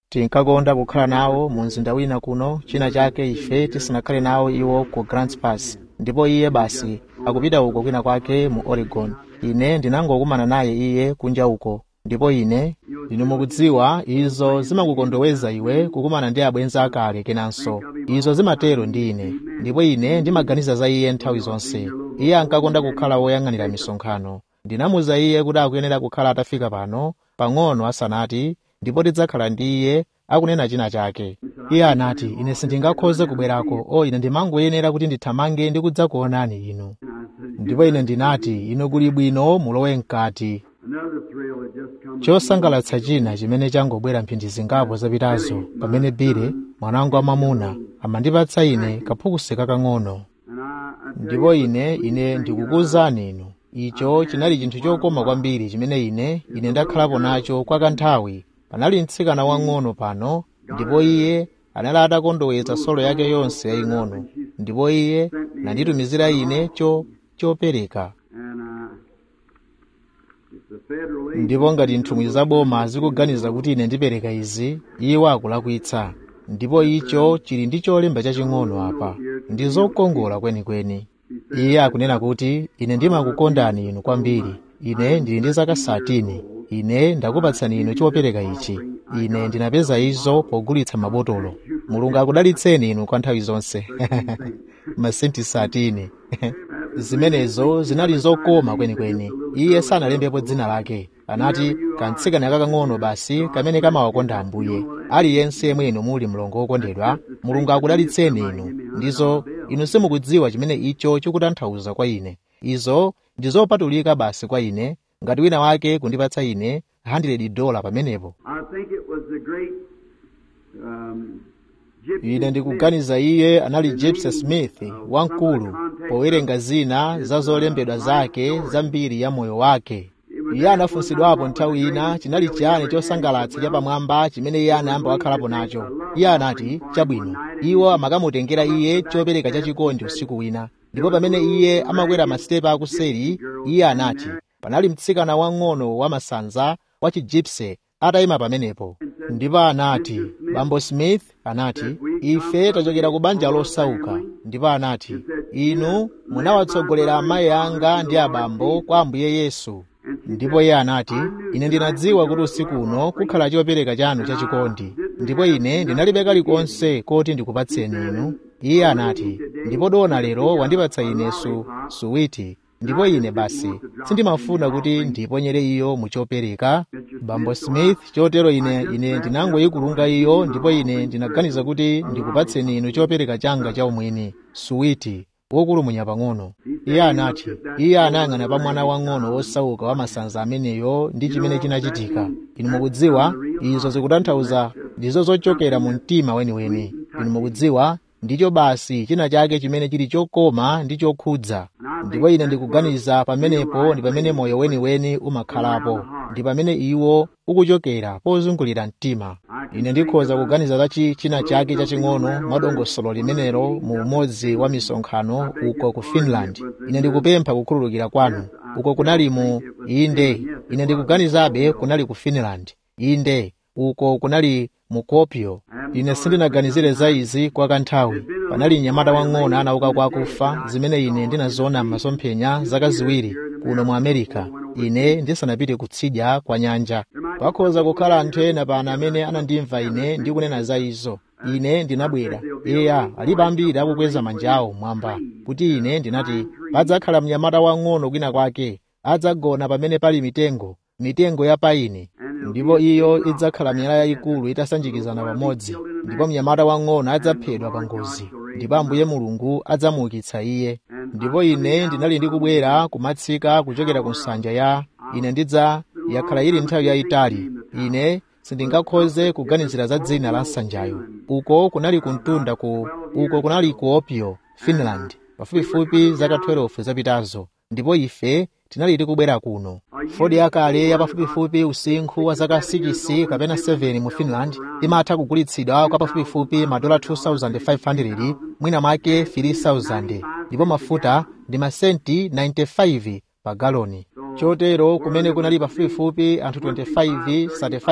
tinkakonda kukhala nawo mu mzinda wina kuno china chake ife tisanakhale nawo iwo ku grants pass ndipo iye basi akupita uko kwina kwake mu oregon ine ndinangokumana naye iye kunja uko ndipo ine inu mukudziwa izo zimakukondoweza iwe kukumana ndi abwenzi akale kenanso izo zimatero ndi ine ndipo ine ndimaganiza za iye nthawi zonse iye ankakonda kukhala woyang'anira misonkhano ndinamuza iye kuti akuyenera kukhala atafika pano pang'ono asanati ndipo tidzakhala ndi iye akunena china chake iye anati ine sindingakhoze kubwerako o ine ndimangoyenera kuti ndithamange ndi kudzakuonani inu ndipo ine ndinati inu kuli bwino mulowe mkati chosangalatsa china chimene changobwera mphindi zingapo zapitazo pamene bile mwanangu wamwamuna amandipatsa ine kaphukusi kakang'ono ndipo ine ine ndikukuwuzani inu icho chinali chinthu chokoma kwambiri chimene ine ine ndakhalapo nacho kwa kanthawi panali mtsikana wang'ono pano ndipo iye anali atakondowetsa solo yake yonse yaying'ono ndipo iye nanditumizira ine cho chopereka ndipo ngati nthumwi zaboma zikuganiza kuti ine ndipereka izi iwo akulakwitsa ndipo icho chili ndi cholemba chaching'ono apa ndi zokongola kwenikweni iye akunena kuti ine ndimakukondani inu kwambiri ine ndili ndi zaka satini ine ndakupatsani inu chopereka ichi ine ndinapeza izo pogulitsa mabotolo mulungu akudalitseni inu kwa nthawi zonse masenti satini zimenezo zinali zokoma kwenikweni iye sanalembepo dzina lake anati kamtsikana kakang'ono basi kamene kamawakonda ambuye aliyense yemwe inu muli mlongo wokondedwa mulungu akudalitseni inu ndizo inu simukudziwa chimene icho chikutanthauza kwa ine izo ndi zopatulika basi kwa ine ngati wina wake kundipatsa ine 100 dola pamenepo ine ndikuganiza iye anali jepsa smith wamkulu powerenga zina za zolembedwa zake za mbiri ya moyo wake iye anafunsidwapo nthawi ina chinali chiyani chosangalatsa chapamwamba chimene iye anayamba wakhalapo nacho iye anati chabwino iwo amakamutengera iye chopereka chachikondi usiku wina ndipo pamene iye amakwera masitepe akuseri iye anati panali mtsikana wang'ono wamasanza wa chijipse atayima pamenepo ndipo anati bambo smith anati ife tachokera ku banja losauka ndipo anati inu munawatsogolera amayi anga ndi abambo kwa ambuye yesu ndipo iye anati ine ndinadziwa kuti usiku uno kukhala chopereka chanu chachikondi ndipo ine ndinalibe kalikonse koti ndikupatseni inu iye anati ndipo dona lero wandipatsa ine su suwiti ndipo ine basi sindimafuna kuti ndiponyere iyo muchopereka bambo smith chotero ine ine ndinangoyikulunga iyo ndipo ine ndinaganiza kuti ndikupatseni inu chopereka changa chaumwini suwiti wokulumunya pang'ono iye anati iye anayang'ana pa mwana wang'ono wosauka wamasanza ameneyo ndi chimene chinachitika inu mukudziwa izo zikutanthauza ndizo zochokera mu mtima weniweni inu mukudziwa ndicho basi china chake chimene chili chokoma ndi chokhudza ndipo ine ndikuganiza pamenepo ndi pamene moyo weniweni umakhalapo ndi pamene iwo ukuchokera pozungulira mtima ine ndikhoza kuganiza za china chake chaching'ono mwadongosolo limenelo mu umodzi wa misonkhano uko ku finland ine ndikupempha kukhululukira kwanu uko kunali mu inde ine ndikuganizabe kunali ku finland inde uko kunali mu kuopio ine sindinaganizire za izi kwa kanthawi panali mnyamata wang'ono anauka kwa akufa zimene ine ndinaziona m'masomphenya zaka ziwiri kuno mu america ine ndisanapite kutsidya kwa nyanja pakhoza kukhala anthu ena pano amene anandimva ine ndikunena za izo ine ndinabwera eya alipo ambiri akukweza manja awo mwamba kuti ine ndinati padzakhala mnyamata wang'ono kwina kwake adzagona pamene pali mitengo mitengo ya paini ndipo iyo idzakhala miyala yayikulu itasanjikizana pamodzi ndipo mnyamata wang'ono adzaphedwa pa ngozi ndipo ambuye mulungu adzamuukitsa iye ndipo ine ndinali ndikubwera kumatsika kuchokera ku nsanja ya ine ndidza yakhala ili nthawi yayitali ine sindingakhoze kuganizira za dzina la nsanjayo uko kunali kumtunda ku uko kunali ku opio finland pafupifupi zaka 12 zapitazo ndipo ife tinali tikubwera kuno fodi yakale yapafupifupi usinkhu wa zaka 6 kapena 7 mu finland imatha kugulitsidwa kwa pafupifupi madola 2500 mwina mwake 3000 ndipo mafuta ndi masenti 95 pa galoni chotero kumene kunali pafupifupi anthu 25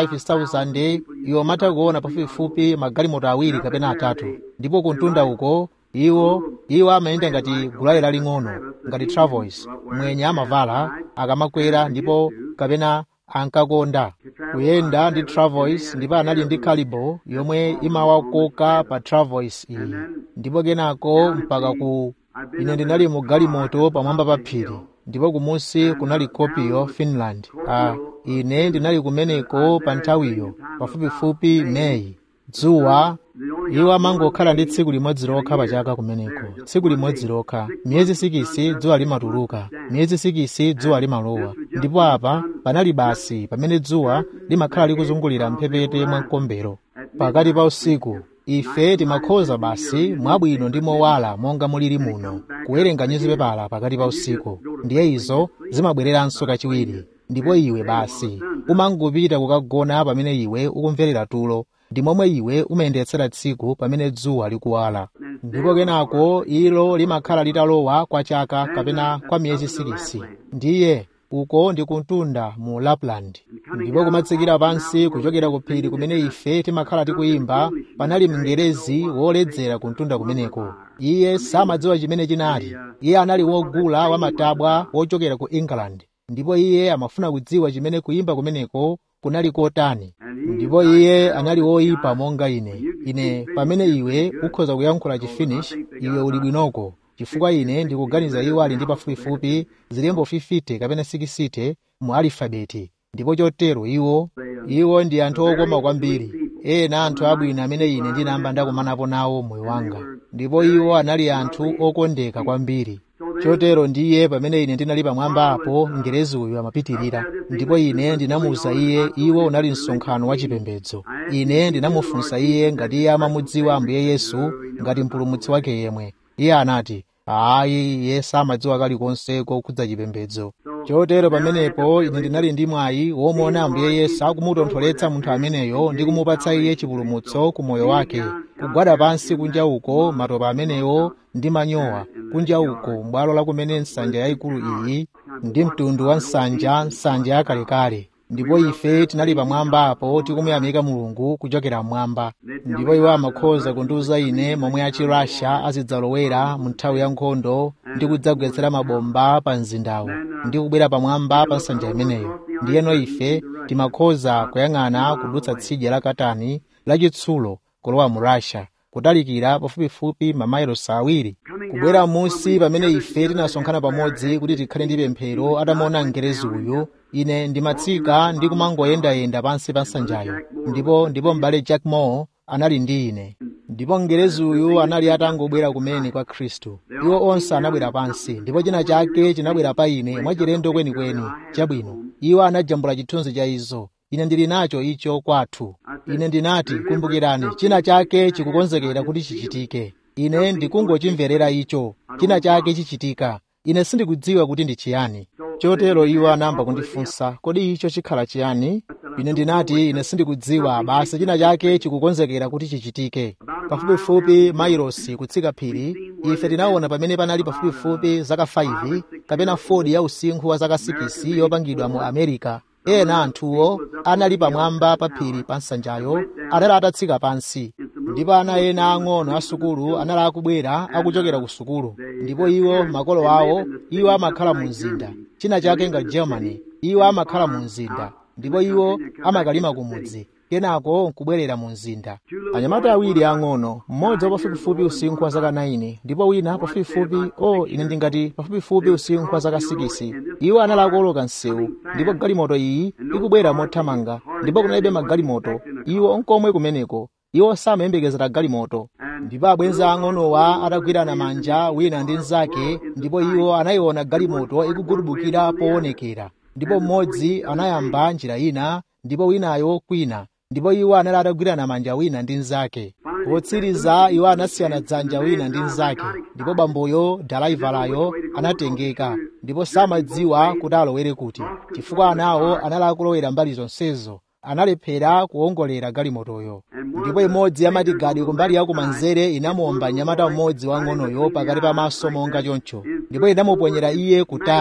35,000 iwo amatha kuona pafupifupi magalimoto awiri kapena atatu ndipo kuntunda uko iwo iwo amayenda ngati gulale laling'ono ngati travels mwenye amavala akamakwera ndipo kapena ankakonda kuyenda ndi travels ndipo anali ndi calibo yomwe imawakoka pa travels iyi ndipo kenako mpaka ku ine ndinali mu galimoto pamwamba pa phiri ndipo kumusi kunali kopiyo finland ah, ine ndinali kumeneko pa nthawiyo pafupifupi meyi dzuwa iwo amangokhala ndi tsiku limodzi lokha pachaka kumeneko tsiku limodzi lokha miyezi sikisi dzuwa limatuluka miyezi sikisi dzuwa limalowa ndipo apa panali basi pamene dzuwa limakhala likuzungulira mphepete mwa mkombero pakati pa usiku ife timakhoza basi mwabwino ndi mowala monga mulili muno kuwerenga nyuzipepala pakati pa usiku ndiye izo zimabwereranso kachiwiri ndipo iwe basi umangopita kukagona pamene iwe ukumverera tulo ndi momwe iwe umayendetsera tsiku pamene dzuwa likuwala ndipo kenako ilo limakhala litalowa kwa chaka kapena kwa miyezi sikisi ndiye uko ndi kuntunda mu lapland ndipo kumatsikira pansi kuchokera ku phiri kumene ife timakhala tikuyimba panali mngerezi woledzera kuntunda kumeneko iye samadziwa chimene chinali iye anali wogula wamatabwa wochokera ku england ndipo iye amafuna kudziwa chimene kuyimba kumeneko kunali kotani ndipo iye anali woyipa monga ine ine pamene iwe ukhoza kuyankhula chifinish iwe uli bwinoko chifukwa ine ndikuganiza iwo ali ndi pafupifupi zilembo 50 kapena 60 mu alifabeti ndipo chotero iwo iwo ndi anthu okoma kwambiri ena anthu abwino amene ine ndinayamba ndakumanapo nawo moyo wanga ndipo iwo anali anthu okondeka kwambiri chotero ndiye pamene ine ndinali pamwamba apo mngerezi uyu amapitirira ndipo ine ndinamuwuza iye iwo unali msonkhano wa chipembedzo ine ndinamufunsa iye ngati iye amamudziwa ambuye yesu ngati mpulumutsi wake yemwe iye anati ayi iye samadziwa kalikonse kokhudza chipembedzo chotero pamenepo ine ndinali ndi mwayi womuona ambuye yesu akumutontholetsa munthu ameneyo ndi kumupatsa iye chipulumutso ku moyo wake kugwada pansi kunja uko matopa amenewo ndi manyowa kunja uko m'bwalo la kumene nsanja yayikulu iyi ndi mtundu wa nsanja nsanja yakalekale ndipo ife tinali pamwamba apo tikumuyamika mulungu kuchokera mmwamba ndipo iwo amakhoza kundiwuza ine momwe achi russia azidzalowera mu nthawi ya nkhondo ndi kudzagwetsera mabomba pa mzindawo ndi kubwera pamwamba pa nsanja imeneyo ndiyeno ife timakhoza kuyang'ana kudutsa tsidya la katani lachitsulo kulowa mu russia kutalikira pafupifupi mamayilosi awiri kubwera musi pamene ife tinasonkhana pamodzi kuti tikhale ndi pemphero atamuona mngerezi uyu ine ndimatsika ndi kumangoyendayenda pansi pa nsanjayo ndipo ndipo m'bale jack moore anali ndi ine ndipo mngerezi uyu anali atangobwera kumene kwa khristu iwo onse anabwera pansi ndipo china chake chinabwera pa ine mwachilendo kwenikweni chabwino iwo anajambula chithunzi cha izo ine ndili nacho icho kwathu ine ndinati kumbukirani china chake chikukonzekera kuti chichitike ine ndikungochimverera icho china chake chichitika ine sindikudziwa kuti ndi chiyani chotero iwo anayamba kundifunsa kodi icho chikhala chiyani ine ndinati ine sindikudziwa basi china chake chikukonzekera kuti chichitike pafupifupi mailosi kutsika phiri ife tinaona pamene panali pafupifupi zaka 5 kapena 4 ya usinkhu wa zaka 6 yopangidwa mu america ena anthuwo anali pamwamba pa phiri pa nsanjayo anali atatsika pansi ndipo ana ena ang'ono a sukulu anali akubwera akuchokera ku sukulu ndipo iwo makolo awo iwo amakhala mu mzinda china chake nga germany iwo amakhala mu mzinda ndipo iwo amakalima kumudzi kenako nkubwerera mu mzinda anyamata awiri ang'ono mmodzi wa pafupifupi usinkhu wa zaka 9 ndipo wina pafupifupi o oh, ine ndingati pafupifupi usinkhu wa zaka 6 iwo anali akuoloka msewu ndipo galimoto iyi ikubwera mothamanga ndipo kunalibe magalimoto iwo nkomwe kumeneko iwo samayembekezera galimoto ndipo abwenzi ang'onowa atagwirana manja wina ndi mnzake ndipo iwo anayiona galimoto ikugulubukira poonekera ndipo mmodzi anayamba njira ina ndipo winayo kwina ndipo iwo anali atagwirana manja wina ndi mnzake potsiriza iwo anasiyana dzanja wina ndi mnzake ndipo bamboyo dalaivalayo anatengeka ndipo samadziwa kuti alowere kuti chifukwa anawo anali akulowera mbali zonsezo analephera kuwongolera galimotoyo ndipo imodzi ya matigadi kumbali ya kumanzere inamuwomba mnyamata mmodzi wang'onoyo pakati pa maso monga choncho ndipo inamuponyera iye kutali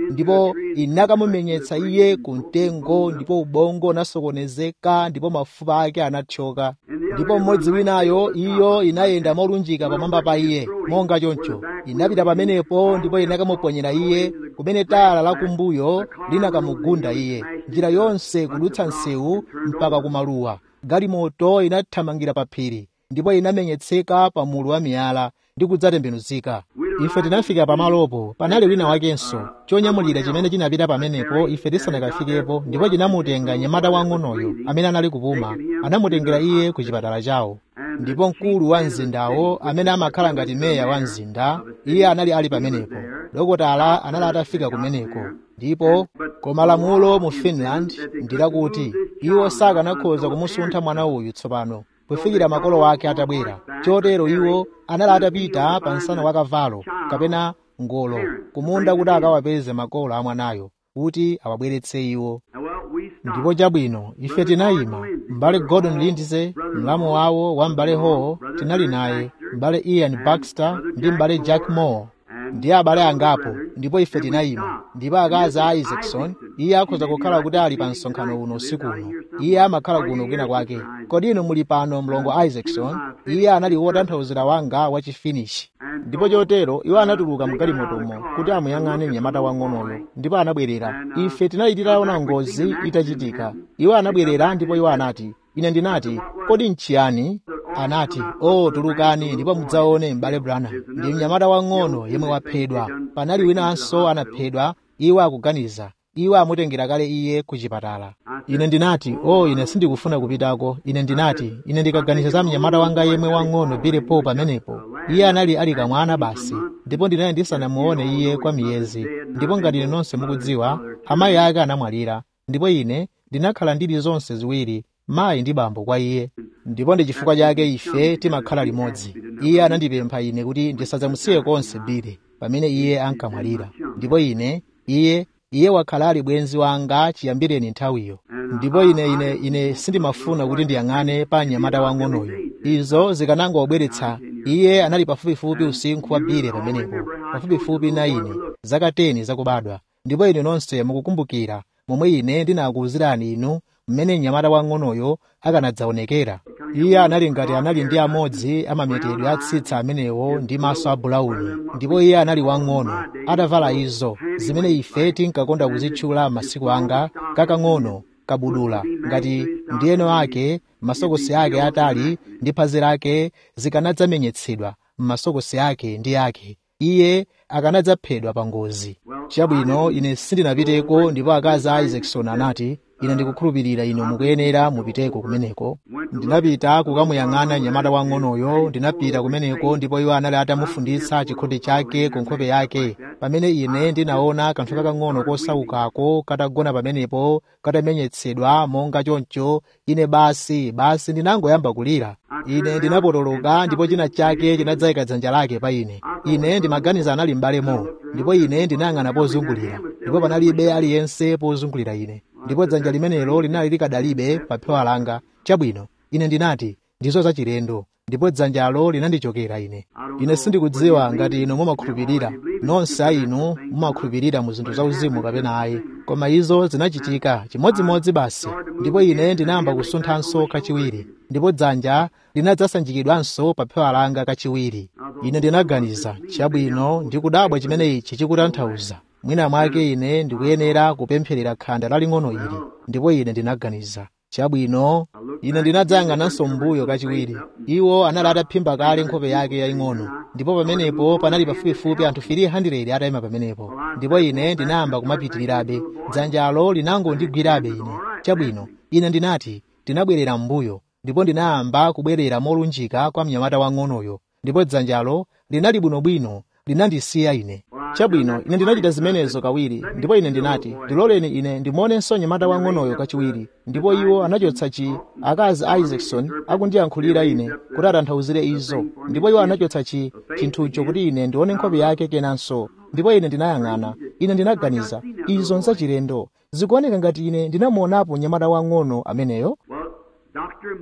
ndipo inakamumenyetsa iye ku mtengo ndipo ubongo unasokonezeka ndipo mafupa ake anathyoka ndipo mmodzi winayo iyo inayenda molunjika pamwamba pa iye monga choncho inapita pamenepo ndipo inakamuponyera iye kumene tala lakumbuyo linakamugunda iye njira yonse kudutsa msewu mpaka kumaluwa galimoto inathamangira pa phiri ndipo inamenyetseka pa mulu wa miyala ndi kudzatembenuzika ife tinafika pamalopo panali wina wakenso chonyamulira chimene chinapita pamenepo ife tisanakafikepo ndipo chinamutenga nyamata wang'onoyo amene anali kupuma anamutengera iye ku chipatala chawo ndipo mkulu wa mzindawo amene amakhala ngati meya wa mzinda iye anali ali pamenepo dokotala anali atafika kumeneko ndipo koma lamulo mu finland ndilakuti iwo sakanakhoza kumusuntha mwana uyu tsopano kufikira makolo ake atabwera chotero iwo anali atapita pa msana wa kavalo kapena ngolo kumunda kuti akawapeze makolo a mwanayo kuti awabweretse iwo ndipo chabwino ife tinayima m'bale gordon lindsay mlamu wawo wa m'bale hall tinali naye m'bale ian baxter ndi m'bale jack moore ndi abale angapo ndipo ife tinayima ndipo akazi a isaacson iye akhoza kukhala kuti ali pa msonkhano uno usiku uno iye amakhala kuno kwina kwake kodi inu muli pano mlongo isaacson iye anali wotanthauzira wanga wachifinishi ndipo chotero iwo anatuluka mgalimotomo kuti amuyang'ane mnyamata wang'onoyo ndipo anabwerera ife tinali titaona ngozi itachitika iwo anabwerera ndipo iwo anati ine ndinati kodi nchiyani anati o oh, tulukani ndipo mudzaone m'bale branham ndi mnyamata wang'ono yemwe waphedwa panali winanso anaphedwa iwo akuganiza iwo amutengera kale iye ku chipatala ine ndinati o oh, ine sindikufuna kupitako ine ndinati ine ndikaganiza za mnyamata wanga yemwe wang'ono bile po pamenepo iye anali ali kamwana basi ndipo ndinali ndisanamuone iye kwa miyezi ndipo ngati ine nonse mukudziwa amayi ake anamwalira ndipo ine ndinakhala ndili zonse ziwiri mayi ndi bambo kwa iye ndipo ndi chifukwa chake ife timakhala limodzi iye anandipempha ine kuti ndisadzamusiye konse bile pamene iye ankamwalira ndipo ine iye iye wakhala ali bwenzi wanga chiyambireni nthawiyo ndipo ine ine ine sindimafuna kuti ndiyang'ane pa mnyamata wang'onoyo izo zikanangobweretsa iye anali pafupifupi usinkhu wa bile pamenepo pafupifupi na ine zaka 10 zakubadwa ndipo ine nonse mukukumbukira momwe ine ndinakuwuzirani inu mmene mnyamata wang'onoyo akanadzaonekera iye anali ngati anali ndi amodzi amametedwe atsitsa amenewo ndi maso a bulauni ndipo iye anali wang'ono atavala izo zimene ife tinkakonda kuzitchula masiku anga kakang'ono kabudula ngati ndiyeno ake masokosi ake atali ndi phazi lake zikanadzamenyetsedwa m'masokosi ake ndi ake iye akanadzaphedwa pa ngozi chabwino ine sindinapiteko ndipo akazi a isaacson anati ine ndikukhulupirira inu mukuyenera mupiteko kumeneko ndinapita kukamuyang'ana mnyamata wang'onoyo ndinapita kumeneko ndipo iwo anali atamufunditsa chikhondi chake ku nkhope yake pamene ine ndinaona kanthu kakang'ono kosaukako katagona pamenepo katamenyetsedwa monga choncho ine basi basi ndinangoyamba kulira ine ndinapotoloka ndipo china chake chinadzayika dzanja lake pa ine ine ndimaganiza anali m'balemo ndipo ine ndinayang'ana pozungulira ndipo panalibe aliyense pozungulira ine ndipo dzanja limenelo linali likadalibe pa phewa langa chabwino ine ndinati ndizo zachilendo ndipo dzanjalo linandichokera ine ine sindikudziwa ngati inu mumakhulupirira nonse a inu mumakhulupirira mu zinthu zauzimu kapena ayi koma izo zinachitika chimodzimodzi basi ndipo ine ndinayamba kusunthanso kachiwiri ndipo dzanja linadzasanjikidwanso pa phewa langa kachiwiri ine ndinaganiza chabwino ndikudabwa chimene ichi chikutanthauza mwina mwake ine ndikuyenera kupempherera khanda laling'ono ili ndipo ine ndinaganiza chabwino ine ndinadzayang'ananso m'mbuyo kachiwiri iwo anali ataphimba kale nkhope yake yaying'ono ndipo pamenepo panali pafupifupi anthu 300 atayima pamenepo ndipo ine ndinayamba kumapitirirabe dzanjalo linangondigwirabe ine chabwino ine ndinati ndinabwerera m'mbuyo ndipo ndinayamba kubwerera molunjika kwa mnyamata wang'onoyo ndipo dzanjalo linali bwinobwino linandisiya ine chabwino ine ndinachita zimenezo kawiri ndipo ine ndinati ndiloleni ine ndimuonenso mnyamata wang'onoyo kachiwiri ndipo iwo anachotsa chi akazi a isaacson akundiyankhulira ine kuti atanthauzire izo ndipo iwo anachotsa chi chinthucho kuti ine ndione nkhope yake kenanso ndipo ine ndinayang'ana ine ndinaganiza izo nzachilendo zikuoneka ngati ine ndinamuonapo mnyamata wang'ono ameneyo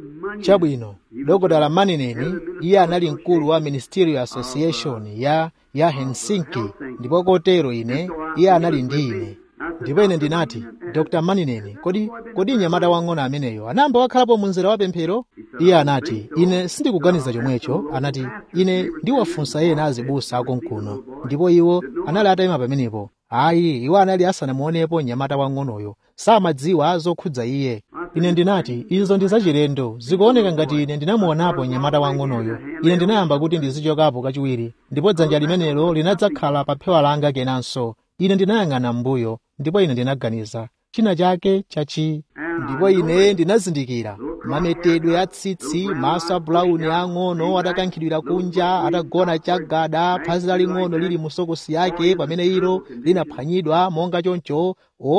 chabwino dokotala manineni iye anali mkulu wa ministerial association ya ya helsinki ndipo kotero ine iye anali ndi ine ndipo ine ndinati dr manineni kodi kodi mnyamata wang'ono ameneyo anayamba wakhalapo mu mzera wa pemphero iye anati ine sindikuganiza chomwecho anati ine ndiwafunsa ena azibusa akonkuno ndipo iwo anali atayima pamenepo ayi iwo anali asanamuonepo mnyamata wang'onoyo samadziwa zokhudza iye ine ndinati izo ndi zachilendo zikuoneka ngati ine ndinamuonapo mnyamata wang'onoyo ine ndinayamba kuti ndizichokapo kachiwiri ndipo dzanja limenelo linadzakhala pa phewa langa kenanso ine ndinayang'ana m'mbuyo ndipo ine ndinaganiza china chake chachi ndipo ine ndinazindikira mametedwe a tsitsi maso a bulauni ang'ono atakankhidwira kunja atagona chagada phazi laling'ono lili mu sokosi yake pamene ilo linaphwanyidwa monga choncho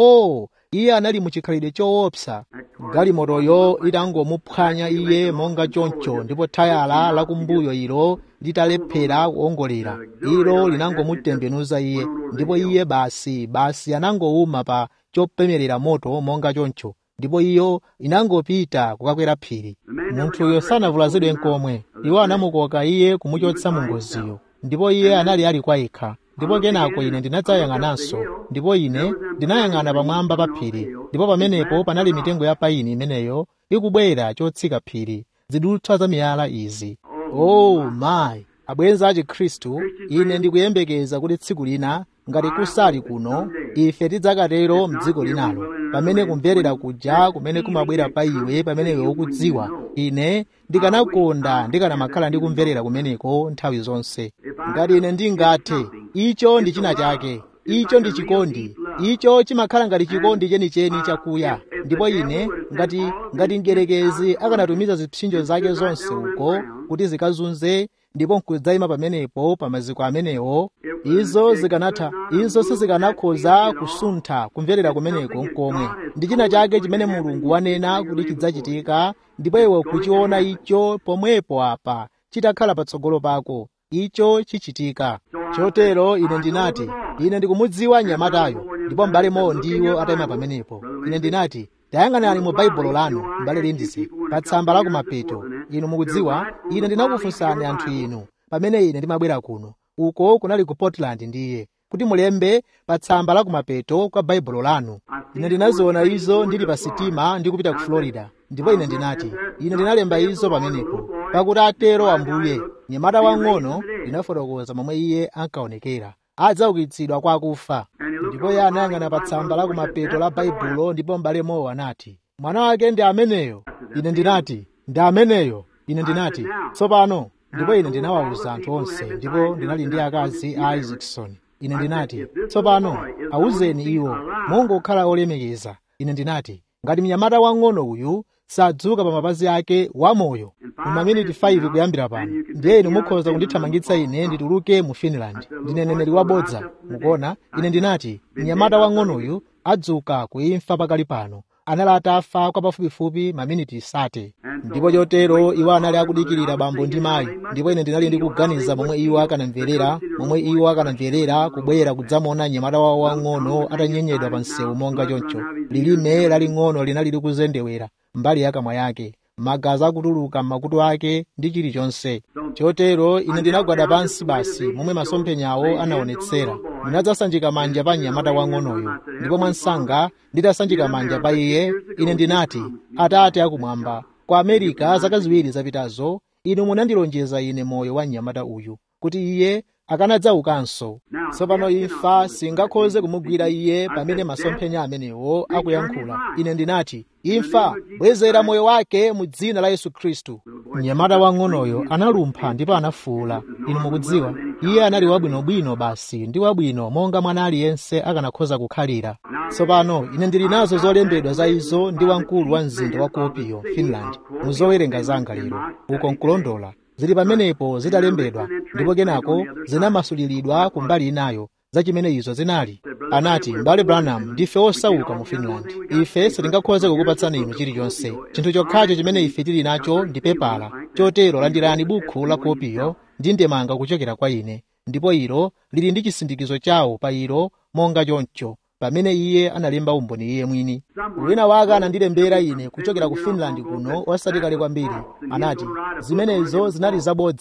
o iye anali muchikhalidwe choopsa galimotoyo itangomuphwanya iye monga choncho ndipo thayala lakumbuyo ilo litalephera kuongolera ilo linangomutembenuza iye ndipo iye basi basi anangowuma pa chopemerera moto monga choncho ndipo iyo inangopita kukakwera phiri munthuyo sanavulazidwe nkomwe iwo anamukoka iye kumuchotsa mu ngoziyo ndipo iye anali ali kwa yekha ndipo kenako ine ndinadzayang'ananso ndipo ine ndinayang'ana pamwamba pa phiri ndipo pamenepo panali mitengo ya paini imeneyo ikubwera chotsika phiri zidutswa za miyala izi oh mayi abwenzi a chikhristu ine ndikuyembekeza kuti tsiku lina ngati kusali kuno ife tidzakatero mdziko linalo pamene kumverera kuja kumene kumabwera pa iwe pamene iwe ukudziwa ine ndikanakonda ndikanamakhala ndi kumverera kumeneko nthawi zonse ngati ine ndingathe icho ndi china chake icho ndi chikondi icho chimakhala ngati chikondi chenicheni chakuya ndipo ine ngati ngati mgerekezi akanatumiza zipsinjo zake zonse uko kuti zikazunze ndipo nkudzayima pamenepo pa maziko amenewo izo zikanatha izo sizikanakhoza kusuntha kumverera kumeneko nkomwe ndi china chake chimene mulungu wanena kuti chidzachitika ndipo iwe kuchiona icho pomwepo apa chitakhala patsogolo pako icho chichitika chotero ine ndinati ine ndikumudziwa mnyamatayo ndipo m'bale mowo ndiwo atayima pamenepo ine ndinati tayang'anani mu baibulo lanu m'bale lindizi pa tsamba la kumapeto inu mukudziwa ine ndinakufunsani anthu inu pamene ine ndimabwera kuno uko kunali ku portland ndiye kuti mulembe pa tsamba la kumapeto kwa baibulo lanu ine ndinaziona izo ndili pa sitima ndi kupita ku florida ndipo ine ndinati ine ndinalemba izo pamenepo pakuti atero ambuye mnyamata wang'ono ndinafotokoza momwe iye ankaonekera adzaukitsidwa kwa akufa ndipo iye anayang'ana pa tsamba la kumapeto la baibulo ndipo m'bale mowo anati mwana wake ndi ameneyo ine ndinati ndi ameneyo ine ndinati tsopano ndipo ine ndinawawuza anthu onse ndipo ndinali ndi akazi a isaacson ine ndinati tsopano awuzeni iwo mongokhala olemekeza ine ndinati ngati mnyamata wang'ono uyu sadzuka pa mapazi ake wamoyo mu maminiti 5 kuyambira pano ndiye inu mukhoza kundithamangitsa ine ndituluke mu finland ndine mneneri wabodza mukuona ine ndinati mnyamata wang'onoyu adzuka kuimfa pakali pano anali atafa kwa pafupifupi maminiti sate ndipo chotero iwo anali akudikirira bambo ndi mayi ndipo ine ndinali ndikuganiza momwe iwo akanamverera momwe iwo akanamverera kubwera kudzamuona mnyamata wawo wang'ono atanyenyedwa pa msewu monga choncho lilime laling'ono linali likuzendewera mbali ya kamwa yake magazi akutuluka m'makutu ake ndi chilichonse chotero ine ndinagwada pansi basi momwe masomphenyawo anaonetsera ndinadzasanjika manja pa mnyamata wang'onoyo ndipo mwansanga nditasanjika manja pa iye ine ndinati atate akumwamba kwa amerika zaka ziwiri zapitazo inu munandilonjeza ine moyo wa mnyamata uyu kuti iye akanadzaukanso tsopano imfa singakhoze kumugwira iye pamene masomphenya amenewo akuyankhula ine ndinati imfa bwezera moyo wake mu dzina la yesu khristu mnyamata wang'onoyo analumpha ndipo anafuwula inu mukudziwa iye anali wabwinobwino basi ndi wabwino monga mwana aliyense akanakhoza kukhalira tsopano ine ndili nazo zolembedwa za izo ndi wamkulu wa mzinda wa kuopiyo finland mu zowerenga zanga lero uko nkulondola zili pamenepo zitalembedwa ndipo kenako zinamasuliridwa ku mbali inayo za chimene izo zinali anati m'bale branham ndife osauka mu finland ife sitingakhoze kukupatsani inu chilichonse chinthu chokhacho chimene ife tili nacho ndi pepala chotero landirani bukhu la kopiyo ndi ndemanga kuchokera kwa ine ndipo ilo lili ndi chisindikizo chawo pa ilo monga choncho pamene iye analemba umboni iye mwini wina wake anandilembera ine kuchokera ku finland kuno osati kale kwambiri anati zimenezo zinali zabodza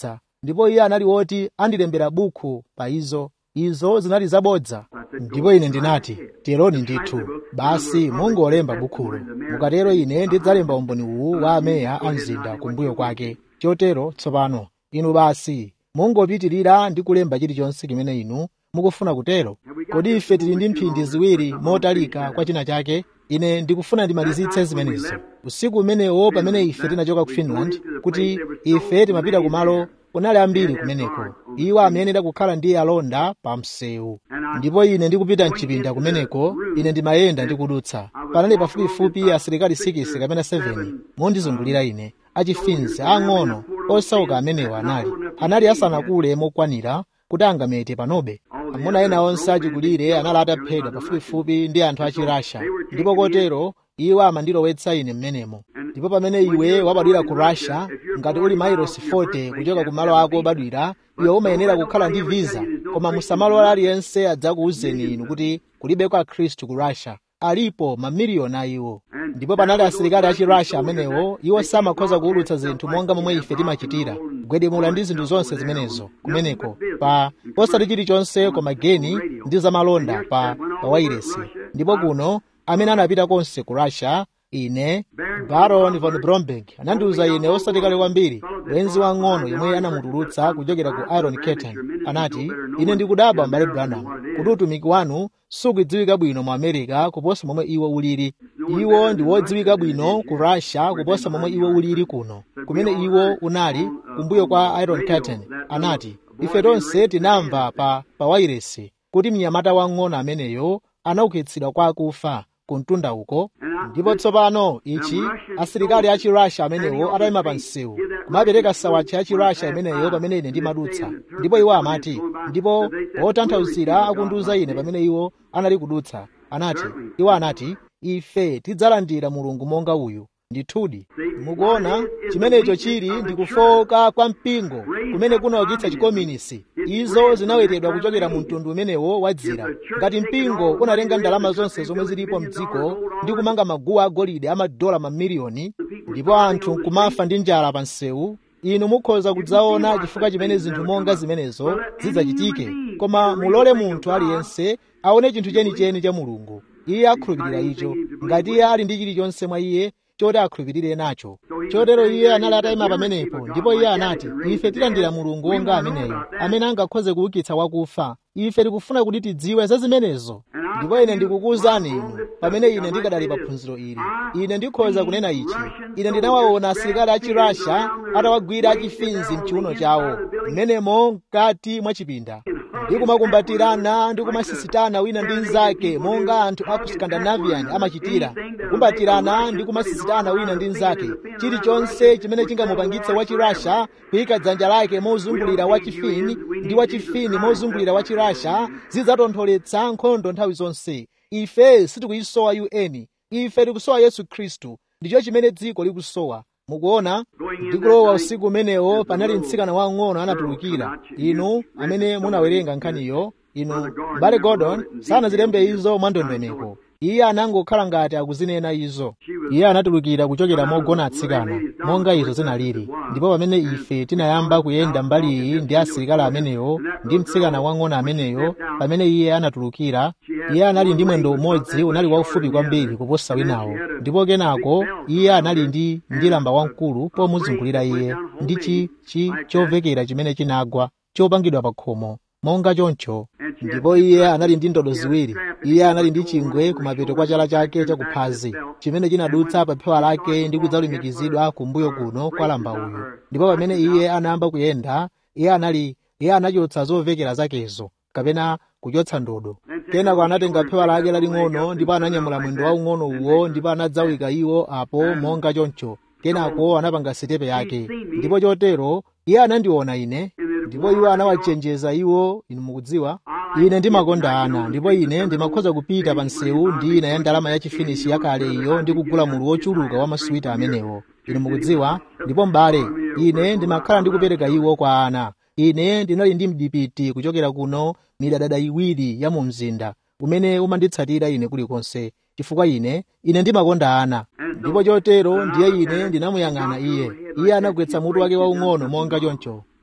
ndipo iye anali woti andilembera bukhu pa izo izo zinali zabodza ndipo ine ndinati tiyeroni ndithu basi mungolemba bukhulo mukatero ine ndidzalemba umboni uwu wa ameya a mzinda kumbuyo kwake chotero tsopano inu basi mungopitirira ndi kulemba chilichonse chimene inu mukufuna kutero kodi ife tili ndi mphindi ziwiri motalika kwa china chake ine ndikufuna ndimalizitse zimenezo usiku umenewo pamene ife tinachoka ku finland kuti ife timapita kumalo kunali ambiri kumeneko iwo amayenera kukhala ndi alonda pa msewu ndipo ine ndikupita mchipinda kumeneko ine ndimayenda ndikudutsa panali pafupifupi asilikali 6 kapena 7 mondizungulira ine achifinzi ang'ono osauka amenewo anali anali asanakule mokwanira kuti angamete panobe amuna ena onse achikulire anali ataphedwa pafupifupi ndi anthu achirasha ndipo kotero iwo amandilowetsa ine mmenemo ndipo pamene iwe wabadwira ku russia ngati uli mailosi 40 kuchoka ku malo ako obadwira iwe umayenera kukhala ndi visa koma musamalola aliyense adzakuwuzeni inu kuti kulibeko akhristu ku russia alipo mamiliyoni a iwo ndipo panali asilikali achi russia amenewo iwo samakhoza kuwulutsa zinthu monga momwe ife timachitira kugwedemula ndi zinthu zonse zimenezo kumeneko pa osati chilichonse koma geni ndi zamalonda pa pa wairesi ndipo kuno amene anapita konse ku russia ine baron von bromberg anandiwuza ine osati kale kwambiri bwenzi wang'ono yomwe anamutulutsa kuchokera ku iron curtain anati ine ndikudabwa m'bale branham kuti utumiki wanu sukudziwika bwino mu america kuposa momwe iwo ulili iwo ndi wodziwika bwino ku russia kuposa momwe iwo ulili kuno kumene iwo unali kumbuyo kwa iron curtain anati ife tonse tinamva pa pa wairesi kuti mnyamata wang'ono ameneyo anaukitsidwa kwa akufa ku mtunda uko ndipo tsopano ichi asilikali achi russia amenewo atayima pa msewu kumapereka sawachi achi russia imeneyo pamene ine ndimadutsa ndipo iwo amati ndipo otanthauzira akundiwuza ine pamene iwo anali kudutsa anati iwo anati ife tidzalandira mulungu monga uyu ndithudi mukuona chimenecho chili ndikufoka kwa mpingo kumene kunaukitsa chikominisi izo zinawetedwa kuchokera mu mtundu umenewo wa dzira ngati mpingo unatenga ndalama zonse zomwe zilipo mdziko ndi kumanga maguwa agolide amadola mamiliyoni ndipo anthu nkumafa ndi njala pa msewu inu mukhoza kudzaona chifukwa chimene zinthu monga zimenezo zidzachitike koma mulole munthu aliyense aone chinthu chenicheni cha mulungu iye akhulupirira icho ngati iye ali ndi chilichonse mwa iye choti akhulupirire nacho chotero iye anali atayima pamenepo ndipo iye anati ife tilandira mulungu wonga ameneyo amene angakhoze kuukitsa wakufa ife tikufuna kuti tidziwe za zimenezo ndipo ine ndikukuwuzani inu pamene ine ndikadali pa phunziro ili ine ndikhoza kunena ichi ine ndinawaona asilikali achi russia atawagwira achifinzi mchiuno chawo mmenemo mkati mwa chipinda ndi kumakumbatirana ndi kumasisitana wina ndi mnzake monga anthu a ku scandinavian amachitira kukumbatirana ndi kumasisitana wina ndi mnzake chilichonse chimene chingamupangitse wachirasha kuyika dzanja lake mozungulira wachifini ndi wachifini mozungulira wachirasha zidzatontholetsa nkhondo nthawi zonse ife sitikuyisowa un ife tikusowa yesu khristu ndicho chimene dziko likusowa mukuona ndikulowa usiku umenewo panali mtsikana wang'ono anatulukira inu amene munawerenga nkhaniyo inu mbale gordon sanazilembe izo mwandondomeko iye anangokhala ngati akuzinena izo iye anatulukira kuchokera mogona atsikana monga izo zinalili ndipo pamene ife tinayamba kuyenda mbali iyi ndi asilikali amenewo ndi mtsikana wang'ono ameneyo pamene iye anatulukira iye anali ndi mwendo umodzi unali waufupi kwambiri kuposa winawo ndipo kenako iye anali ndi ndilamba wamkulu pomuzungulira iye ndi chi chi chovekera chimene chinagwa chopangidwa pa khomo monga choncho ndipo iye anali ndi ndodo ziwiri iye anali ndi chingwe kumapeto kwa chala chake chakuphazi chimene chinadutsa pa phewa lake ndi kudzalumikizidwa kumbuyo kuno kwa lamba uyu ndipo pamene iye anayamba kuyenda iye anali iye anachotsa zovekera zakezo kapena kuchotsa ndodo kenako anatenga phewa lake laling'ono ndipo ananyamula mwendo waung'ono uwo ndipo anadzawika iwo apo monga choncho kenako anapanga sitepe yake ndipo chotero iye anandiona ine ndipo iwo anawachenjeza iwo inu mukudziwa ine ndimakonda ana ndipo ine ndimakhoza kupita pa msewu ndi ina ya ndalama ya chifinishi yakale iyo ndi kugula mulu wochuluka wa masuwita amenewo inu mukudziwa ndipo m'bale ine ndimakhala ndikupereka iwo kwa ana ine ndinali ndi mdipiti kuchokera kuno midadada iwiri ya mu mzinda umene umanditsatira ine kulikonse chifukwa ine ine ndimakonda ana ndipo chotero ndiye ine ndinamuyang'ana iye iye anagwetsa mutu wake waung'ono monga choncho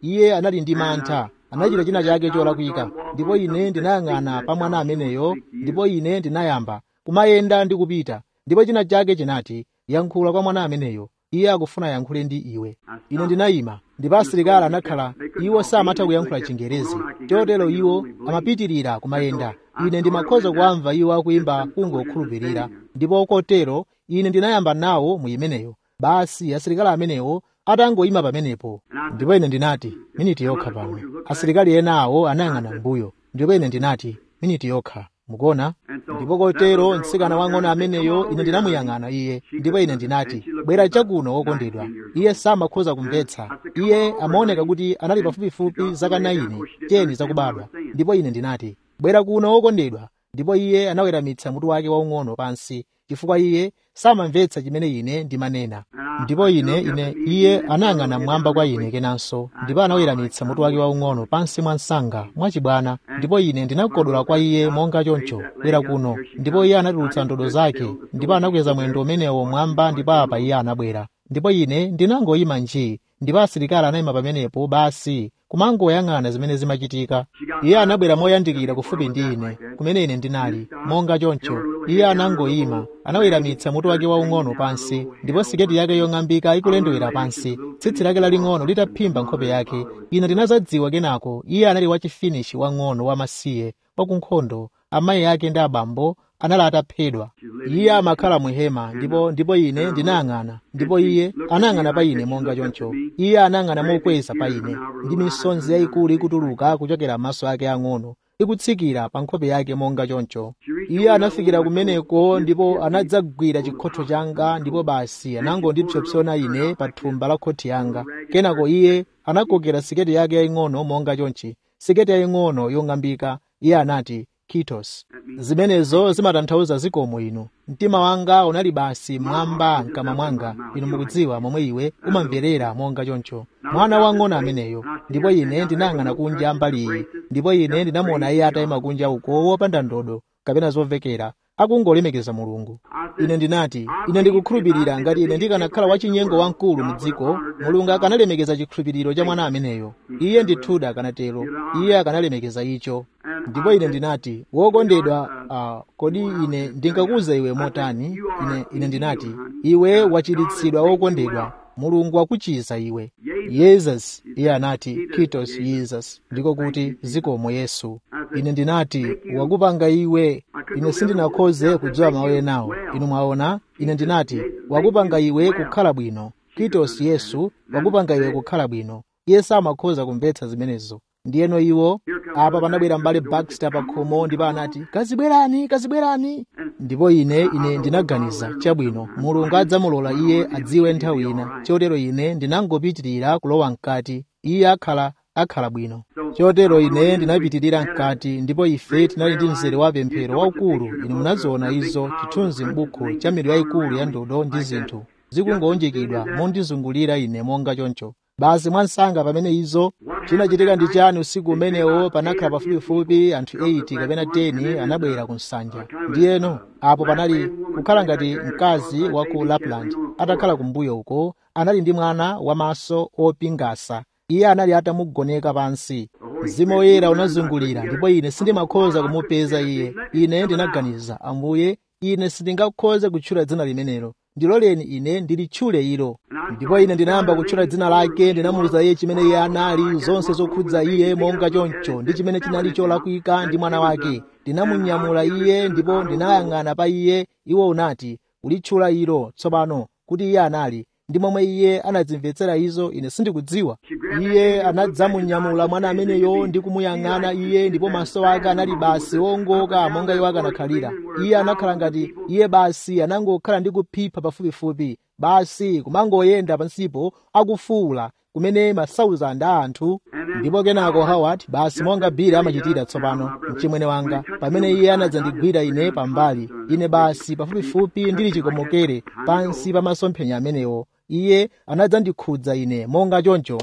iye anali ndi mantha anachita china chake cholakwika ndipo ine ndinayang'ana pa mwana ameneyo ndipo ine ndinayamba kumayenda ndi kupita ndipo china chake chinati yankhula kwa mwana ameneyo iye akufuna yankhule ndi iwe ine ndinayima ndipo asilikali anakhala iwo samatha kuyankhula chingerezi chotero iwo amapitirira kumayenda ine ndimakhoza kuamva iwo akuyimba kungokhulupirira ndipo kotero ine ndinayamba nawo mu imeneyo basi asilikali amenewo atangoyima pamenepo ndipo ine ndinati miniti yokha pano asilikali ena awo anayang'ana mbuyo ndipo ine ndinati miniti yokha mukuona ndipo kotero mtsikana wang'ono ameneyo ine ndinamuyang'ana iye ndipo ine ndinati bwera chakuno wokondedwa iye samakhoza kumvetsa iye amaoneka kuti anali pafupifupi zaka 9 teni zakubadwa ndipo ine ndinati bwera kuno wokondedwa ndipo iye anaweramitsa mutu wake waung'ono pansi chifukwa iye samamvetsa chimene ine ndimanena ndipo ine ine iye anayang'ana mmwamba kwa ine kenanso ndipo anaweramitsa mutu wake waung'ono pansi mwa msanga mwachibwana ndipo ine ndinakodola kwa iye monga choncho bwera kuno ndipo iye anatulutsa ndodo zake ndipo anakweza mwendo umenewo mwamba ndipo apa iye anabwera ndipo ine ndinangoyima njii ndipo asilikali anayima pamenepo basi kumangoyang'ana zimene zimachitika iye anabwera moyandikira kufupi ndi ine kumene ine ndinali monga choncho iye anangoyima anaweramitsa mutu wake waung'ono pansi ndipo siketi yake yong'ambika ikulendewera pansi tsitsi lake laling'ono litaphimba nkhope yake ine ndinazadziwa kenako iye anali wachifinishi wang'ono wamasiye wakunkhondo amayi ake ndi abambo anali ataphedwa iye amakhala muhema ndipo ndipo ine ndinayang'ana ndipo iye anayang'ana pa ine monga choncho iye anayang'ana mokweza pa ine ndi misonzi yayikulu ikutuluka kuchokera m'maso ake ang'ono ikutsikira pa nkhope yake monga choncho iye anafikira kumeneko ndipo anadzagwira chikhotho changa ndipo basi anangondipsopsona ine pa thumba la khoti yanga kenako iye anakokera siketi yake yaying'ono monga chonchi siketi yaying'ono yong'ambika iye anati kitos zimenezo zimatanthauza zikomo inu mtima wanga unali basi mwamba mkama mwanga inu mukudziwa momwe iwe umamverera monga choncho mwana wang'ono ameneyo ndipo ine ndinayang'ana kunja mbali iyi ndipo ine ndinamuona iye atayima kunja uko wopanda ndodo kapena zovekera akungolemekeza mulungu ine ndinati ine ndikukhulupirira ngati ine ndikanakhala wachinyengo wamkulu mu dziko mulungu akanalemekeza chikhulupiriro cha mwana ameneyo iye ndithudi akanatero iye akanalemekeza icho ndipo ine ndinati wokondedwa uh, kodi ine ndingakuza iwe motani ine, ine ndinati iwe wachiritsidwa wokondedwa mulungu wakuchiza iwe yesus iye anati kitos jesus ndiko kuti zikomo yesu ine ndinati wakupanga iwe ine sindinakhoze kudziwa mawu enawo inu mwaona ine ndinati wakupanga iwe kukhala bwino kitos yesu wakupanga iwe kukhala bwino iye samakhoza kumvetsa zimenezo ndiyeno iwo apa panabwera mbale baxter pa khomo ndipo anati kazibwerani kazibwerani ndipo ine ine ndinaganiza chabwino mulungu adzamulola iye adziwe nthawi ina chotero ine ndinangopitirira kulowa mkati iye akhala akhala bwino chotero ine ndinapitirira mkati ndipo ife tinali ndi mzere wa pemphero waukulu inu munaziona izo chithunzi m'buku cha milu yayikulu ya ndodo ndi zinthu zikungoonjekedwa mondizungulira ine monga choncho basi mwansanga pamene izo chinachitika ndi chani usiku umenewo panakhala pafupifupi anthu 8 kapena 10 anabwera ku nsanja ndiyeno apo panali kukhala ngati mkazi wa ku lapland atakhala kumbuyo uko anali ndi mwana wamaso opingasa iye anali atamugoneka pansi mzimu woyera unazungulira ndipo ine sindimakhoza kumupeza iye ine ndinaganiza ambuye ine sindingakhoze kutchula dzina limenelo ndiloleni ine ndilitchule ilo ndipo ine ndinayamba kutchula dzina lake ndinamuwuza iye chimene iye anali zonse zokhudza iye monga choncho ndi chimene chinali cholakwika ndi mwana wake ndinamunyamula iye ndipo ndinayang'ana pa iye iwo unati kulitchula ilo tsopano kuti iye anali ndi momwe iye anadzimvetsera izo ine sindikudziwa iye anadzamunyamula mwana ameneyo ndi kumuyang'ana iye ndipo maso ake anali basi wongoka monga iwo akanakhalira iye anakhala ngati iye basi anangokhala ndi kuphipha pafupifupi basi kumangoyenda pansipo akufuwula kumene masauzanda a anthu ndipo kenako howard basi monga bili amachitira tsopano mchimwene wanga pamene iye anadzandigwira ine pambali ine basi pafupifupi ndili chikomokere pansi pa masomphenya amenewo iye anadzandikhudza ine monga choncho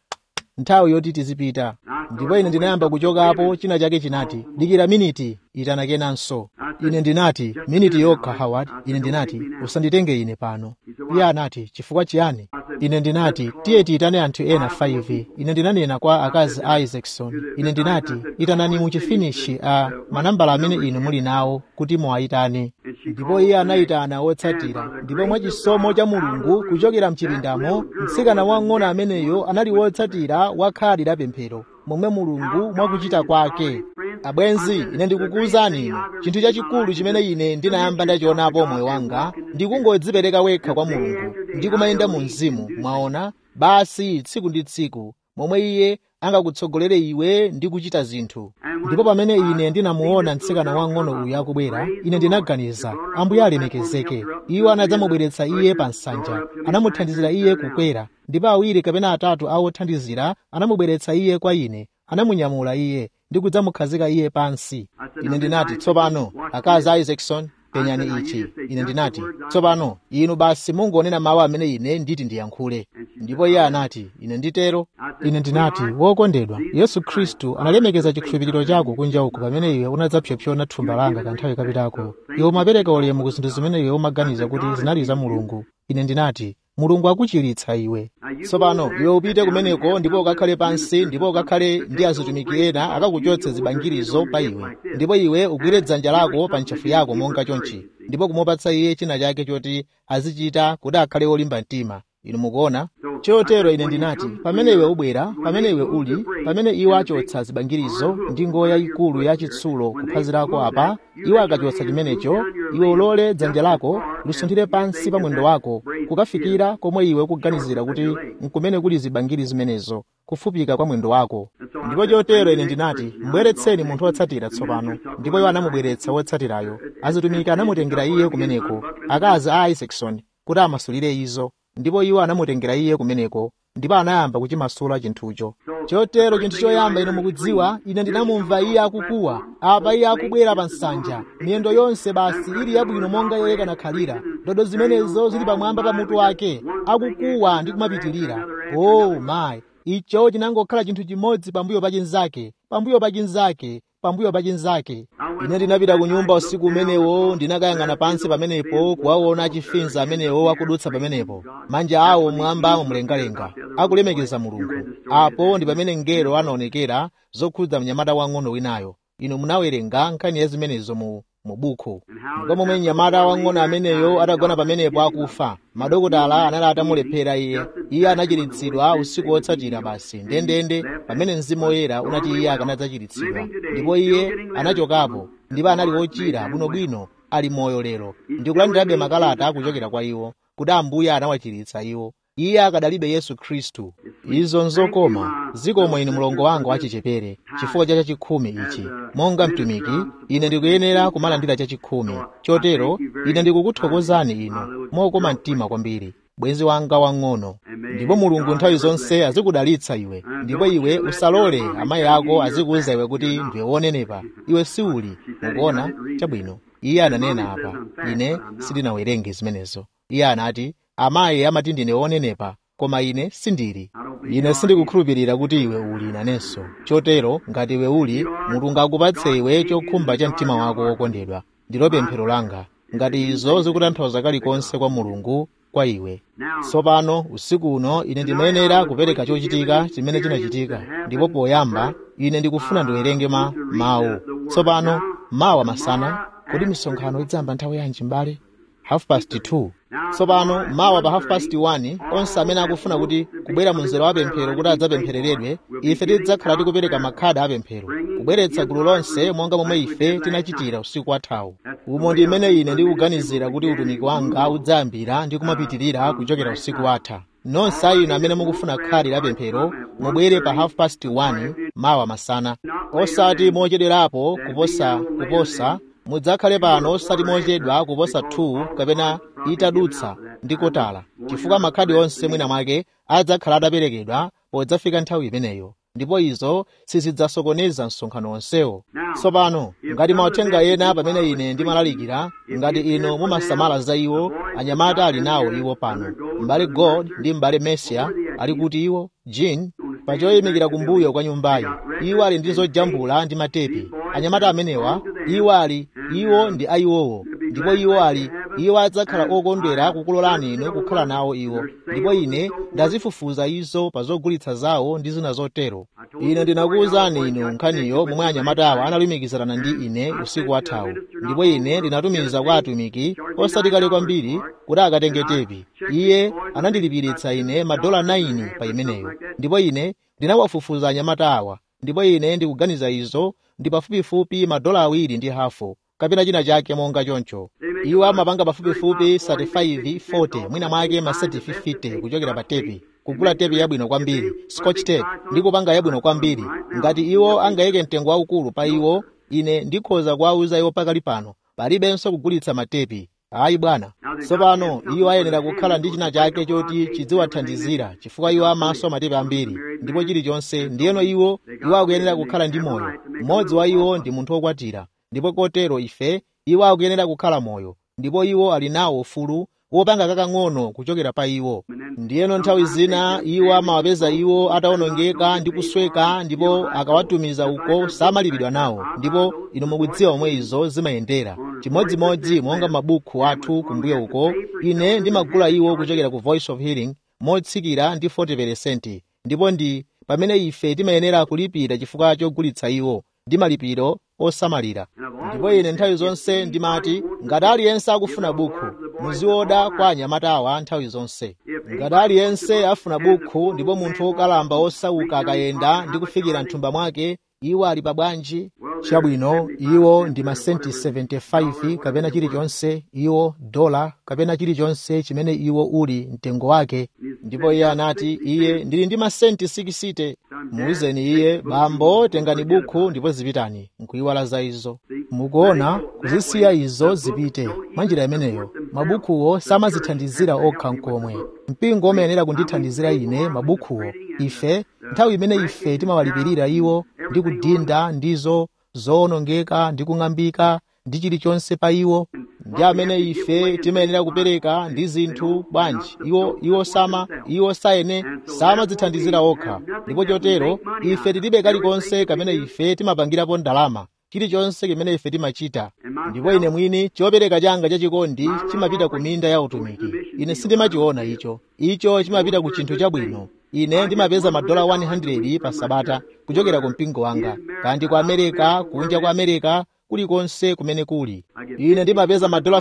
nthawi yoti tizipita ndipo ine ndinayamba kuchokapo china chake chinati dikira miniti itana kenanso ine ndinati miniti yokha howard ine ndinati usanditenge ine pano iye anati chifukwa chiyani ine ndinati tiye tiyitane anthu ena 5 ine ndinanena kwa akazi a isaacson ine ndinati itanani muchifinishi a manambala amene inu muli nawo kuti muwayitane ndipo iye anayitana wotsatira ndipo mwachisomo cha mulungu kuchokera mchipindamo mtsikana wang'ono ameneyo anali wotsatira wa khadi la pemphero momwe mulungu mwakuchita kwake abwenzi ine ndikukuwuzani inu chinthu chachikulu chimene ine ndinayamba ndachionapo moyo wanga ndikungodzipereka wekha kwa mulungu ndikumayenda mu mzimu mwaona basi tsiku ndi tsiku momwe iye angakutsogolere iwe ndi kuchita zinthu ndipo pamene ine ndinamuona mtsikana wang'ono uyu akubwera ine ndinaganiza ambuye alemekezeke iwo anadzamubweretsa iye pa nsanja anamuthandizira iye kukwera ndipo awiri kapena atatu a othandizira anamubweretsa iye kwa ine anamunyamula iye ndi kudzamukhazika iye pansi ine ndinati tsopano akazi a isaacson penyani ichi ine ndinati tsopano inu basi mungonena mawu amene ine nditi ndiyankhule ndipo iye anati ine nditero ine ndinati wokondedwa yesu khristu analemekeza chikhulupiriro chako kunja uku pamene iwe unadzapsopsona thumba langa kanthawi kapitako iwe umapereka ulemu ku zinthu zimene iwe umaganiza kuti zinali za mulungu ine ndinati mulungu akuchiritsa iwe tsopano iwe upite kumeneko ndipo ukakhale pansi ndipo ukakhale ndi azitumiki ena akakuchotse zibangirizo pa iwe ndipo iwe ugwire dzanja lako pa ntchafu yako monga chonchi ndipo kumupatsa iye china chake choti azichita kuti akhale olimba mtima inu mukuona chotero ine ndinati pamene iwe ubwera pamene iwe uli pamene iwo achotsa zibangirizo ndi ngoya ikulu ya chitsulo kuphazi lako apa iwo akachotsa chimenecho iwe ulole dzanja lako lusunthire pansi pa mwendo wako kukafikira komwe iwe ukuganizira kuti nkumene kuli zibangiri zimenezo kufupika kwa mwendo wako ndipo chotero ine ndinati mbweretseni munthu wotsatira tsopano ndipo iwo anamubweretsa wotsatirayo azitumiki anamutengera iye kumeneko akazi a isaacson kuti amasulire izo ndipo iwo anamutengera iye kumeneko ndipo anayamba kuchimasula chinthucho chotero chinthu choyamba ine mukudziwa ine ndinamumva iye akukuwa apa iye akubwera pa nsanja miyendo yonse basi ili yabwino monga iye kanakhalira ndodo zimenezo zili pamwamba pa mutu wake akukuwa ndi kumapitirira oh mayi icho chinangokhala chinthu chimodzi pambuyo pa chinzake pambuyo pa chinzake pambuyo pa chinzake ine ndinapita ku nyumba usiku umenewo ndinakayang'ana pansi pamenepo kuwaona achifinza amenewo akudutsa pamenepo manja awo mwamba mumlengalenga akulemekeza mulungu apo ndi pamene mngelo anaonekera zokhudza mnyamata wang'ono winayo inu munawerenga nkhani ya zimenezo mu mu buku ndipo momwe mnyamata wang'ono ameneyo atagona pamenepo akufa madokotala anali atamulephera iye iye anachiritsidwa usiku wotsatira basi ndendende pamene mzimu woyera unati iye akanadzachiritsidwa ndipo iye anachokapo ndipo anali wochira bwinobwino ali moyo lero ndikulandirabe makalata akuchokera kwa iwo kuti ambuye anawachiritsa iwo iye akadalibe yesu khristu izo nzokoma zikomo inu mlongo wanga wachichepere chifukwa cha chachikhumi ichi monga mtumiki ine ndikuyenera kumalandira chachikhumi chotero ine ndikukuthokozani inu mokoma mtima kwambiri bwenzi wanga wang'ono ndipo mulungu nthawi zonse azikudalitsa iwe ndipo iwe usalole amayi ako azikuwuza iwe kuti ndiwe wonenepa iwe siuli mukuona chabwino iye ananena apa ine sindinawerenge zimenezo iye anati amayi amati ndine wonenepa koma ine sindili ine sindikukhulupirira kuti iwe uli nanenso chotero ngati iwe uli mulungu akupatse iwe chokhumba cha mtima wako wokondedwa ndilo pemphero langa ngati izo zikutanthauza kalikonse kwa mulungu kwa iwe tsopano usiku uno ine ndimayenera kupereka chochitika chimene chinachitika ndipo poyamba ine ndikufuna ndiwerenge ma mawu tsopano mawa masana kodi misonkhano idzayamba nthawi yanji mbale half past 2 tsopano mawa pa half past 1 onse amene akufuna kuti kubwera mu mzera wa pemphero kuti adzapemphereredwe ife tidzakhala tikupereka makhadi apemphero kubweretsa gulu lonse monga momwe ife tinachitira usiku wathawu umo ndi imene ine ndikuganizira kuti utumiki wanga udzayambira ndi kumapitirira kuchokera usiku watha nonse a inu amene mukufuna khadi la pemphero mubwere pa half past 1 mawa masana osati mochedwerapo kuposa kuposa mudzakhale pano osati mochedwa kuposa 2 kapena itadutsa ndi kotala chifukwa makhadi onse mwina mwake adzakhala ataperekedwa podzafika nthawi imeneyo ndipo izo sizidzasokoneza msonkhano onsewo tsopano ngati mauthenga ena pamene ine ndimalalikira ngati inu mumasamala za iwo anyamata ali nawo iwo pano m'bale god ndi m'bale mesia ali kuti iwo jean pa choyimikira kumbuyo kwa nyumbayi iwo ali ndi zojambula ndi matepi anyamata amenewa iwo ali iwo ndi ayiwowo ndipo iwo ali iwo adzakhala okondwera kukulolani inu kukhala nawo iwo ndipo ine ndazifufuza izo pa zogulitsa zawo ndi zina zotero ine ndinakuwuzani inu nkhaniyo momwe anyamatawa analumikizana ndi ine usiku wathawu ndipo ine ndinatumiza kwa atumiki osati kale kwambiri kuti akatenge tepi iye anandilipiritsa ine madola 9 pa imeneyo ndipo ine ndinawafufuza anyamata awa ndipo ine ndikuganiza izo ndi pafupifupi madola awiri ndi hafu kapena china chake monga choncho iwo amapanga pafupifupi 35 40 mwina mwake maseti 50 kuchokera pa tepi kugula tepi yabwino kwambiri scotch tape ndi kupanga yabwino kwambiri ngati iwo angayike mtengo waukulu pa iwo ine ndikhoza kuwawuza iwo pakali pano palibenso kugulitsa matepi ayi bwana tsopano iwo ayenera kukhala ndi china chake choti chidziwathandizira chifukwa iwo amaso matepi ambiri ndipo chilichonse ndiyeno iwo iwo akuyenera kukhala ndi moyo mmodzi wa iwo ndi munthu wokwatira ndipo kotero ife iwo akuyenera kukhala moyo ndipo iwo ali nawo ufulu wopanga kakang'ono kuchokera pa iwo ndiyeno nthawi zina iwo amawapeza iwo atawonongeka ndi kusweka ndipo akawatumiza uko samalipidwa nawo ndipo inu mukudziwa momwe izo zimayendera chimodzimodzi monga mabuku athu kumbuyo uko ine ndimagula iwo kuchokera ku voice of healing motsikira ndi 40 ndipo ndi pamene ife timayenera kulipira chifukwa chogulitsa iwo ndi malipiro osamalira ndipo ine nthawi zonse ndimati ngati aliyense akufuna buku muzioda kwa anyamatawa nthawi zonse ngati aliyense afuna buku ndipo munthu wokalamba osauka akayenda ndi kufikira mthumba mwake iwo ali pabwanji chabwino iwo ndi masenti 75 kapena chilichonse iwo dola kapena chilichonse chimene iwo uli mtengo wake ndipo iye anati iye ndili ndi masenti 60 muuzeni iye bambo tengani buku ndipo zipitani nkuyiwala za izo mukuona kuzisiya izo zipite mwanjira imeneyo mabukuwo samazithandizira okha nkomwe mpingo umayenera kundithandizira ine mabukuwo ife nthawi imene ife timawalipirira iwo ndi kudinda ndizo zoonongeka ndi kung'ambika ndi chilichonse pa iwo ndi amene ife timayenera kupereka ndi zinthu bwanji iwo iwo sama iwo sayene samadzithandizira okha ndipo chotero ife tilibe kalikonse kamene ife timapangirapo ndalama chilichonse chimene ife timachita ndipo ine mwini chopereka changa chachikondi chimapita ku minda ya utumiki ine sindimachiona icho icho chimapita ku chinthu chabwino ine ndimapeza madola 100 pa sabata kuchokera ku mpingo wanga kandi ku amerika kunja kwa amerika kulikonse kumene kuli ine ndimapeza madola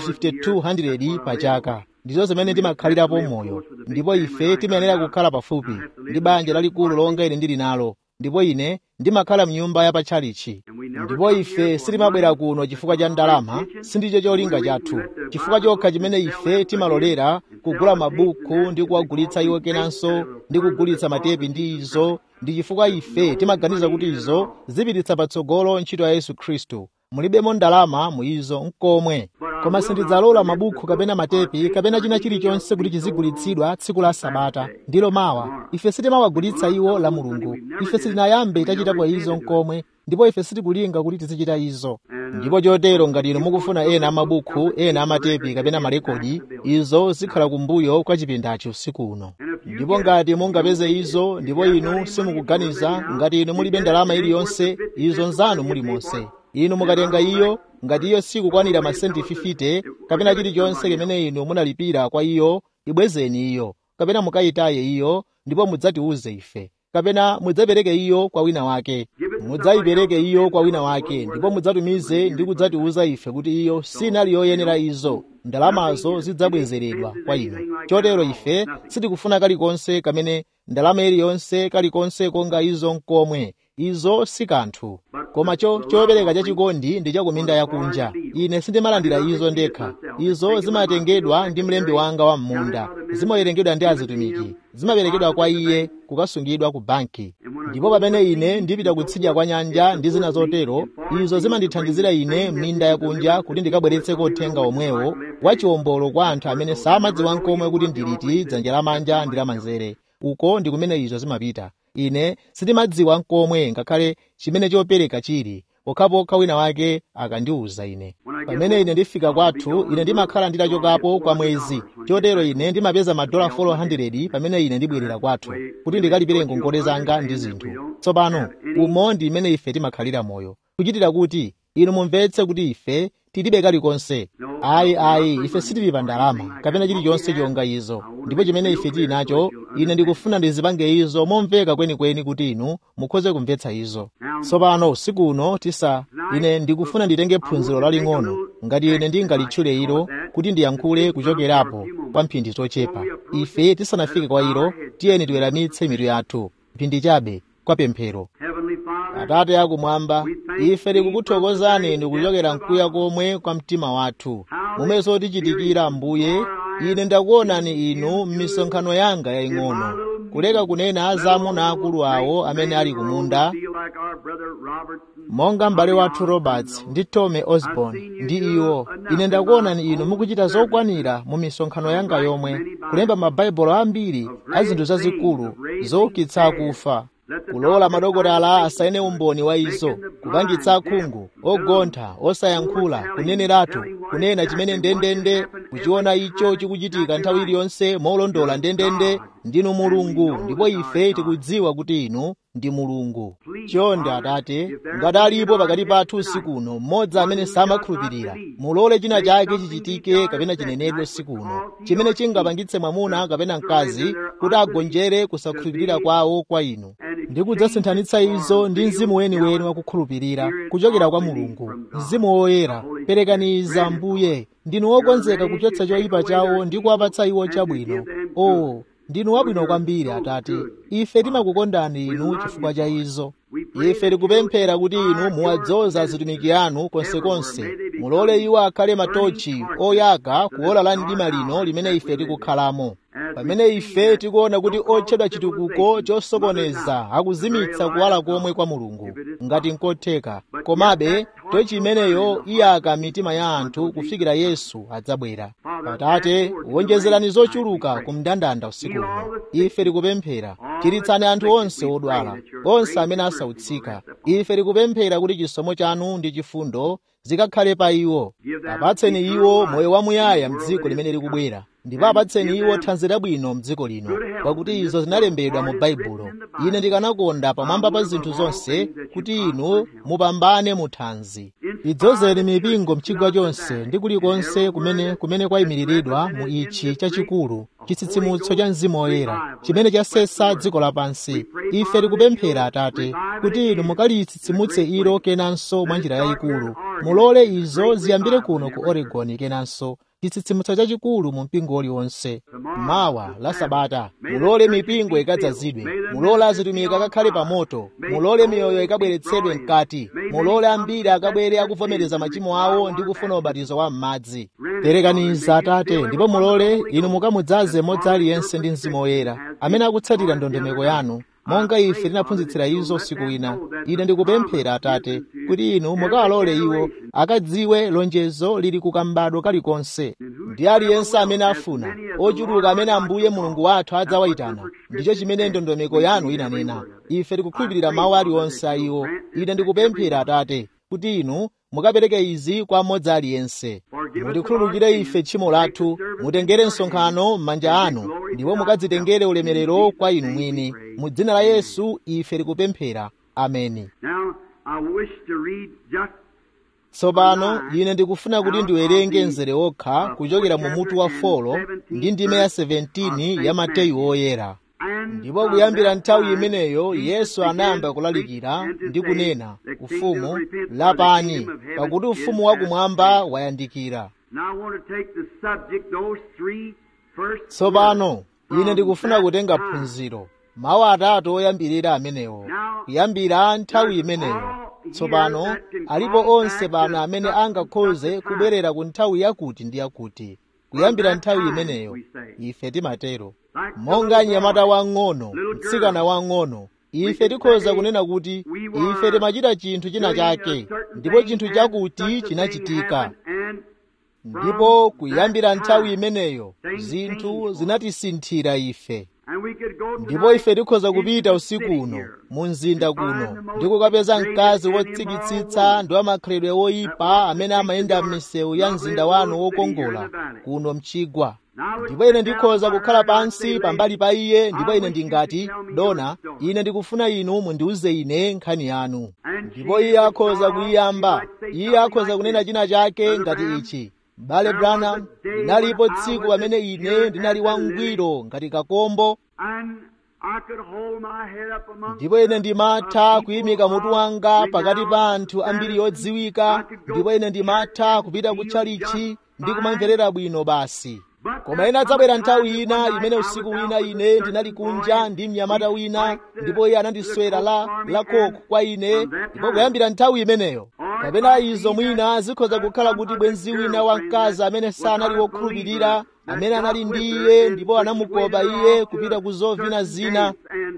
5200 pa chaka ndizo zimene ndimakhalirapo moyo ndipo ife timayenera kukhala pafupi ndi banja lalikulu longa ine ndili nalo ndipo ine ndimakhala mnyumba ya patchalichi ndipo ife sitimabwera kuno chifukwa cha ndalama sindicho cholinga chathu chifukwa chokha chimene ife timalolera kugula mabuku ndi kuwagulitsa iwo kenanso ndi kugulitsa matepi ndi izo ndi chifukwa ife timaganiza kuti izo zipititsa patsogolo ntchito ya yesu khristu mulibemo ndalama mu izo nkomwe koma sindidzalola mabuku kapena matepi kapena china chilichonse kuti chizigulitsidwa tsiku la sabata ndilo mawa ife sitimawagulitsa iwo la mulungu ife sitinayambe tachitapo izo nkomwe ndipo ife sitikulinga kuti tizichita izo ndipo chotero ngati inu mukufuna ena amabuku ena amatepi kapena marekodi izo zikhala kumbuyo kwa chipindachi usiku uno ndipo ngati mungapeze izo ndipo inu simukuganiza ngati inu mulibe ndalama iliyonse izo nzanu mulimonse inu mukatenga iyo ngati iyo sikukwanira masenti 50 kapena chilichonse chimene inu munalipira kwa iyo ibwezeni iyo kapena mukayitaye iyo ndipo mudzatiuze ife kapena mudzapereke iyo kwa wina wake mudzayipereke iyo kwa wina wake ndipo mudzatumize ndi kudzatiuza ife kuti iyo sinali yoyenera izo ndalamazo zidzabwezeredwa kwa inu chotero ife sitikufuna kalikonse kamene ndalama iliyonse kalikonse konga izo nkomwe izo si kanthu koma cho chopereka chachikondi ndi chakuminda yakunja ine sindimalandira izo ndekha izo zimatengedwa ndi mlembi wanga wa m'munda zimawerengedwa ndi azitumiki zimaperekedwa kwa iye kukasungidwa ku banki ndipo pamene ine ndipita kutsidya kwa nyanja ndi zina zotero izo zimandithandizira ine m'minda yakunja kuti ndikabweretseko uthenga omwewo wa chiwombolo kwa anthu amene samadziwa nkomwe kuti ndiliti dzanja lamanja ndi lamanzere uko ndi kumene izo zimapita ine sindimadziwa nkomwe ngakhale chimene chopereka chili pokhapokha wina wake akandiwuza ine pamene ine ndifika kwathu ine ndimakhala nditachokapo kwa mwezi chotero ine ndimapeza madola 400 pamene ine ndibwerera kwathu kuti ndikalipire ngongole zanga ndi zinthu tsopano umo ndi imene ife timakhalira moyo kuchitira kuti inu mumvetse kuti ife tilibe kalikonse ayi ayi ife sitili pa ndalama kapena chilichonse chonga izo ndipo chimene ife tili nacho ine ndikufuna ndizipange izo momveka kwenikweni kuti inu mukhoze kumvetsa izo tsopano usiku uno tisa ine ndikufuna nditenge phunziro laling'ono ngati ine ndingalitchule ilo kuti ndiyankhule kuchokerapo kwa mphindi zochepa ife tisanafike kwa ilo tiyeni tiweramitse mitu yathu mphindi chabe kwa pemphero atate akumwamba ife tikukuthokozani ndikuchokera mkuya komwe kwa mtima wathu momwe zotichitikira ambuye ine ndakuonani inu m'misonkhano yanga yaying'ono kuleka kunena za amuna akulu awo amene ali kumunda monga m'bale wathu roberts ndi tommy osborn ndi iwo ine ndakuonani inu mukuchita zokwanira mu misonkhano yanga yomwe kulemba mabaibulo ambiri a zinthu zazikulu zoukitsa akufa kulola madokotala asaine umboni wa izo kupangitsa akhungu ogontha osayankhula kuneneratu kunena chimene ndendende kuchiona icho chikuchitika nthawi iliyonse molondola ndendende ndinu mulungu ndipo ife tikudziwa kuti inu ndi mulungu chonde atate ngati alipo pakati pathu usiku uno mmodzi amene samakhulupirira mulole china chake chichitike kapena chinenedwe usiku uno chimene chingapangitse mwamuna kapena mkazi kuti agonjere kusakhulupirira kwawo kwa inu ndi kudzasinthanitsa izo ndi mzimu weniweni wakukhulupirira kuchokera kwa mulungu mzimu woyera perekaniza ambuye ndinu wokonzeka kuchotsa choyipa chawo ndi kuwapatsa iwo chabwino o ndinu wabwino kwambiri atate ife timakukondani inu chifukwa cha izo ife tikupemphera kuti inu muwadzoza atumiki anu konsekonse mulole iwo akhale matochi oyaka kuola la mdima lino limene ife tikukhalamo pamene ife tikuona kuti otchedwa chitukuko chosokoneza akuzimitsa kuwala komwe kwa mulungu ngati nkotheka komabe tochi imeneyo iyaka mitima ya anthu kufikira yesu adzabwera atate wonjezerani zochuluka ku mndandanda usiku uno ife tikupemphera chiritsani anthu onse odwala onse amene asautsika ife tikupemphera kuti chisomo chanu ndi chifundo zikakhale pa iwo apatseni iwo moyo wamuyaya mdziko limene likubwera ndipo apatseni iwo thanzi labwino mdziko lino pakuti izo zinalembedwa mu baibulo ine ndikanakonda pamwamba pa zinthu zonse kuti inu mupambane mu thanzi idzozeni mipingo mchigwa chonse ndi kulikonse kumene kumene kwayimiriridwa mu ichi chachikulu chitsitsimutso cha mzimu woyera chimene chasesa dziko lapansi ife tikupemphera atate kuti inu mukalitsitsimutse ilo kenanso mwa njira yayikulu mulole izo ziyambire kuno ku oregon kenanso chitsitsimutso chachikulu mu mpingo uliwonse mawa la sabata mulole mipingo ikadzazidwe mulole azitumiki akakhale pa moto mulole miyoyo ikabweretsedwe mkati mulole ambiri akabwere akuvomereza machimo awo ndi kufuna ubatizo wa m'madzi perekaniza atate ndipo mulole inu mukamudzaze mmodzi aliyense ndi mzimu woyera amene akutsatira ndondomeko yanu monga ife tinaphunzitsira izo usiku wina ine ndikupemphera atate kuti inu mukawalole iwo akadziwe lonjezo lili kukambadwo kalikonse ndi aliyense amene afuna ochuluka amene ambuye mulungu wathu adzawayitana ndicho chimene ndondomeko yanu inanena ife tikukhulupirira mawu aliwonse a iwo ine ndikupemphera atate kuti inu mukapereke izi kwa mmodzi aliyense mutikhululukire ife tchimo lathu mutengere msonkhano m'manja anu ndipo mukadzitengere ulemerero kwa inu mwini mu dzina la yesu ife tikupemphera ameni tsopano ine ndikufuna kuti ndiwerenge mzere wokha kuchokera mu mutu wa folo ndi ndime ya 17 ya mateyu oyera ndipo kuyambira nthawi imeneyo yesu anayamba kulalikira ndi kunena ufumu lapani pakuti ufumu wakumwamba wayandikira tsopano ine ndikufuna kutenga phunziro mawu atatu oyambirira amenewo kuyambira nthawi imeneyo tsopano alipo onse pano amene angakhoze kubwerera ku nthawi yakuti ndi yakuti kuyambira nthawi imeneyo ife timatero monga mnyamata wang'ono mtsikana wang'ono ife tikhoza kunena kuti ife timachita chinthu china chake ndipo chinthu chakuti chinachitika ndipo kuyambira nthawi imeneyo zinthu zinatisinthira ife ndipo ife tikhoza kupita usiku uno mu mzinda kuno ndi kukapeza mkazi wotsikitsitsa ndi wamakhalidwe woyipa amene amayenda m'misewu ya mzinda wanu wokongola kuno mchigwa ndipo ine ndikhoza kukhala pansi pambali pa iye ndipo ine ndingati dona ine ndikufuna inu mundiuze ine nkhani yanu ndipo iye akhoza kuyiyamba iye akhoza kunena china chake ngati ichi m'bale branham linalipo tsiku pamene ine ndinali wangwiro ngati kakombo ndipo ine ndimatha kuyimika mutu wanga pakati pa anthu ambiri odziwika ndipo ine ndimatha kupita kutchalichi ndi kumamverera bwino basi koma ina adzabwera nthawi ina imene usiku wina ine ndinali kunja ndi mnyamata wina ndipo iye anandiswera la la koko kwa ine ndipo kuyambira nthawi imeneyo kapena izo mwina zikhoza kukhala kuti bwenzi wina wamkazi amene sanali wokhulupirira amene anali ndi iye ndipo anamukopa iye kupita ku zovina zina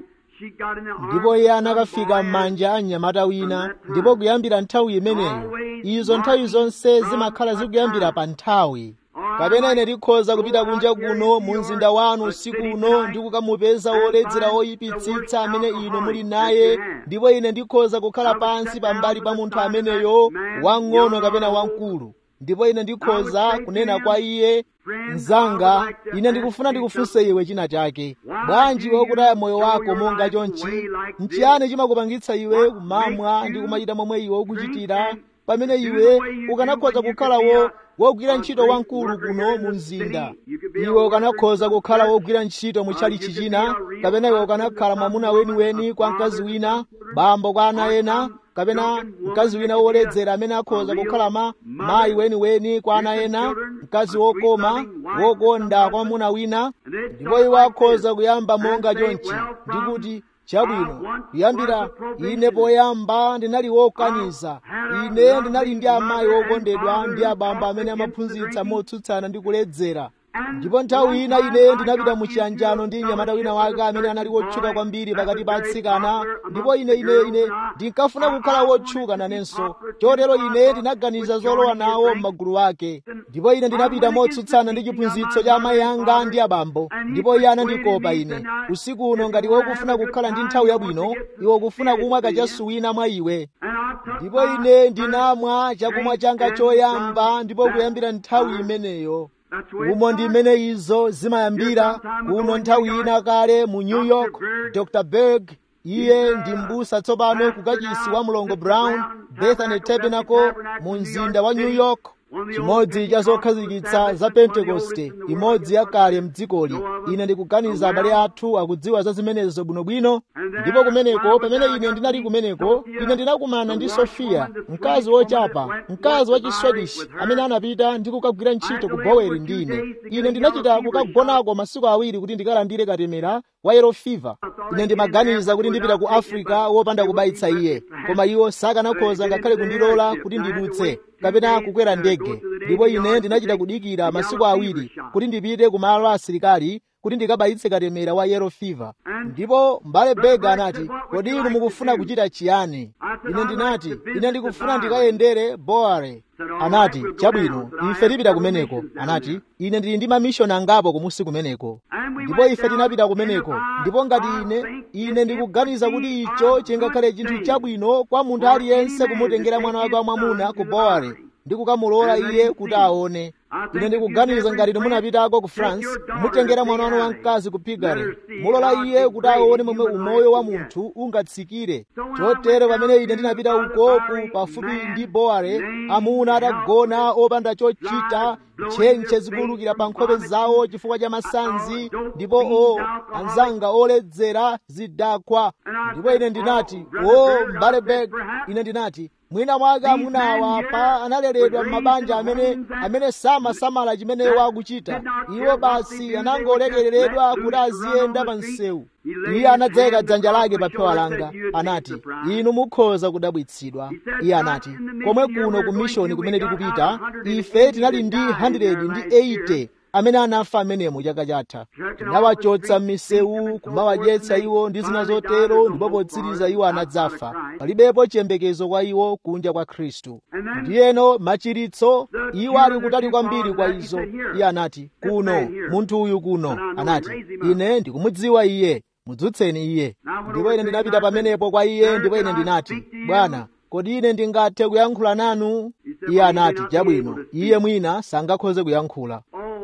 ndipo iye anakafika m'manja a mnyamata wina ndipo kuyambira nthawi imeneyo izo nthawi zonse zimakhala zikuyambira pa nthawi kapena ine ndikhoza kupita kunja kuno mu mzinda wanu usiku uno ndi kukamupeza woledzera woyipitsitsa amene inu muli naye ndipo ine ndikhoza kukhala pansi pambali pa munthu ameneyo wang'ono kapena wamkulu ndipo ine ndikhoza kunena kwa iye mzanga ine ndikufuna ndikufunse iwe china chake bwanji wakutaya moyo wako monga chonchi nchiyani chimakupangitsa iwe kumamwa ndi kumachita momwe iwe ukuchitira pamene iwe ukanakhoza kukhalawo wogwira ntchito wamkulu kuno mu mzinda iwe ukanakhoza kukhala wogwira ntchito mu tchalichi china kapena iwe ukanakhala mwamuna weniweni kwa mkazi wina bambo kwa ana ena kapena mkazi wina woledzera amene akhoza kukhala ma mayi weniweni kwa ana ena mkazi wokoma wokonda kwa mwamuna wina ndipo iwe akhoza kuyamba monga chonchi ndikuti chabwino kuyambira ine poyamba ndinali wokaniza ine ndinali ndi amayi wokondedwa ndi abambo amene amaphunzitsa motsutsana ndi kuledzera ndipo nthawi ina ine ndinapita mu chiyanjano ndi mnyamata wina wake amene anali wotchuka kwambiri pakati pa atsikana ndipo ine ine ine ndinkafuna kukhala wotchuka nanenso chotero ine ndinaganiza zolowa nawo m'magulu ake ndipo ine ndinapita motsutsana ndi chiphunzitso cha amayi anga ndi abambo ndipo iye anandikopa ine usiku uno ngati wokufuna kukhala ndi nthawi yabwino iwe ukufuna kumwa kachasu wina mwa iwe ndipo ine ndinamwa chakumwa changa choyamba ndipo kuyambira nthawi imeneyo umo ndi imene izo zimayambira kuno nthawi ina kale mu new york dr berg iye ndi mbusa tsopano kukachisi wa mlongo brown bethany tabernacle mu mzinda wa new york chimodzi cha zokhazikitsa za pentekoste imodzi yakale mdzikoli ine ndikuganiza abale athu akudziwa za zimenezo bwinobwino ndipo kumeneko pamene ine ndinali kumeneko ine ndinakumana ndi sofiya mkazi wochapa mkazi wa chiswedish amene anapita ndi kukagwira ntchito ku boweri ndi ine ine ndinachita kukagonako masiku awiri kuti ndikalandire katemera wa yellow fever ine ndimaganiza kuti ndipita ku africa wopanda kubayitsa iye koma iwo sakanakhoza ngakhale kundilola kuti ndidutse kapena kukwera ndege ndipo ine ndinachita kudikira masiku awiri kuti ndipite ku malo a asilikali kuti ndikabayitse katemera wa yellow fever ndipo mbale bega anati kodi inu mukufuna kuchita chiyani ine ndinati ine ndikufuna ndikayendere boare anati chabwino ife tipita kumeneko anati ine ndili ndi mamishoni angapo kumusi kumeneko ndipo ife tinapita kumeneko ndipo ngati ine ine ndikuganiza kuti icho chingakhale chinthu chabwino kwa munthu aliyense kumutengera mwana wake wamwamuna ku boare ndi kukamulola iye kuti aone ine ndikuganiza ngati munapitako ku france mutengera mwana wanu wamkazi ku pigare mulola iye kuti aone momwe umoyo wa munthu ungatsikire chotero pamene ine ndinapita ukoku pafupi ndi boare amuna atagona opanda chochita ntchentche zikulukira pa nkhope zawo chifukwa cha masanzi ndipo o anzanga oledzera zidakwa ndipo ine ndinati o mbale beg ine ndinati mwina mwake amunawa pa analeredwa m'mabanja amene amene samasamala chimene wakuchita iwo basi anangolekereredwa kuti aziyenda pa msewu iye anadzayika dzanja lake pa phewa langa anati inu mukhoza kudabwitsidwa iye anati komwe kuno ku mishoni kumene tikupita ife tinali ndi 100 ndi 80 amene anafa amenemo chaka chatha tinawachotsa m'misewu kumawadyetsa iwo ndi zina zotero ndipo potsiriza iwo anadzafa palibepo chiyembekezo kwa iwo kunja kwa khristu ndiyeno machiritso iwo ali kutali kwambiri kwa izo iye anati kuno munthu uyu kuno anati ine ndikumudziwa iye mudzutseni iye ndipo ine ndinapita pamenepo kwa iye ndipo ine ndinati bwana kodi ine ndingathe kuyankhula nanu iye anati chabwino iye mwina sangakhoze kuyankhula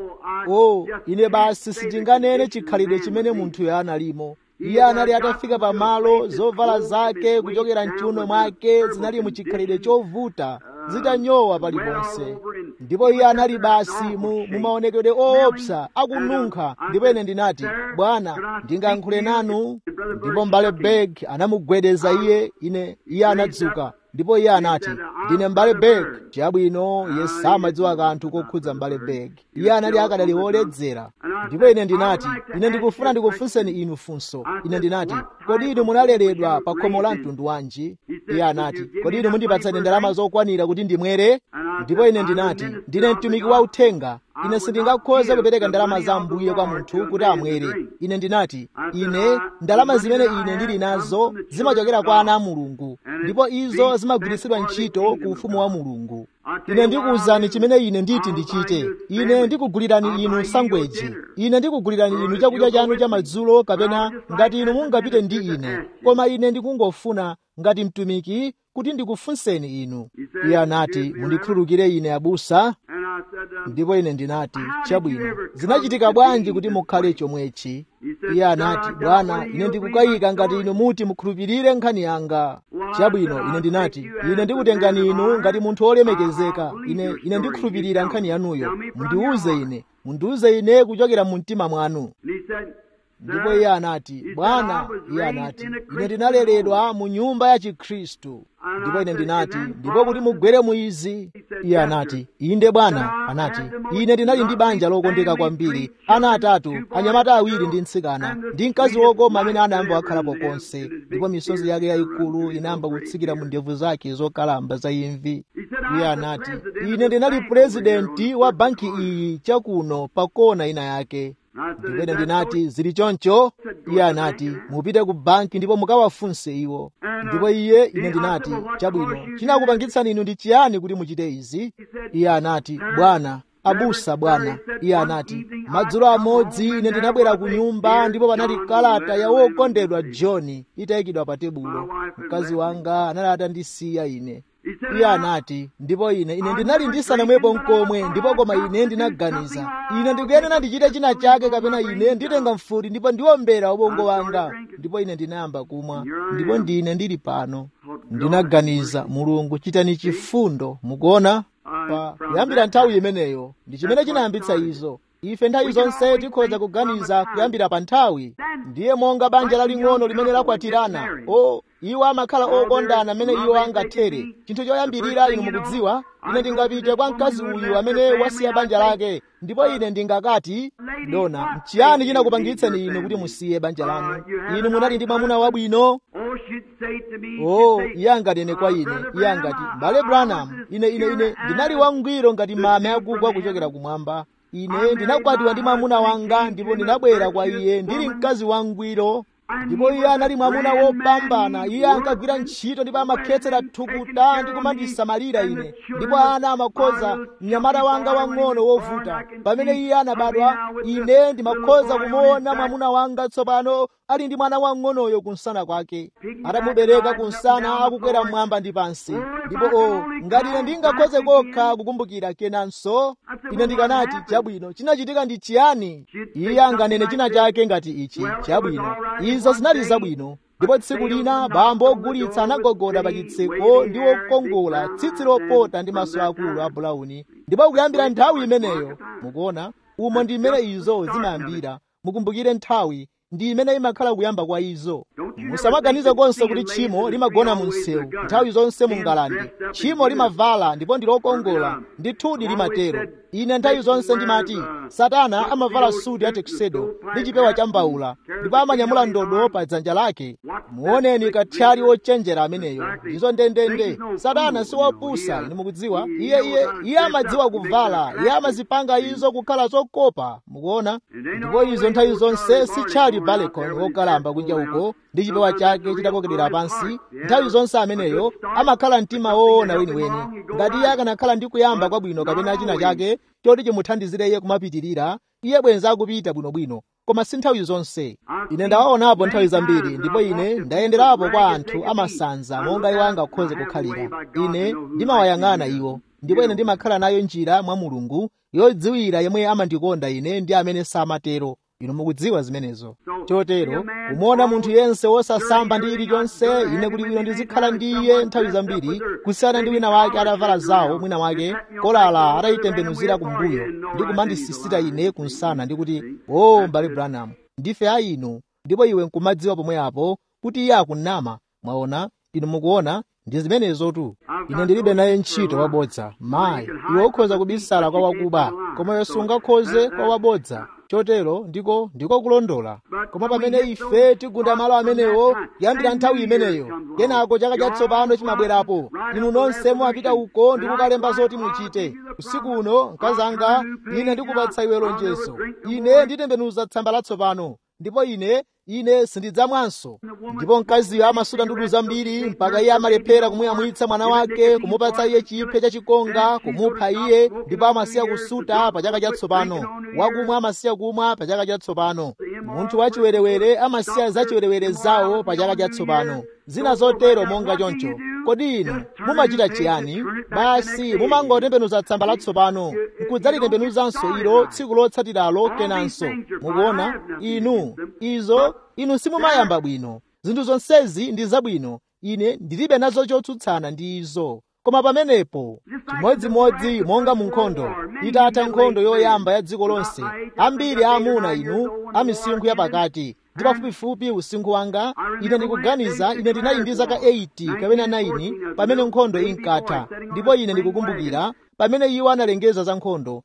o ine basi sindinganene chikhalidwe chimene munthuyo analimo iye anali atafika pamalo zovala zake kuchokera mchiuno mwake zinali mu chikhalidwe chovuta zitanyowa paliponse ndipo iye anali basi mu mumaonekedwe oopsa akununkha ndipo ine ndinati bwana ndingayankhule nanu ndipo mbale beg anamugwedeza iye ine iye anadzuka ndipo iye anati ndine mbale beg chabwino iye samadziwa kanthu kokhudza mbale beg iye anali akadali woledzera ndipo ine ndinati ine ndikufuna ndikufunseni inu funso ine ndinati kodi inu munaleredwa pa khomo la mtundu wanji iye anati kodi inu mundipatsani ndalama zokwanira kuti ndimwere ndipo ine ndinati ndine mtumiki wa uthenga ine sindingakhoze kupereka ndalama za mbuye kwa munthu kuti amwere ine ndinati ine ndalama zimene ine ndili nazo zimachokera kwa ana a mulungu ndipo izo zimagwiritsidwa ntchito ku ufumu wa mulungu ine ndikuwuzani chimene ine nditi ndichite ine ndikugulirani inu sangweji ine ndikugulirani inu chakudya chanu cha madzulo kapena ngati inu mungapite ndi ine koma ine ndikungofuna ngati mtumiki kuti ndikufunseni inu iye anati mundikhululukire ine abusa ndipo ine ndinati chabwino zinachitika bwanji kuti mukhale chomwechi iye anati bwana ine ndikukayika ngati inu muti mukhulupirire nkhani yanga chabwino ine ndinati ine ndikutengani inu ngati munthu wolemekezeka ine ine ndikhulupirira nkhani yanuyo mundiwuze ine mundiwuze ine kuchokera mu mtima mwanu ndipo iye anati bwana iye anati ine ndinaleredwa mu nyumba ya chikhristu ndipo ine ndinati ndipo kuti mugwere mu izi iye anati inde bwana anati ine ndinali ndi banja lokondeka kwambiri ana atatu anyamata awiri ndi mtsikana ndi mkazi wokoma amene anayamba wakhalapo konse ndipo misozi yake yayikulu inayamba kutsikira mu ndevu zake zokalamba za imvi iye anati ine ndinali purezidenti wa banki iyi chakuno pa kona ina yake ndipo ine ndinati zili choncho iye anati mupite ku banki ndipo mukawafunse iwo ndipo iye ine ndinati chabwino chinakupangitsani inu ndi chiyani kuti muchite izi iye anati bwana abusa bwana iye anati madzulo amodzi ine ndinabwera ku nyumba ndipo panali kalata ya wokondedwa john itayikidwa pa tebulo mkazi wanga anali atandisiya ine iye anati ndipo ine ine ndinali ndisanamwepo nkomwe ndipo koma ine ndinaganiza ine ndikuyenera ndichite china chake kapena ine nditenga mfuti ndipo ndiwombera ubongo wanga ndipo ine ndinayamba kumwa ndipo ndine ndili pano ndinaganiza mulungu chitani chifundo mukuona pa kuyambira nthawi imeneyo ndi chimene chinayambitsa izo ife nthawi zonse tikhoza kuganiza kuyambira pa nthawi ndiye monga banja laling'ono limene lakwatirana o iwo amakhala okondana amene iwo angathere chinthu choyambirira inu mukudziwa ine ndingapite kwa mkazi uyu amene wasiya banja lake ndipo ine ndingakati dona nchiyani chinakupangitsani inu kuti musiye banja lanu inu munali ndi mwamuna wabwino o iye anganene kwa ine iye angati mbale branham ine ine ine ndinali wangwiro ngati mame akugwa kuchokera kumwamba ine ndinakwatiwa ndi mwamuna wanga ndipo ndinabwera kwa iye ndili mkazi wangwiro ndipo iye anali mwamuna wopambana iye ankagwira ntchito ndipo amakhetsera thukuta ndi kumandisamalira ine ndipo ana amakhoza mnyamata wanga wang'ono wovuta pamene iye anabadwa ine ndimakhoza kumuona mwamuna wanga tsopano ali ndi mwana wang'onoyo kunsana kwake atamubereka kunsana akukwera mmwamba ndi pansi ndipo o ngati ine ndingakhoze kokha kukumbukira kenanso ine ndikanati chabwino chinachitika ndi chiyani iye anganene china chake ngati ichi chabwino izo zinali zabwino ndipo tsiku lina bambo ogulitsa anagogoda pa chitseko ndi wokongola tsitsi lopota ndi maso akulu a bulauni ndipo kuyambira nthawi imeneyo mukuona umo ndi mmene izo zimayambira mukumbukire nthawi ndi imene imakhala kuyamba kwa izo musamaganize konse kuti tchimo limagona mu msewu nthawi zonse mu ngalande tchimo limavala ndipo ndi lokongola ndithudi limatero ine nthawi zonse ndimati satana amavala suti ya teksedo ndi chipewa cha mbawula ndipo amanyamula ndodo pa dzanja lake muoneni kathyali wochenjera ameneyo ndizo ndendende satana si wopusa ine mukudziwa iye iye iye amadziwa kuvala iye amazipanga izo kukhala zokopa mukuona ndipo izo nthawi zonse sitchali balekoni wokalamba kunja uko ndi chipewa chake chitakokedera pansi nthawi zonse ameneyo amakhala mtima woona weniweni ngati iye akanakhala ndi kuyamba kwabwino kapena china chake choti chimuthandizire iye kumapitirira iye bwenza akupita bwinobwino koma si nthawi zonse ine ndawaonapo nthawi zambiri ndipo ine ndayenderapo kwa anthu amasanza monga iwo angakhoze kukhalira ine ndimawayang'ana iwo ndipo ine ndimakhala nayo njira mwa mulungu yodziwira yemwe amandikonda ine ndi amene samatero inu mukudziwa zimenezo chotero umuona munthu yense wosasamba ndi chilichonse ine kuti bwino ndizikhala ndi iye nthawi zambiri kusiyana ndi wina wake atavala zawo mwina wake kolala atayitembenuzira kumbuyo ndi kumandisisita ine kunsana ndi kuti o mbale branham ndife a inu ndipo iwe nkumadziwa pomwe apo kuti iye akunama mwaona inu mukuona ndi zimenezotu ine ndilibe naye ntchito wabodza mayi iwe ukhoza kubisala kwa wakuba koma iwe sungakhoze kwa wabodza chotero ndiko ndiko kulondola koma pamene ife tigunda malo amenewo kuyambira nthawi imeneyo kenako chaka chatsopano chimabwerapo inu nonse mumapita uko ndi kukalemba zoti muchite usiku uno mkazanga ine ndikupatsa iwe lonjezo ine nditembenuza tsamba latsopano ndipo ine ine sindidzamwanso ndipo mkaziyo amasuta ndudu zambiri mpaka iye amalephera kumuyamwitsa mwana wake kumupatsa iye chiphe chachikonga kumupha iye ndipo amasiya kusuta pa chaka chatsopano wakumwa amasiya kumwa pa chaka chatsopano munthu wachiwerewere amasiya zachiwerewere zawo pa chaka chatsopano zina zotero monga choncho kodi inu mumachita chiyani basi mumangotembenuza tsamba latsopano nkudzalitembenuzanso ilo tsiku lotsatiralo kenanso mukuona inu izo inu simumayamba bwino zinthu zonsezi ndi zabwino ine ndilibe nazo chotsutsana ndi izo koma pamenepo chimodzimodzi monga mu nkhondo itatha nkhondo yoyamba ya dziko lonse ambiri aamuna inu a misinkhu yapakati ndi pafupifupi usinkhu wanga ine ndikuganiza ine ndinali ndi zaka 80 kapena 9 pamene nkhondo inkatha ndipo ine ndikukumbukira pamene iwo analengeza za nkhondo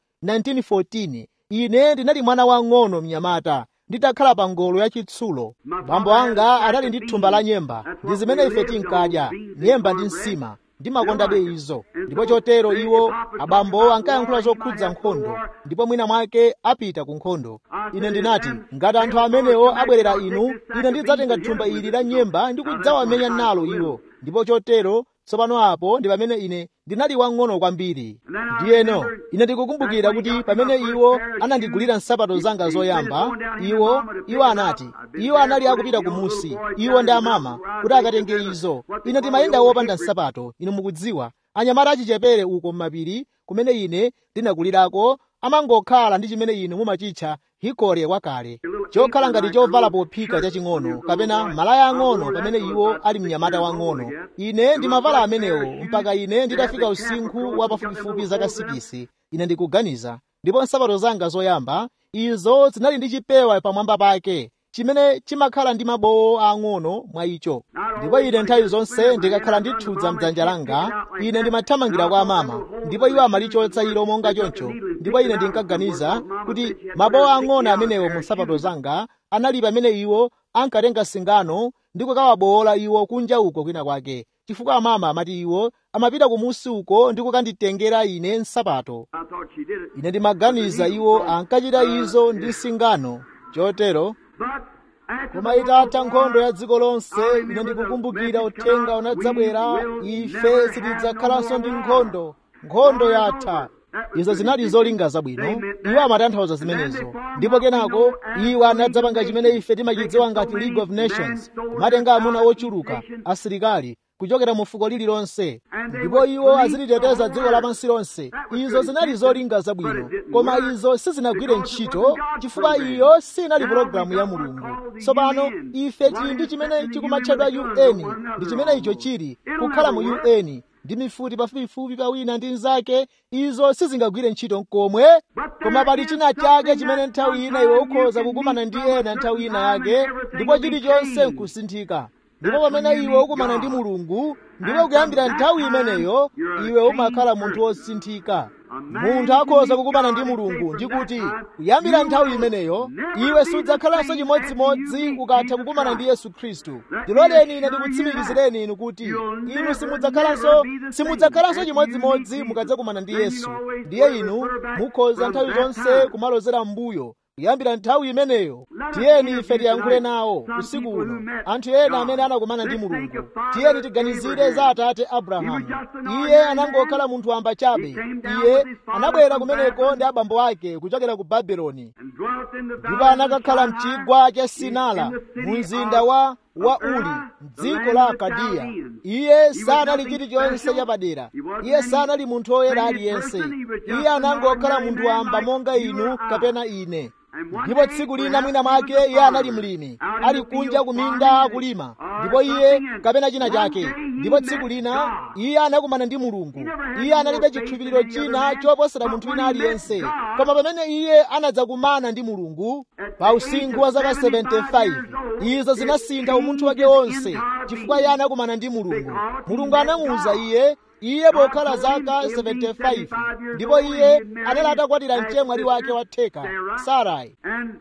1914 ine ndinali mwana wang'ono mnyamata nditakhala pa ngolo yachitsulo bambo anga anali ndi thumba la nyemba ndi zimene ife tinkadya nyemba ndi nsima ndimakondabe izo ndipo chotero iwo abambo ankayankhula zokhudza nkhondo ndipo mwina mwake apita ku nkhondo ine ndinati ngati anthu amenewo abwerera inu ine ndidzatenga thumba ili la nyemba ndi kudzawamenya nalo iwo ndipo chotero tsopano apo ndi pamene ine ndinali wang'ono kwambiri ndiyeno ine ndikukumbukira kuti pamene iwo anandigulira nsapato zanga zoyamba iwo iwo anati iwo anali akupita kumusi iwo ndi amama kuti akatenge izo ine ndimayenda wopanda nsapato inu mukudziwa anyamata achichepere uko m'mapiri kumene ine ndinakulirako amangokhala ndi chimene inu mumachitcha hikore wakale chokhala ngati chovala pophika chaching'ono kapena malaya ang'ono pamene iwo ali mnyamata wang'ono ine ndimavala amenewo mpaka ine nditafika usinkhu wa pafupifupi zaka sikisi ine ndikuganiza ndipo nsapato zanga zoyamba izo zinali ndi chipewa pamwamba pake chimene chimakhala ndi mabowo ang'ono mwa icho ndipo ine nthawi zonse ndikakhala ndithudza mdzanja langa ine ndimathamangira kwa amama ndipo iwo amalichotsa ilo monga choncho ndipo ine ndinkaganiza kuti mabowo ang'ono amenewo mu nsapato zanga anali pamene iwo ankatenga singano ndi kukawabowola iwo kunja uko kwina kwake chifukwa amama amati iwo amapita kumusi uko ndi kukanditengera ine nsapato ine ndimaganiza iwo ankachita izo ndi singano chotero koma itatha nkhondo ya dziko lonse ine ndikukumbukira uthenga unadzabwera ife sitidzakhalanso ndi nkhondo nkhondo yatha izo zinali zolinga zabwino iwo amatanthauza zimenezo ndipo kenako iwo anadzapanga chimene ife timachidziwa ngati league of nations kumatenga amuna ochuluka asilikali kuchokera mu fuko lililonse ndipo iwo aziliteteza dziko lapansi lonse izo zinali zolinga zabwino koma izo sizinagwire ntchito chifukwa iyo sinali pologalamu ya mulungu tsopano ife tili ndi chimene chikumatchedwa un ndi chimene icho chili kukhala mu un ndi mifuti pafupifupi pawina ndi nzake izo sizingagwire ntchito nkomwe koma pali china chake chimene nthawi ina iwe ukhoza kukumana ndi ena nthawi ina yake ndipo chilichonse nkusinthika ndipo pamene iwe ukumana ndi mulungu ndipo kuyambira nthawi imeneyo iwe umakhala munthu wosinthika munthu akhoza kukumana ndi mulungu ndikuti kuyambira nthawi imeneyo iwe sudzakhalanso chimodzimodzi ukatha kukumana ndi yesu khristu ndiloleni ine ndikutsimikizireni inu kuti inu simudzakhalanso simudzakhalanso chimodzimodzi mukadzakumana ndi yesu ndiye inu mukhoza nthawi zonse kumalozera m'mbuyo kuyambira nthawi imeneyo tiyeni ife tiyankhule nawo usiku uno anthu ena amene anakumana ndi mulungu tiyeni tiganizire za atate abrahamu iye anangokhala munthu wamba chabe iye anabwera kumeneko ndi abambo ake kuchokera ku babeloni ndipo anakakhala mchigwa cha sinala mu mzinda wa wa uli mdziko la akadiya iye sanali chilichonse chapadera iye sanali munthu woyera aliyense iye anangokhala munthu wamba monga inu kapena ine ndipo tsiku lina mwina mwake iye anali mlimi ali kunja kuminda akulima ndipo iye kapena china chake ndipo tsiku lina iye anakumana ndi mulungu iye analibe chikhulupiriro china choposera munthu wina aliyense koma pamene iye anadzakumana ndi mulungu pa usinkhu wa zaka 75 izo zinasintha umunthu wake wonse chifukwa iye anakumana ndi mulungu mulungu anamuwuza iye iye pokhala zaka 75 ndipo iye anali atakwatira mchemwali wake watheka sarai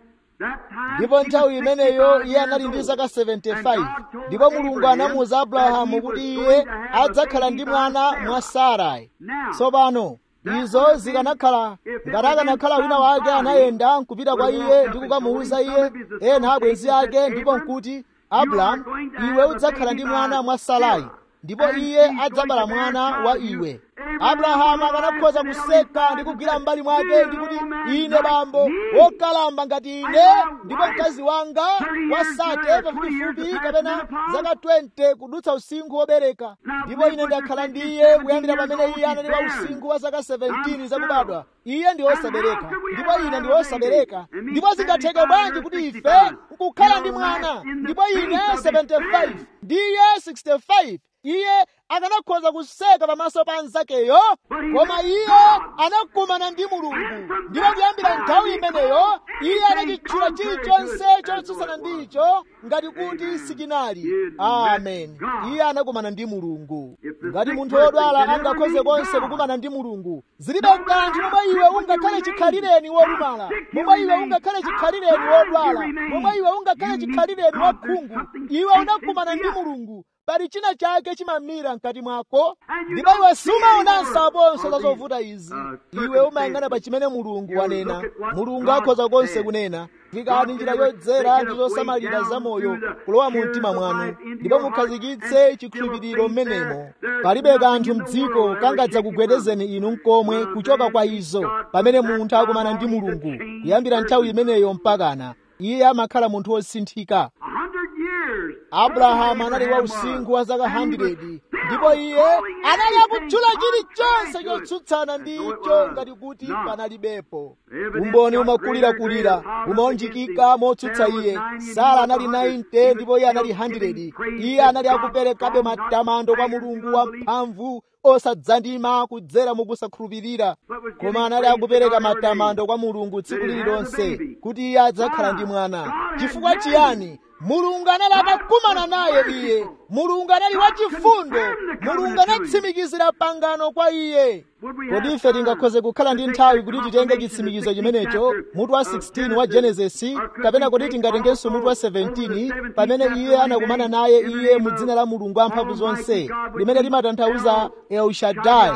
ndipo nthawi imeneyo iye anali ndi zaka 75 ndipo mulungu anamuwuza abrahamu kuti iye adzakhala ndi mwana mwa sarai tsopano izo zikanakhala ngati akanakhala wina wake anayenda nkupita kwa iye ndi kukamuwuza iye ena abwenzi ake ndipo nkuti abrahamu iwe udzakhala ndi mwana mwa sarai ndipo iye adzabala mwana wa iwe abrahamu akanakhoza kuseka ndi kugwira m'mbali mwake ndi kuti ine bambo wokalamba ngati ine ndipo mkazi wanga wasate pafupifupi kapena zaka 20 kudutsa usinkhu wobereka ndipo ine ndakhala ndi iye kuyambira pamene iye anali wa usinkhu wa zaka 17 zakubadwa iye ndi wosabereka ndipo ine ndi wosabereka ndipo zingatheke bwanji kuti ife nkukhala ndi mwana ndipo ine 75 ndi iye 65 iye akanakhoza kuseka pamaso pa anzakeyo koma iye anakumana ndi mulungu ndipo kuyambira nthawi imeneyo iye anachitchula chilichonse chotsutsana ndicho ngati kuti sichinali amen iye anakumana ndi mulungu ngati munthu wodwala angakhoze konse kukumana ndi mulungu zilibe kanthu momwe iwe ungakhale chikhalireni wolumala momwe iwe ungakhale chikhalireni wodwala momwe iwe ungakhale chikhalireni wakhungu iwe unakumana ndi mulungu pali china chake chimamira mkati mwako ndipo iwe sumaonanso aponso za zovuta izi iwe umayang'ana pa chimene mulungu wanena mulungu akhoza konse kunena fikani njira yodzera ndi zosamalira zamoyo kulowa mu mtima mwanu ndipo mukhazikitse chikhulupiriro mmenemo palibe kanthu mdziko kangadza kugwedezeni inu mkomwe kuchoka kwa izo pamene munthu akumana ndi mulungu kuyambira nthawi imeneyo mpakana iye amakhala munthu wosinthika abrahamu anali wa usinkhu wa zaka 100 ndipo iye anali akutchula chilichonse chotsutsana ndi icho ngati kuti panalibepo umboni umakulirakulira umaonjikika motsutsa iye sara anali 90 ndipo iye anali 100 iye anali akuperekabe matamando kwa mulungu wamphamvu osadzandima kudzera mukusakhulupirira koma anali akupereka matamando kwa mulungu tsiku lililonse kuti iye adzakhala ndi mwana chifukwa chiyani mulungu anali atakumana naye iye mulungu anali wachifundo mulungu anatsimikizira pangano kwa iye kodi ife tingakhoze kukhala ndi nthawi kuti titenge chitsimikizo chimenecho mutu wa 16 wa genesisi kapena kodi tingatengenso mutu wa 17 pamene iye anakumana naye iye mu dzina la mulungu amphamvu zonse limene limatanthauza elshadai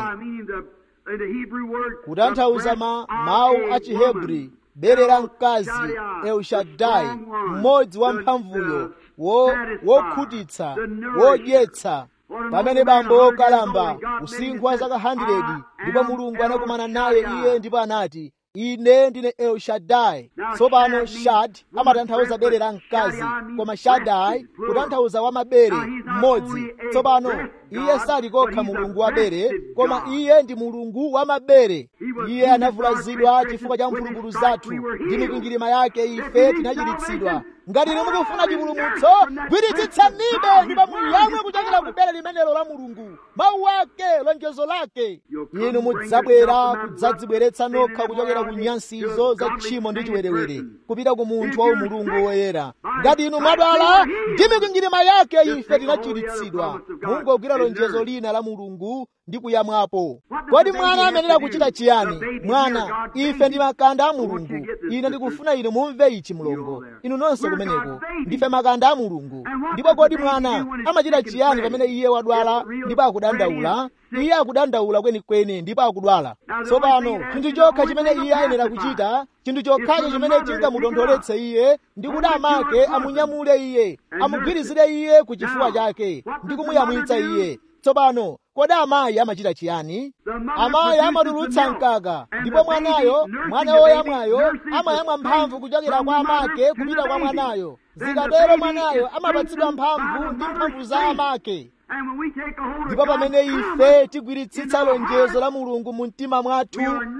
kutanthauza ma mawu a chihebri bere la mkazi elshadai mmodzi wa mphamvuyo wokhutitsa wodyetsa pamene bambo wokalamba usinkhu wa zaka 100 ndipo mulungu anakumana naye iye ndipo anati ine ndine elshadai tsopano shad amatanthauza bere la mkazi koma shadai kutanthauza wamabere mmodzi tsopano iye sali kokha mulungu wa bere koma iye ndi mulungu wa mabere iye anavulazidwa chifukwa cha mphulupulu zathu ndi mikwingwirima yake ife tinachiritsidwa ngati inu mukufuna chipulumutso gwiritsitsanibe ndipo muyamwe kuchokera ku bere limenelo la mulungu mawu ake lonjezo lake inu mudzabwera kudzadzibweretsa nokha kuchokera ku nyansizo za tchimo ndi chiwerewere kupita ku munthu wa umulungu woyera ngati inu mwadwala ndi mikwingwirima yake ife tinachiritsidwa mungogwira lonjezo lina la mulungu ndi kuyamwapo kodi mwana amenera kuchita chiyani mwana ife ndi makanda a mulungu ine ndikufuna inu mumve ichi mlongo inu nonse kumeneko ndife makanda a mulungu ndipo kodi mwana amachita chiyani pamene iye wadwala ndipo akudandaula iye akudandaula kwenikweni ndipo akudwala tsopano chinthu chokha chimene iye ayenera kuchita chinthu chokhacho chimene chingamutontholetse iye ndi kuti amake amunyamule iye amugwirizire iye ku chifuwa chake ndi kumuyamwitsa iye tsopano kodi amayi amachita chiyani amayi amatulutsa mkaka ndipo mwanayo mwana woyamwayo amayamwa mphamvu kuchokera kwa amake kupita kwa mwanayo zikatero mwanayo amapatsidwa mphamvu ndi mphamvu za amake ndipo pamene ife tigwiritsitsa lonjezo la mulungu mu mtima mwathu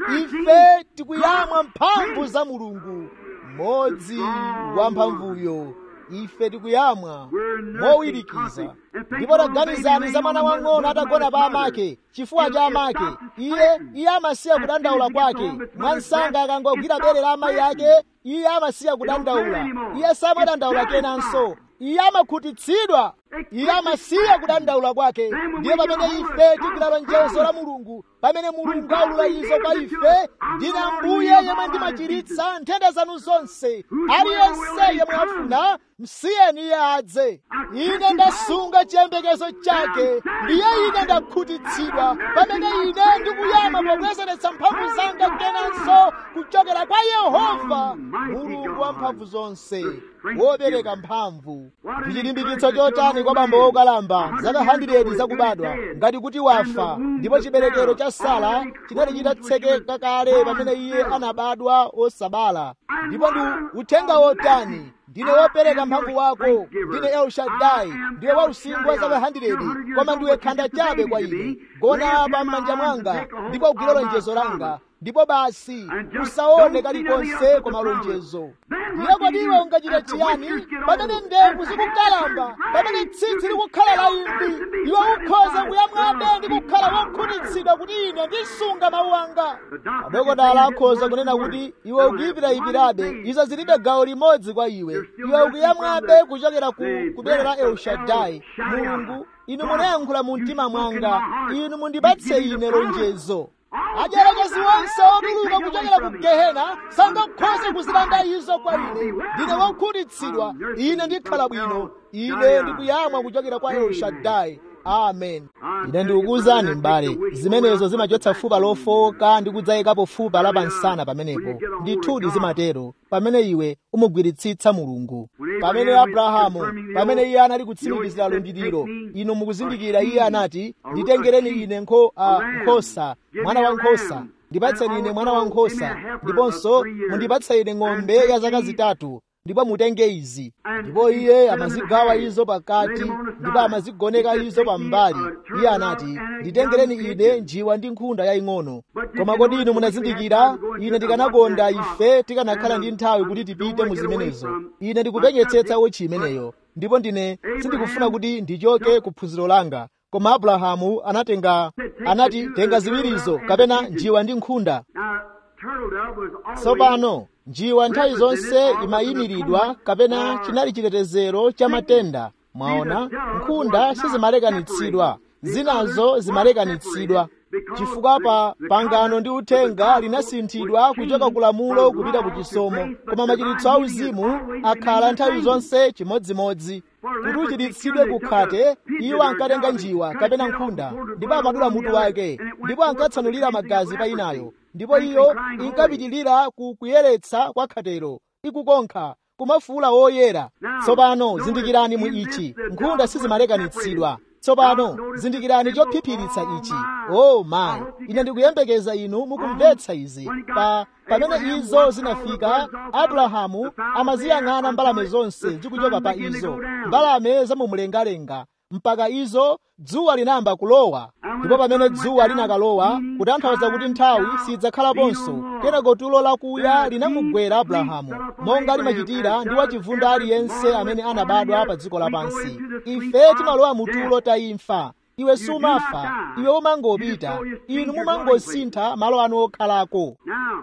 ife tikuyamwa mphamvu za mulungu mmodzi wa mphamvuyo ife tikuyamwa mowirikiza ndipo taganizani za mwana wang'ono atagona pa amake chifuwa cha amake iye iye amasiya kudandaula kwake mwansanga akangogwira bere la amayi ake iye amasiya kudandaula iye samadandaula kenanso iye amakhutitsidwa iye amasiya kudandaula kwake ndiye pamene ife tigwira lonjezo la mulungu pamene mulungu aulula izo kwa ife ndine ambuye yemwe ndimachiritsa nthenda zanu zonse aliyense yemwe afuna msiyeni iye adze ine ndasunga chiyembekezo chake ndiye ine ndakhutitsidwa pamene ine ndikuyama pobwezeretsa mphamvu zanga kenanso kuchokera kwa yehova mulungu wa mphamvu zonse wobereka mphamvu ndi chilimbikitso chotani kwa bambo wokalamba zaka 100 zakubadwa ngati kuti wafa ndipo chiberekero cha sara chinali chitatsekeka kale pamene iye anabadwa osabala ndipo ndi uthenga wotani ndine wopereka mphamvu wako ndine elshadai ndiwe wausinkhu wa zaka 100 koma ndiwe khanda chabe kwa ine gona pa m'manja mwanga ndipo ugwire lonjezo langa ndipo basi usaone kalikonse koma lonjezo ndiye kodi iwe ungachita chiyani pamene ndevu zikukalamba pamene tsitsi likukhala la imvi iwe ukhoza kuyamwabe ndi kukhala wokhutitsidwa kuti ine ndisunga mawu anga adokotala akhoza kunena kuti iwe ukuyipirayipirabe izo zilibe gawo limodzi kwa iwe iwe ukuyamwabe kuchokera ku kubere la elshadai mulungu inu munayankhula mu mtima mwanga inu mundipatse ine lonjezo ajerekezi wonse otuluka kuchokera ku gehena sangakhoze kuzilanda izo kwa ine ndine wokhutitsidwa ine ndikhala bwino ine ndikuyamwa kuchokera kwa elshadai amen ine ndikukuwuzani m'bale zimenezo zimachotsa fupa lofoka ndi kudzayikapo fupa lapansana pamenepo ndithudi zimatero pamene iwe umugwiritsitsa mulungu pamene abrahamu pamene iye anali kutsimikizira lumbiriro inu mukuzindikira iye anati nditengereni ine nkho, uh, nkhosa mwana wa nkhosa ndipatseni ine mwana wa nkhosa ndiponso mundipatse ine ng'ombe ya zaka zitatu ndipo mutenge izi ndipo iye amazigawa izo pakati ndipo amazigoneka izo pambali iye anati nditengereni ine njiwa ndi nkhunda yaying'ono koma kodi inu munazindikira ine ndikanakonda ife tikanakhala ndi nthawi kuti tipite mu zimenezo ine ndikupenyetsetsa wotchi imeneyo ndipo ndine sindikufuna kuti ndichoke ku phunziro langa koma abrahamu anatenga anati tenga ziwirizo kapena njiwa ndi nkhunda tsopano njiwa nthawi zonse imayimiridwa kapena chinali chitetezero cha matenda mwaona nkhunda sizimalekanitsidwa zinazo zimalekanitsidwa chifukwa pa pangano ndi uthenga linasinthidwa kuchoka ku lamulo kupita ku chisomo koma machiritso auzimu akhala nthawi zonse chimodzimodzi kuti uchiritsidwe kukhate iwo ankatenga njiwa kapena nkhunda ndipo amadula mutu wake ndipo ankatsanulira magazi pa inayo ndipo iyo inkapitilira ku kuyeretsa kwa khatero ikukonkha kumafuula woyera tsopano zindikirani mu ichi nkhunda sizimalekanitsidwa tsopano zindikirani chophiphiritsa ichi o oh, mayi ine ndikuyembekeza inu mukumvetsa izi pa pamene izo zinafika abrahamu amaziyang'ana mbalame zonse zikuchoka pa izo mbalame zamumlengalenga mpaka izo dzuwa linayamba kulowa ndipo pamene dzuwa linakalowa kutanthauza kuti nthawi sidzakhalaponso kenako tulo lakuya linamugwera abrahamu monga limachitira ndi wachivunda aliyense amene anabadwa pa dziko lapansi ife timalowa mu tulo tayimfa iwe sumafa iwe umangopita inu mumangosintha malo anu okhalako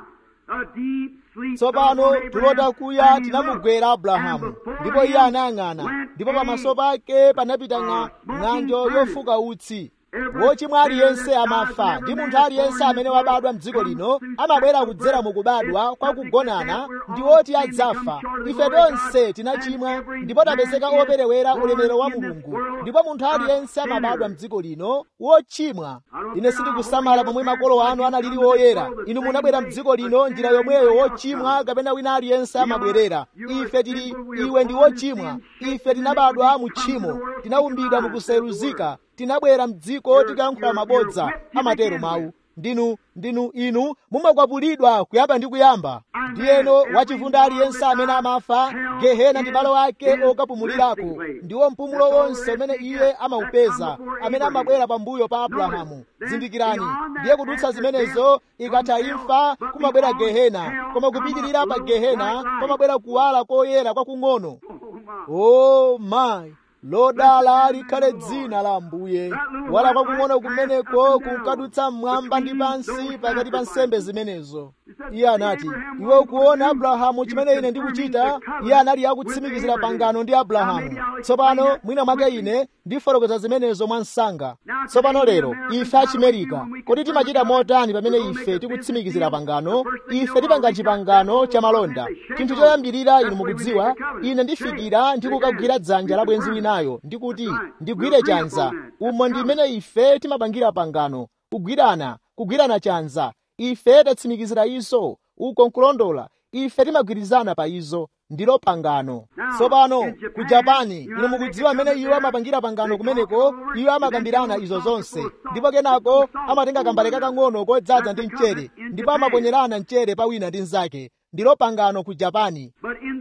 tsopano tulota kuya tinamugwera abrahamu ndipo iye anayang'ana ndipo pamaso pake panapita ng'anjo yofuka utsi wochimwa aliyense amafa ndi munthu aliyense amene wabadwa mdziko lino amabwera kudzera mukubadwa kwa kugonana ndi woti adzafa ife tonse tinachimwa ndipo tapezeka operewera ulemerero wa mulungu ndipo munthu aliyense amabadwa mdziko lino wochimwa ine sindikusamala pomwe makolo anu analili woyera inu munabwera mdziko lino njira yomweyo wochimwa kapena wina aliyense amabwerera ife tili iwe ndi wochimwa ife tinabadwa mu tchimo tinaumbidwa mukuseruzika tinabwera mdziko tikayankhula mabodza amatero mawu ndinu ndinu inu mumakwapulidwa kuyamba ndi kuyamba ndiyeno wachivunda aliyense amene amafa gehena ndi malo ake okapumulirako ndiwo mpumulo wonse umene iye amaupeza amene amabwera pambuyo pa abrahamu zindikirani ndiye kudutsa zimenezo ikatha imfa kumabwera gehena koma kupitirira pa gehena pamabwera kuwala koyera kwakung'ono oh my lodala likhale dzina la ambuye wala kwakung'ono kumeneko kunkadutsa mmwamba ndi pansi pakati pa nsembe zimenezo iye anati iwe ukuona abrahamu chimene ine ndikuchita iye anali akutsimikizira pangano ndi abrahamu tsopano mwina mwake ine ndifotokoza zimenezo mwa msanga tsopano lero ife achimerika kodi timachita motani pamene ife tikutsimikizira pangano ife tipanga chipangano cha malonda chinthu choyambirira inu mukudziwa ine ndifikira ndikukagwira dzanja la bwenzi winayo ndikuti ndigwire chanza umo ndi mmene ife timapangira pangano kugwirana kugwirana chanza ife tatsimikizira izo uko nkulondola ife timagwirizana pa izo ndilo pangano tsopano ku japani inu mukudziwa amene iwo amapangira pangano kumeneko iwo amakambirana izo zonse ndipo kenako amatenga kambale kakang'ono kodzaza ndi mchere ndipo amaponyerana mchere pa wina ndi mnzake ndilo pangano ku japani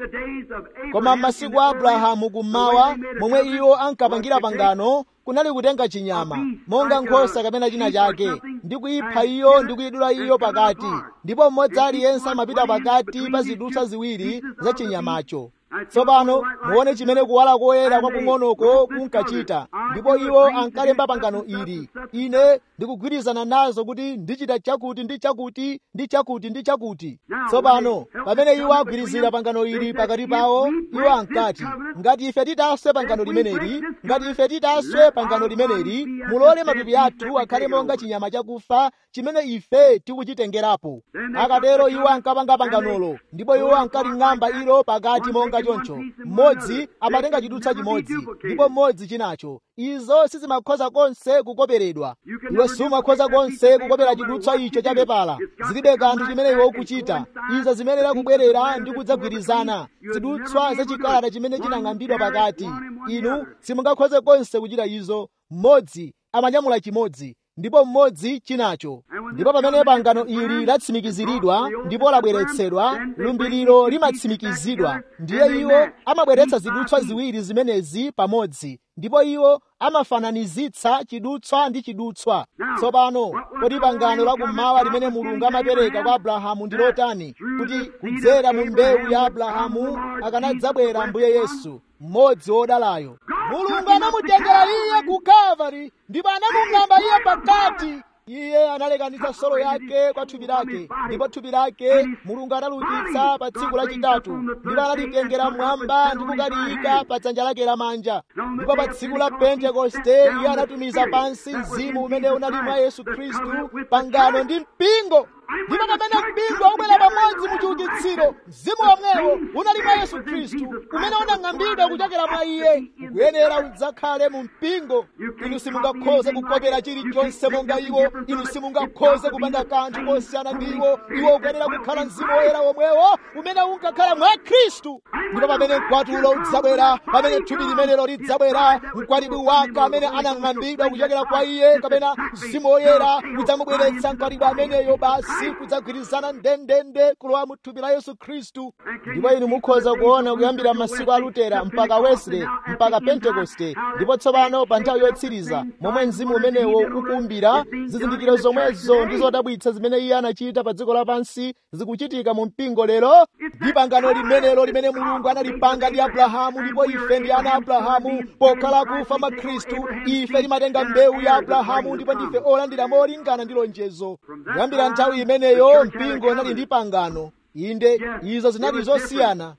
koma m'masiku a abrahamu kummawa momwe iwo ankapangira pangano kunali kutenga chinyama monga nkhosa kapena china chake ndi kuyipha iyo ndi kuyidula iyo pakati ndipo mmodzi aliyense amapita pakati pa zidutswa ziwiri za chinyamacho tsopano muone chimene kuwala koyera kwakung'onoko kunkachita ndipo iwo ankalemba pangano ili ine ndikugwirizana nazo kuti ndichita chakuti ndi chakuti ndi chakuti ndi chakuti tsopano pamene iwo agwirizira pangano ili pakati pawo iwo ankati ngati ife titaswe pangano limeneli ngati ife titaswe pangano limeneli mulole matupi athu akhale monga chinyama chakufa chimene ife tikuchitengerapo akatero iwo ankapanga panganolo ndipo iwo ankaling'amba ilo pakati monga choncho mmodzi amatenga chidutswa chimodzi ndipo mmodzi chinacho izo sizimakhoza konse kukoperedwa iwe sumakhoza konse kukopera chidutswa icho cha pepala zilibe kanthu chimene iwe ukuchita izo zimenera kubwerera ndi kudzagwirizana zidutswa zachikalata chimene chinang'ambidwa pakati inu simungakhoze konse kuchita izo mmodzi amanyamula chimodzi ndipo mmodzi chinacho ndipo pamene pangano ili latsimikiziridwa ndipo labweretsedwa lumbiriro limatsimikizidwa ndiye iwo amabweretsa zidutswa ziwiri zimenezi pamodzi ndipo iwo amafananizitsa chidutswa ndi chidutswa tsopano kodi pangano lakummawa limene mulungu amapereka kwa abrahamu ndi lotani kuti kudzera mu mbewu ya abrahamu akanadzabwera mbuye yesu mmodzi wodalayo mulungu anamutengera iye ku kalvari ndipo anamung'amba iye pakati iye analekanitsa solo yake kwa thupi lake ndipo thupi lake mulungu analukitsa pa tsiku lachitatu ndipo analitengera mwamba ndi kukaliyika pa dzanja lake lamanja ndipo pa tsiku la pentekoste iye anatumiza pansi mzimu umene unali mwa yesu khristu pangano ndi mpingo ndipo pamene mpingo ubwera pamodzi mu chiukitsiro mzimu womwewo unali mwa yesu khristu umene unang'ambidwa kuchokera mwa iye ukuyenera udzakhale mu mpingo inu simungakhoze kukopera chilichonse monga iwo inu simungakhoze kupanga kanthu kosiyana ndi iwo iwo ukuyenera kukhala mzimu woyera womwewo umene unkakhala mwa khristu ndipo pamene mkwatulo udzabwera pamene thupi limenelo lidzabwera mkwatibwi wake amene anang'ambidwa kuchokera kwa iye kapena mzimu woyera udzamubweretsa mkwatibwi ameneyo basi kudzagwirizana ndendende kulowa mu thupi la yesu khristu ndipo inu mukhoza kuona kuyambira masiku a lutera mpaka wesley mpaka pentekoste ndipo tsopano pa nthawi yotsiriza momwe mzimu umenewo ukuumbira zizindikiro zomwezo ndi zodabwitsa zimene iye anachita pa dziko lapansi zikuchitika mu mpingo lero ndi pangano limenelo limene mulungu analipanga ndi abrahamu ndipo ife ndi ana abrahamu pokhala kufa mwa khristu ife timatenga mbewu ya abrahamu ndipo ndife olandira molingana ndi lonjezo kuyambira nthawi imeneyo mpingo unali ndi pangano inde izo zinali zosiyana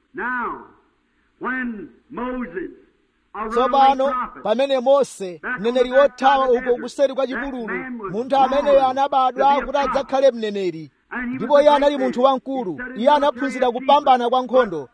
tsopano pamene mose mneneri wothawa uko kuseri kwa chipululu munthu ameneyo anabadwa kuti adzakhale mneneri ndipo iye anali munthu wamkulu iye anaphunzira kupambana kwa nkhondo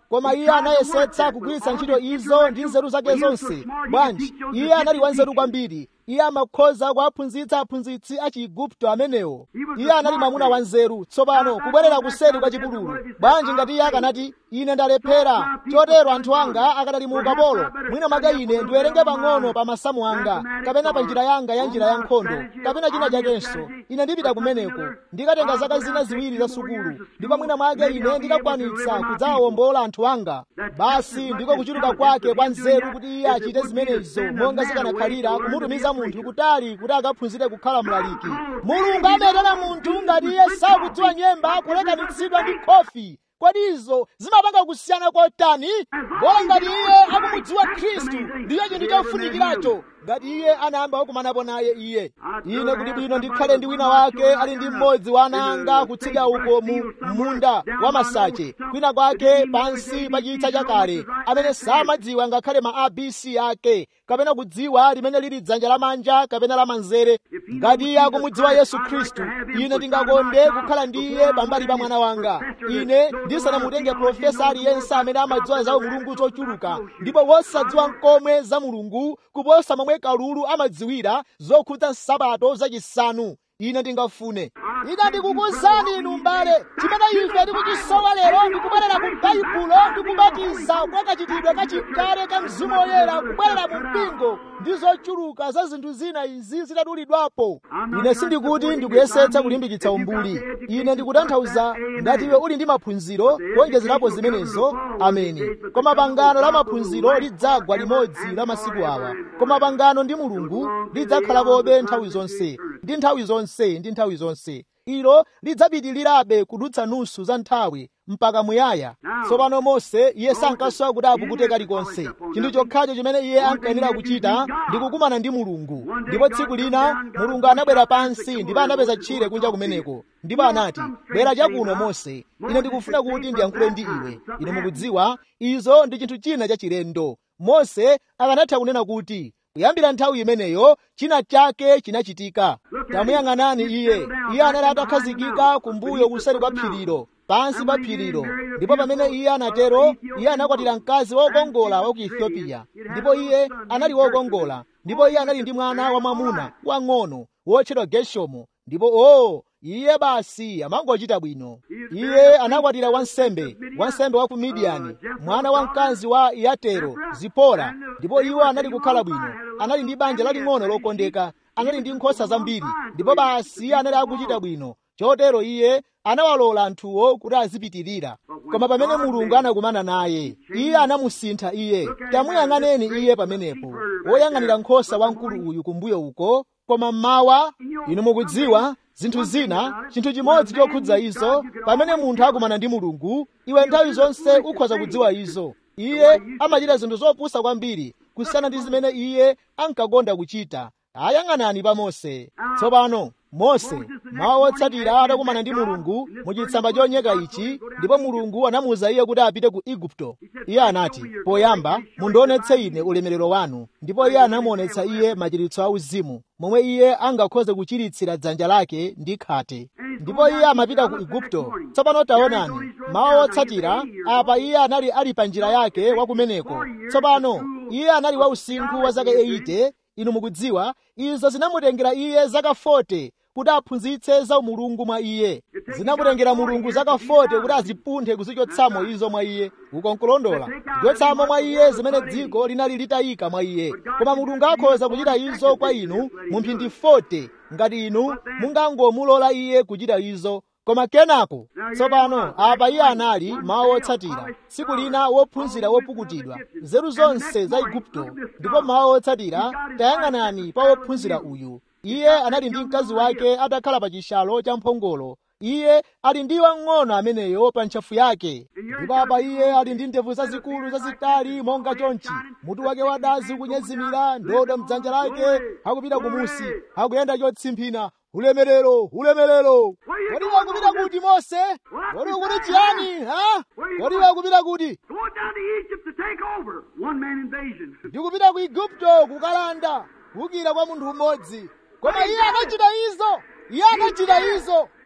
koma iye anayesetsa kugwiritsa ntchito izo ndi nzeru zake zonse bwanji iye anali wanzeru kwambiri iye amakhoza kuwaphunzitsa aphunzitsi a chiigupto amenewo iye anali mwamuna wanzeru tsopano kubwerera kuseri kwa chipululu bwanji ngati iye akanati ine ndalephera chotero anthu anga akadali mu ukapolo mwina mwake ine ndiwerenge pang'ono pa masamu anga kapena pa njira yanga ya njira ya nkhondo kapena china chakenso ine ndipita kumeneko ndikatenga zaka zina ziwiri za sukulu ndipo mwina mwake ine ndikakwanitsa kudzawawombola anthu anga basi ndiko kuchuluka kwake kwa nzeru kuti iye achite zimenezo monga zikanakhalira kumutumiza munthu kutali kuti akaphunzire kukhala mlaliki mulungu amayitana munthu ngati iye sakudziwa nyemba kulekanitsidwa ndi khofi kodi izo zimapanga kusiyana kotani bola ngati iye akumudziwa khristu ndiyo chinthu chofunikiracho ngati iye anayamba wakumanapo naye iye ine kuti bwino ndikhale ndi wina wake ali ndi mmodzi wa ana anga kutsidya uko mu munda wa masache kwina kwake pansi pa chitsa chakale amene samadziwa ngakhale ma abc ake kapena kudziwa limene lili dzanja lamanja kapena lamanzere ngati iye akumudziwa yesu khristu ine ndingakonde kukhala ndi iye pambali pa mwana wanga ine ndisanamutenge profesa aliyense amene amadziwa za mulungu zochuluka ndipo wosadziwa nkomwe za mulungu kuposa momwe kalulu amadziwira zokhudza nsapato zachisanu ine ndingafune ine ndikukuwuzani inu mbale chimene ife tikuchisowa lero ndikubwerera ku baibulo ndikubatiza kwa kachitidwe kachikale ka mzimu woyera kubwerera mu mpingo ndi zochuluka za zinthu zina izi zitadulidwapo ine sindikuti ndikuyesetsa kulimbikitsa umbuli ine ndikutanthauza ngati iwe uli ndi maphunziro kuonjezerapo zimenezo ameni koma pangano la maphunziro lidzagwa limodzi la masiku awa koma pangano ndi mulungu lidzakhalapobe nthawi zonse ndi nthawi zonse ndi nthawi zonse ilo lidzapitirirabe kudutsa nusu za nthawi mpaka muyaya tsopano mose iye sankasowa kuti apukute kalikonse chinthu chokhacho chimene iye ankayenera kuchita ndi kukumana ndi mulungu ndipo tsiku lina mulungu anabwera pansi ndipo anapeza tchire kunja kumeneko ndipo anati bwera chakuno mose ine ndikufuna kuti ndiyankhule ndi iwe ine mukudziwa izo ndi chinthu china chachilendo mose akanatha kunena kuti kuyambira nthawi imeneyo china chake chinachitika tamuyang'anani iye iye anali atakhazikika kumbuyo kuseri kwa phirilo pansi pa phirilo ndipo pamene iye anatero iye anakwatira mkazi wokongola wa ku ethiopia ndipo iye anali wokongola ndipo iye anali ndi mwana wamwamuna wang'ono wotchedwa geshomu ndipo o iye basi amangochita bwino iye anakwatira wansembe wansembe wa ku midiyani mwana wa mkazi wa yatero zipora ndipo iwo anali kukhala bwino anali ndi banja laling'ono lokondeka anali ndi nkhosa zambiri ndipo basi iye anali akuchita bwino chotero iye anawalola anthuwo kuti azipitirira koma pamene mulungu anakumana naye iye anamusintha iye tamuyang'aneni iye pamenepo woyang'anira nkhosa wamkulu uyu kumbuyo uko koma mmawa inu mukudziwa zinthu zina chinthu chimodzi chokhudza izo pamene munthu akumana ndi mulungu iwe nthawi zonse ukhoza kudziwa izo iye amachita zinthu zopusa kwambiri kusiyana ndi zimene iye ankakonda kuchita ayang'anani pa mose tsopano mose mawa wotsatira atakumana ndi mulungu muchitsamba chonyeka ichi ndipo mulungu anamuwuza iye kuti apite ku igupto iye anati poyamba mundionetse ine ulemerero wanu ndipo iye anamuonetsa iye machiritso auzimu momwe iye angakhoze kuchiritsira dzanja lake ndi khate ndipo iye amapita ku igupto tsopano taonani mawa wotsatira apa iye anali ali pa njira yake wakumeneko tsopano iye anali wa usinkhu wa zaka 80 inu mukudziwa izo zinamutengera iye zaka 40 kuti aphunzitse za umulungu mwa iye zinamutengera mulungu zaka 40 kuti azipunthe kuzichotsamo izo mwa iye ukonkulondola kuchotsamo mwa iye zimene dziko linali litayika mwa iye koma mulungu akhoza kuchita izo kwa inu mu mphindi 40 ngati inu mungangomulola iye kuchita izo koma kenako tsopano apa iye anali mawa wotsatira tsiku lina wophunzira wopukutidwa nzeru zonse za igupto ndipo mawa wotsatira tayang'anani pa wophunzira uyu iye anali ndi mkazi wake atakhala pa chishalo cha mphongolo iye ali ndi wang'ono ameneyo pa ntchafu yake ndipo apa iye ali ndi ndevu zazikulu zazitali monga chonchi mutu wake wadazi ukunyezimira ndodo mdzanja lake akupita kumusi akuyenda chotsimphina ulemerero ulemerero kodi wakupita kuti mose kodi ukuti chiyani ha kodi wakupita kuti Going down to Egypt to take over. One man invasion. ndikupita ku igupto kukalanda kukira kwa munthu mmodzi koma iye anachita izo iye anachita izo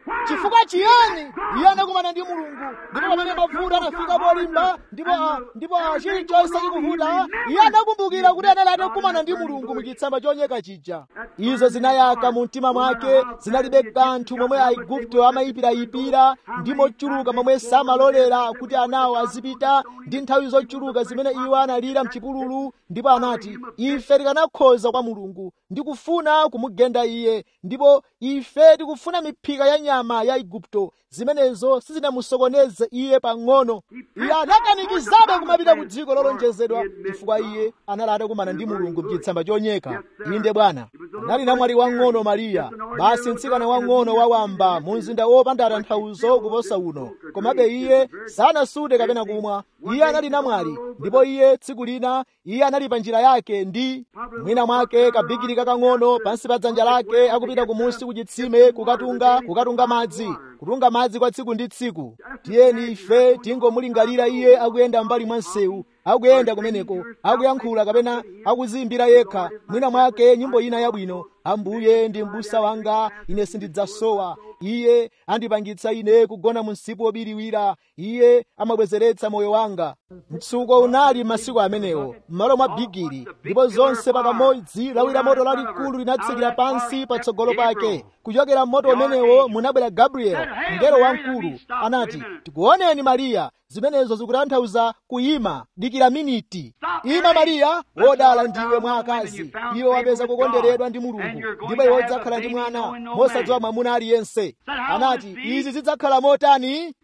chifukwa chiyani iye anakumana ndi mulungu ndipo pamene mavuto anafika polimba ndipo ah, ndipo ah, chilichonse chikuvuta iye anakumbukira kuti anali atakumana ndi mulungu muchitsamba choyaka chija izo zinayaka mu mtima mwake zinalibe kanthu momwe aigupto amayipirayipira ndi mochuluka momwe samalolera kuti anawo azipita ndi nthawi zochuluka zimene iwo analira mchipululu ndipo anati ife tikanakhoza kwa mulungu ndi kufuna kumugenda iye ndipo ife tikufuna miphika ya nyama ya igupto zimenezo sizinamusokoneze iye pang'ono iye anakanikizabe kumapita ku dziko lolonjezedwa chifukwa iye anali atakumana ndi mulungu mchitsamba choyaka inde bwana anali namwali wang'ono mariya basi mtsikana wang'ono wawamba mu mzinda wopanda tanthauzo kuposa uno komabe iye sanasude kapena kumwa iye anali namwali ndipo iye tsiku lina iye anali pa njira yake ndi mwina mwake kabigiri kakang'ono pansi pa dzanja lake akupita kumunsi kuchitsime kukatunga kukatunga madzi kutunga madzi kwa tsiku ndi tsiku tiyeni ife tingomulingalira iye akuyenda mbali mwa msewu akuyenda kumeneko akuyankhula kapena akuziyimbira yekha mwina mwake nyimbo ina yabwino ambuye ndi m'busa wanga ine sindidzasowa iye andipangitsa ine kugona mu msipu wobiriwira iye amabwezeretsa moyo wanga mtsuko unali masiku amenewo m'malo mwa bigiri ndipo zonse pakamodzi lawira moto lalikulu linatsikira pansi patsogolo pake kuchokera mmoto umenewo munabwera gabriel mngelo wamkulu anati tikuoneni mariya zimenezo zikutanthauza kuyima dikira miniti ima mariya wodala ndiwe mwa akazi iwe wapeza kukonderedwa ndi mulungu ndipo iwe udzakhala ndi mwana mosadziwa mwamuna aliyense anati izi zidzakhala motani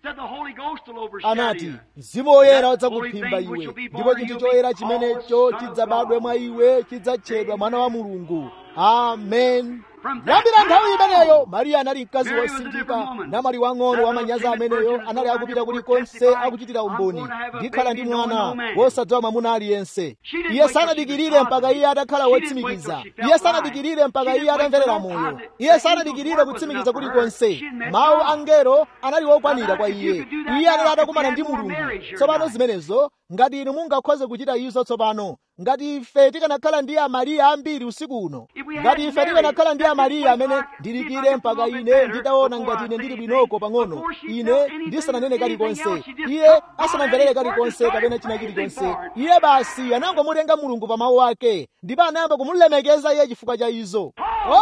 anati mzimu woyera udzakuphimba iwe ndipo chinthu choyera chimenecho chidzabadwe mwa iwe chidzatchedwa mwana wa mulungu amen kuyambira nthawi imeneyo mariya anali mkazi wosindika namwali wang'ono wamanyazi ameneyo anali akupita kulikonse akuchitira umboni ndikhala ndi mwana wosadziwa mwamuna aliyense iye sanadikirire mpaka iye atakhala wotsimikiza iye sanadikirire mpaka iye atamverera moyo iye sanadikirire kutsimikiza kulikonse mawu angelo anali wokwanira kwa iye iye anali atakumana ndi mulungu tsopano zimenezo ngati inu mungakhoze kuchita izo tsopano ngati ife tikanakhala ndi amariya ambiri usiku uno ngati ife tikanakhala ndi amariya amene ndilikire mpaka ine nditaona ngati ine ndili bwinoko pang'ono ine ndisananene kalikonse iye asanamverere kalikonse kapena china chilichonse iye basi anangomutenga mulungu pa mawu ake ndipo anayamba kumulemekeza iye chifukwa cha izo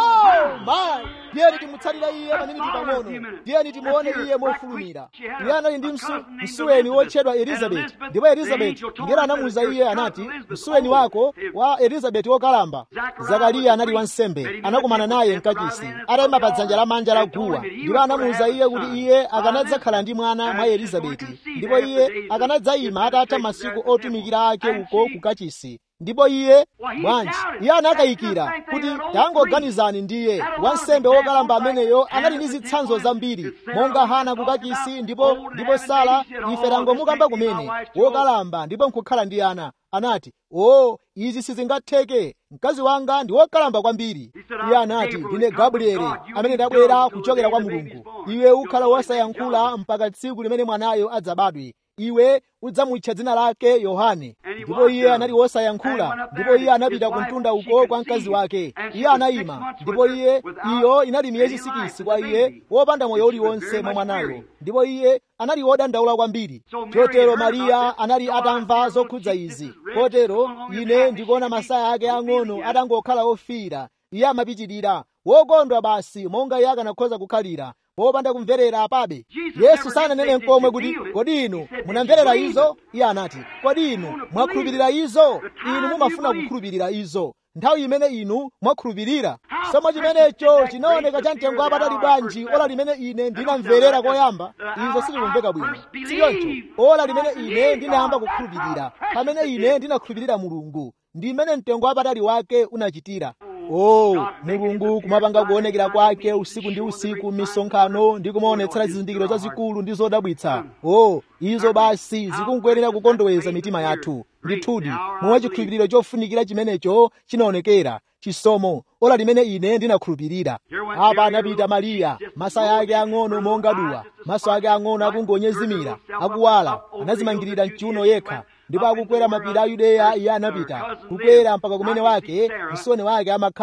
oh my tiyeni timutsatira iye paminiti pang'ono tiyeni timuone iye mofulumira iye anali ndi msu, msuweni wotchedwa elizabeti ndipo elizabeti ngero anamuwuza iye anati msuweni wako wa elizabeti wokalamba zakariya anali wansembe anakumana naye mkachisi atayima pa dzanja lamanja la guwa ndipo anamuwuza iye kuti iye akanadzakhala ndi mwana mwa elizabeti ndipo iye akanadzayima atatha masiku otumikira ake uko ku kachisi ndipo iye bwanji iye anakayikira kuti tangoganizani ndiye wansembe wokalamba ameneyo anali ndi zitsanzo zambiri monga hana kukachisi ndipo ndipo sara ife tangomukamba kumene wokalamba ndipo nkukhala ndi ana anati o izi sizingatheke mkazi wanga ndi wokalamba kwambiri iye anati ndine gabrieli amene ndabwera kuchokera kwa mulungu iwe ukhala wosayankhula mpaka tsiku limene mwanayo adzabadwe iwe udzamutcha dzina lake yohane ndipo iye anali wosayankhula ndipo iye anapita ku mtunda uko kwa mkazi wake iye anayima ndipo iye iyo inali miyezi sikisi kwa iye wopanda moyo uliwonse mwa mwanayo ndipo iye anali wodandaula kwambiri chotero mariya anali atamva zokhudza izi kotero ine ndikuona masaya ake ang'ono atangokhala ofiira iye amapitirira wokondwa basi monga iye akanakhoza kukhalira popanda kumverera apabe yesu sananene nkomwe kuti kodi inu munamverera izo iye anati kodi inu mwakhulupirira izo inu mumafuna kukhulupirira izo nthawi imene inu mwakhulupirira somo chimenecho chinaoneka cha mtengo wapatali bwanji ola limene ine ndinamverera koyamba izo sizikumveka bwino siyoncho ola limene ine ndinayamba kukhulupirira pamene ine ndinakhulupirira mulungu ndi imene mtengo wapatali wake unachitira oh mulungu kumapanga kuonekera kwake usiku ndi usiku m'misonkhano ndi kumaonetsera zizindikiro zazikulu ndi zodabwitsa oh izo basi zikungoyenera kukondoweza mitima yathu ndithudi momwe chikhulupiriro chofunikira chimenecho chinaonekera chisomo ola limene ine ndinakhulupirira apa anapita mariya masaya ake ang'ono monga duwa maso ake ang'ono akungonyezimira akuwala anazimangirira mchiuno yekha ndipo akukwera mapiri a yudeya iye anapita kukwera mpaka kumene wake msoni wake amakhala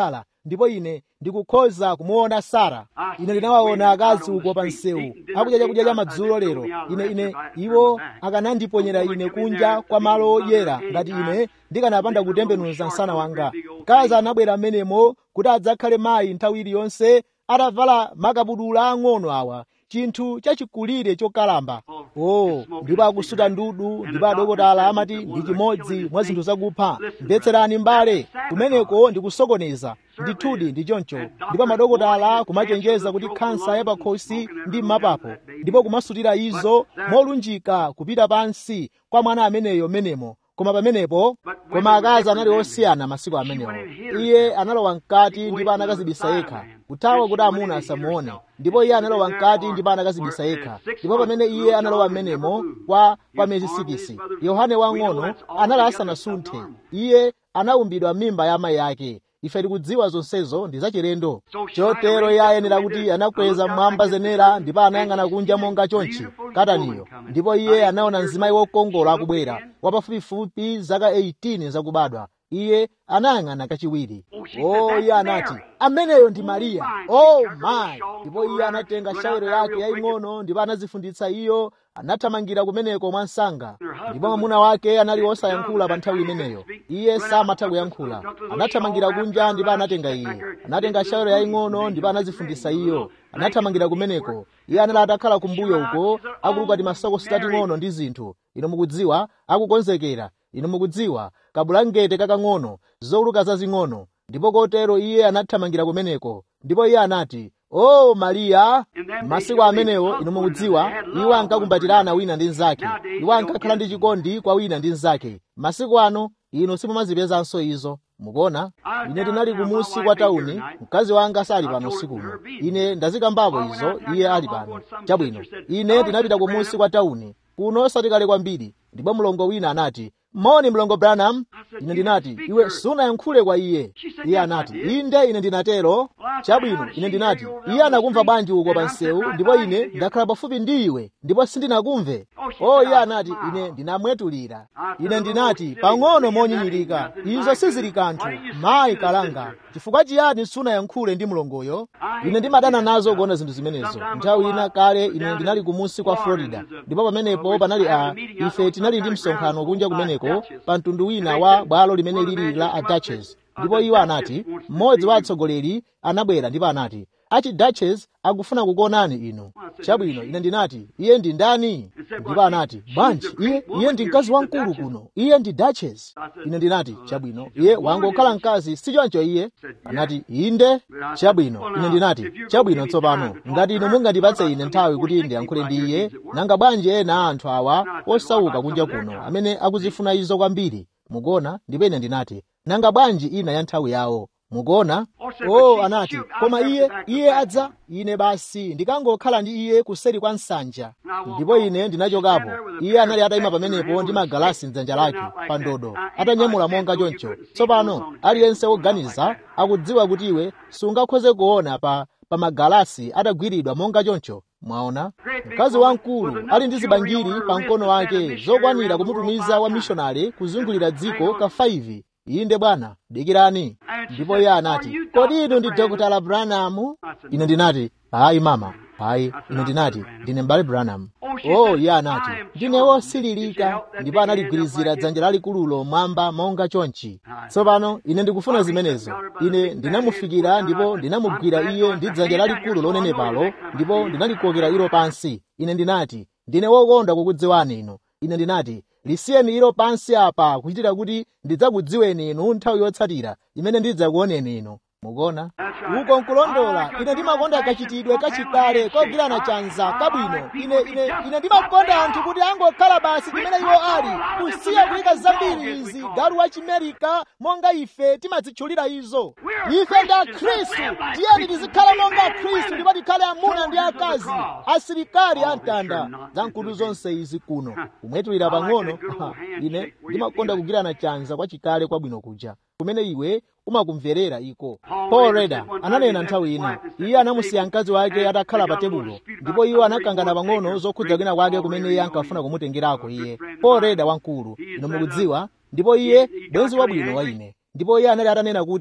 ndipo ine ndikukhoza kumuona sara ine ndinawaona akazi uko pa msewu akudya chakudya cha madzulo lero ine ine iwo akanandiponyera ine kunja kwa malo odyera ngati ine ndikanapanda kutembenuza msana wanga mkazi anabwera amenemo kuti adzakhale mayi nthawi iliyonse atavala makabudula ang'ono awa chinthu chachikulire chokalamba oh ndipo akusuta ndudu ndipo adokotala amati ndi chimodzi mwa zinthu zakupha mvetserani mbale kumeneko ndikusokoneza ndithudi ndi choncho ndipo madokotala kumachenjeza kuti khansa yapakhosi ndi m'mapapo ndipo kumasutira izo molunjika kupita pansi kwa mwana ameneyo menemo koma pamenepo koma akazi anali osiyana masiku amenewo iye analowa mkati ndipo anakazibisa yekha kuthawa kuti amuna asamuone ndipo iye analowa mkati ndipo anakazibisa yekha ndipo pamene iye analowa mmenemo kwa kwa miyezi sikisi yohane wang'ono anali asanasunthe iye anaumbidwa m'mimba ya amayi ake ife tikudziwa zonsezo ndi zachilendo chotero iye ayenera kuti anakweza mmwamba zenera ndipo anayang'ana kunja monga chonchi kataniyo ndipo iye anaona mzimayi wokongola akubwera wapafupifupi zaka 18 zakubadwa iye anayang'ana kachiwiri oh iye anati ameneyo ndi mariya oh my ndipo iye anatenga shawero yake yaying'ono ndipo anazifunditsa iyo anathamangira kumeneko mwansanga ndipo mwamuna wake anali wosayankhula pa nthawi imeneyo iye samatha kuyankhula anathamangira kunja ndipo anatenga iye anatenga shawero yaying'ono ndipo anazifunditsa iyo anathamangira kumeneko iye anali atakhala kumbuyo uko akuluka timasoko tating'ono ndi zinthu ino mukudziwa akukonzekera inu mukudziwa kabulangete kakang'ono zoluka zazing'ono ndipo kotero iye anathamangira kumeneko ndipo iye anati o mariya masiku amenewo inu mukudziwa iwo ankakumbatirana wina ndi mnzake iwo ankakhala ndi chikondi kwa wina ndi mnzake masiku ano inu simumazipezanso izo mukuona ine ndinali kumusi kwa tauni mkazi wanga sali pano usikuno ine ndazikambapo izo iye ali pano chabwino ine ndinapita kumusi kwa tauni kuno osati kale kwambiri ndipo mlongo wina anati moni mlongo branham ine ndinati iwe sunayankhule kwa iye iye anati inde ine ndinatero chabwino ine ndinati iye anakumva bwanji uko pa msewu ndipo ine ndakhala pafupi ndi iwe ndipo sindinakumve o iye anati ine ndinamwetulira ine ndinati pang'ono monyinyirika izo sizili kanthu mayi kalanga chifukwa chiyani sunayankhule ndi mlongoyo ine ndimadana nazo kuona zinthu zimenezo nthawi ina kale ine ndinali kumusi kwa florida ndipo pamenepo panali a ife tinali ndi msonkhano kunja kumeneko pa mtundu wina wa bwalo limene lili la a duchess ndipo iwo anati mmodzi wa atsogoleri anabwera ndipo anati achi duchess akufuna kukuonani inu chabwino ine ndinati iye ndi ndani ndipo anati bwanji iye iye ndi mkazi wamkulu kuno iye ndi duchess ine ndinati chabwino iye wangokhala mkazi sichoncho iye anati inde chabwino ine ndinati chabwino tsopano ngati inu mungandipatse ine nthawi kuti ndiyankhule ndi iye nanga bwanji ena a anthu awa osauka kunja kuno amene akuzifuna izo kwambiri mukuona ndipo ine ndinati nanga bwanji ina ya nthawi yawo mukuona oh anati koma iye iye adza ine basi ndikangokhala ndi iye kuseri kwa nsanja ndipo ine ndinachokapo iye anali atayima pamenepo ndi magalasi mdzanja lake pa ndodo atanyamula monga choncho tsopano aliyense woganiza akudziwa kuti iwe sungakhoze kuona pa pa magalasi atagwiridwa monga choncho mwaona mkazi wamkulu ali ndi zibangiri pa mkono wake zokwanira kumutumiza wa mishonari kuzungulira dziko ka 5 inde bwana dikirani ndipo iye anati kodi inu ndi dr branham ine ndinati hayi mama hayi ine ndinati ndine mbale branham oh iye anati ndine wosililika ndipo analigwirizira dzanja lalikululo mwamba monga chonchi tsopano ine ndikufuna zimenezo ine ndinamufikira ndipo ndinamugwira iye ndi dzanja lalikulu lonenepalo ndipo ndinalikokera ilo pansi ine ndinati ndine wokonda kukudziwani inu ine ndinati lisiyeni ilo pansi apa kuchitira kuti ndidzakudziweni inu nthawi yotsatira imene ndidzakuoneni inu mukuona uko nkulondola ine ndimakonda kachitidwe kachikale kogwirana chanza kabwino ine ine ine ndimakonda anthu kuti angokhala basi chimene iwo ali kusiya kuyika zambiri izi galu wa chimerika monga ife timazitchulira izo ife ndi akhristu tiyeni tizikhala monga akhristu ndipo tikhale amuna ndi akazi asilikali amtanda za mkulu zonse izi kuno kumwetulira pang'ono ine ndimakonda kugwirana chanza kwa chikale kwabwino kuja kumene iwe umakumverera iko paul reda ananena nthawi ina iye anamusiya mkazi wake atakhala pa tebulo ndipo iwo anakangana pang'ono zokhudza kwina kwake kumene iye ankafuna kumutengerako iye paul reda wamkulu ino mukudziwa ndipo iye bwenzi wabwino wa ine ndipo iye anali atanena kuti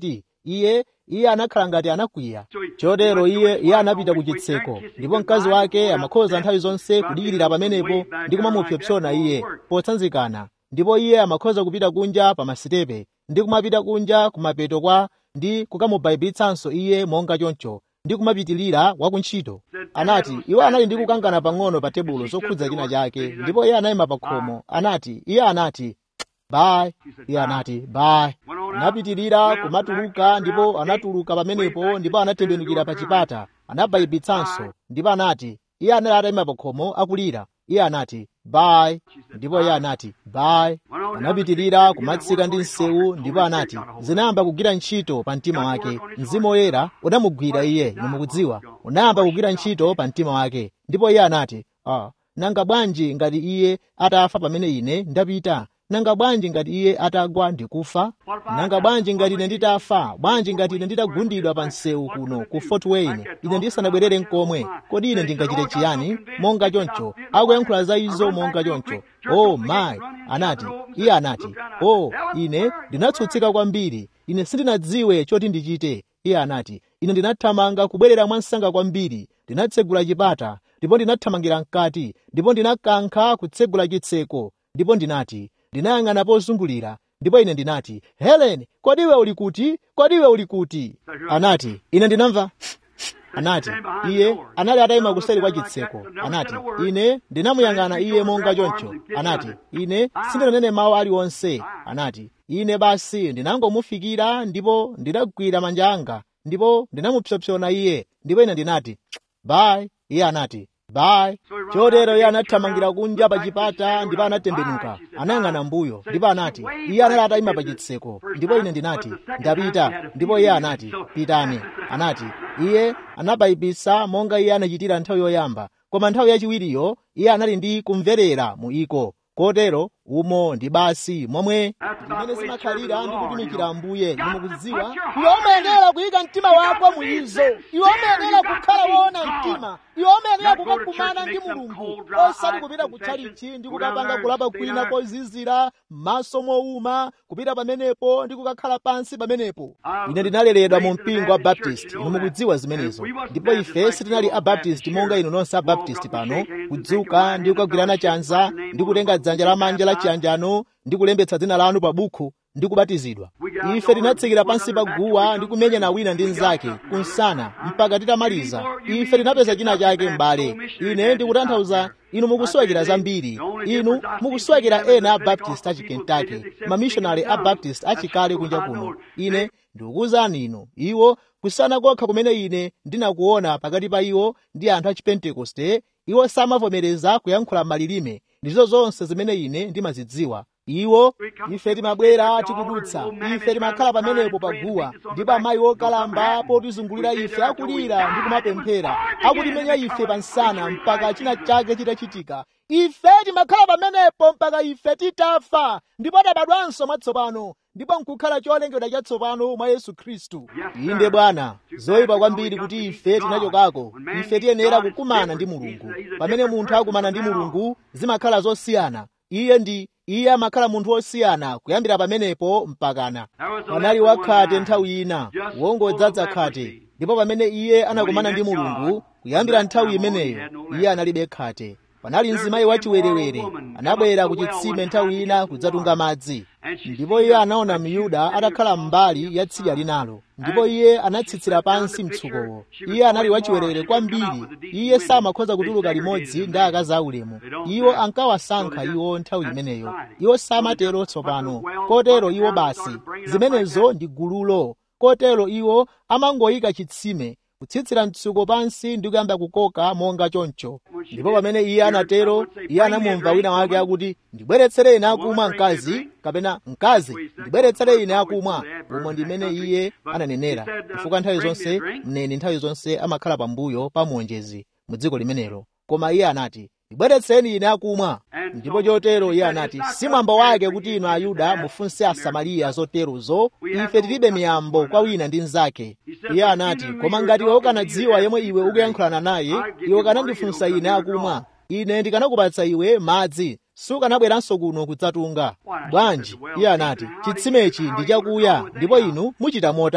iye iye anakhala ngati anakwiya chotero iye iye anapita ku chitseko ndipo mkazi wake amakhoza nthawi zonse kudikirira pamenepo ndi kumamupsopsona iye potsanzikana ndipo iye amakhoza kupita kunja pa masitepe ndi kumapita kunja kumapeto kwa ndi kukamubaibitsanso iye monga choncho ndi kumapitilira wa kuntchito anati iwo anali ndi kukangana pang'ono pa tebulo zokhudza china chake ndipo iye anayima pa khomo anati iye anati bayi iye anati bayi anapitirira kumatuluka ndipo anatuluka pamenepo ndipo anatembenukira pa chipata anabayibitsanso ndipo anati iye anali atayima pa khomo akulira iye anati bayi ndipo iye anati bayi anapitirira kumatsika ndi msewu ndipo anati zinayamba kugwira ntchito pa mtima wake mzimu woyera unamugwira iye inu mukudziwa unayamba kugwira ntchito pa mtima wake ndipo iye anati ah, nanga bwanji ngati iye atafa pamene ine ndapita nanga bwanji ngati iye atagwa ndikufa nanga bwanji ngati ine nditafa bwanji ngati ine nditagundidwa pa msewu kuno ku fort wayne ine ndisanabwerere nkomwe kodi ine ndingachite chiyani monga choncho akuyankhula za izo monga choncho oh mayi anati iye anati oh ine ndinatsutsika kwambiri ine sindinadziwe choti ndichite iye anati ine ndinathamanga kubwerera mwansanga kwambiri ndinatsegula chipata ndipo ndinathamangira mkati ndipo ndinakankha kutsegula chitseko ndipo ndinati ndinayang'ana pozungulira ndipo ine ndinati helen kodi iwe uli kuti kodi iwe uli kuti anati ine ndinamva anati iye anali atayima kuseri kwa chitseko anati ine ndinamuyang'ana iye monga choncho anati ine sindinanene mawu aliwonse anati ine basi ndinangomufikira ndipo ndinagwira manja anga ndipo ndinamupsopsona iye ndipo ine ndinati bayi iye anati bayi chotero iye anathamangira kunja pa chipata ndipo anatembenuka anayang'ana mbuyo ndipo anati iye anali atayima pa chitseko ndipo ine ndinati ndapita ndipo iye anati pitani anati iye anabayibisa monga iye anachitira nthawi yoyamba koma nthawi yachiwiriyo iye anali ndi kumverera mu iko kotero umo ndi basi momwe zimene zimakhalira ndi kutumikira ambuye nimukudziwa iwe umayenera kuyika mtima wako mu izo iwe umayenera kukhala woona mtima iwe umayenera kukakumana ndi mulungu osati kupita kutchalichi ndi kukapanga kulapa kwina kozizira m'maso mowuma kupita pamenepo ndi kukakhala pansi pamenepo ine ndinaleredwa mu mpingo wa baptist inu mukudziwa zimenezo ndipo ife sitinali abaptist monga inu nonse abaptist pano kudzuka ndi kukagwirana chanza ndi kutenga dzanja lamanja la chiyanjano ndi kulembetsa dzina lanu pa bukhu ndi kubatizidwa ife tinatsikira pansi pa guwa ndi kumenyana wina ndi mnzake kunsana mpaka titamaliza ife tinapeza china chake m'bale ine ndikutanthauza inu mukusowekera zambiri inu mukusowekera ena a baptist achi kentucky mamishonari a baptist achikale kunja kuno ine ndikukuwuzani inu iwo kusana kokha kumene ine ndinakuona pakati pa iwo ndi anthu a chipentekoste iwo samavomereza kuyankhula malilime ndizo zonse zimene ine ndimazidziwa iwo ife timabwera tikudutsa ife timakhala pamenepo paguwa ndipo amayi okalamba potizungulira ife akulira ndi kumapemphera akutimenya ife pansana mpaka china chake chitachitika ife timakhala pamenepo mpaka ife titafa ndipo tabadwanso mwatsopano ndipo nkukhala cholengedwa chatsopano mwa yesu khristu inde bwana zoyipa kwambiri kuti ife tinachokako ife tiyenera kukumana ndi mulungu pamene munthu akumana ndi mulungu zimakhala zosiyana iye ndi iye amakhala munthu wosiyana kuyambira pamenepo mpakana panali wakhate nthawi ina wongodzaza khate ndipo pamene iye anakumana ndi mulungu kuyambira nthawi imeneyo iye analibe khate panali mzimayi wachiwerewere anabwera ku chitsime nthawi ina kudzatunga madzi ndipo iye anaona myuda atakhala m'mbali ya tsidya linalo ndipo iye anatsitsira pansi mtsukowo iye anali wachiwerewere kwambiri iye samakhoza kutuluka limodzi ndi akazi aulemu iwo ankawasankha iwo nthawi imeneyo iwo samatero tsopano kotero iwo basi zimenezo ndi gululo kotero iwo amangoyika chitsime kutsitsira mtsuko pansi ndi kuyamba kukoka monga choncho ndipo pamene iye anatero iye anamumva wina wake akuti ndibweretsere ine akumwa mkazi kapena mkazi ndibweretsere ine akumwa umo ndimene iye ananenera chifukwa nthawi zonse mneni nthawi zonse amakhala pambuyo pa muonjezi mu dziko limenelo koma iye anati ndibweretseni ine akumwa ndipo chotero iye anati si mwambo wake kuti inu ayuda mufunse asamariya zoterozo ife tilibe miyambo kwa wina ndi mnzake iye anati koma ngati iwe ukanadziwa yemwe iwe ukuyankhulana naye iwe ukanandifunsa ine akumwa ine ndikanakupatsa iwe madzi sukanabweranso kuno kudzatunga bwanji iye anati chitsimechi ndi chakuya ndipo inu muchita motani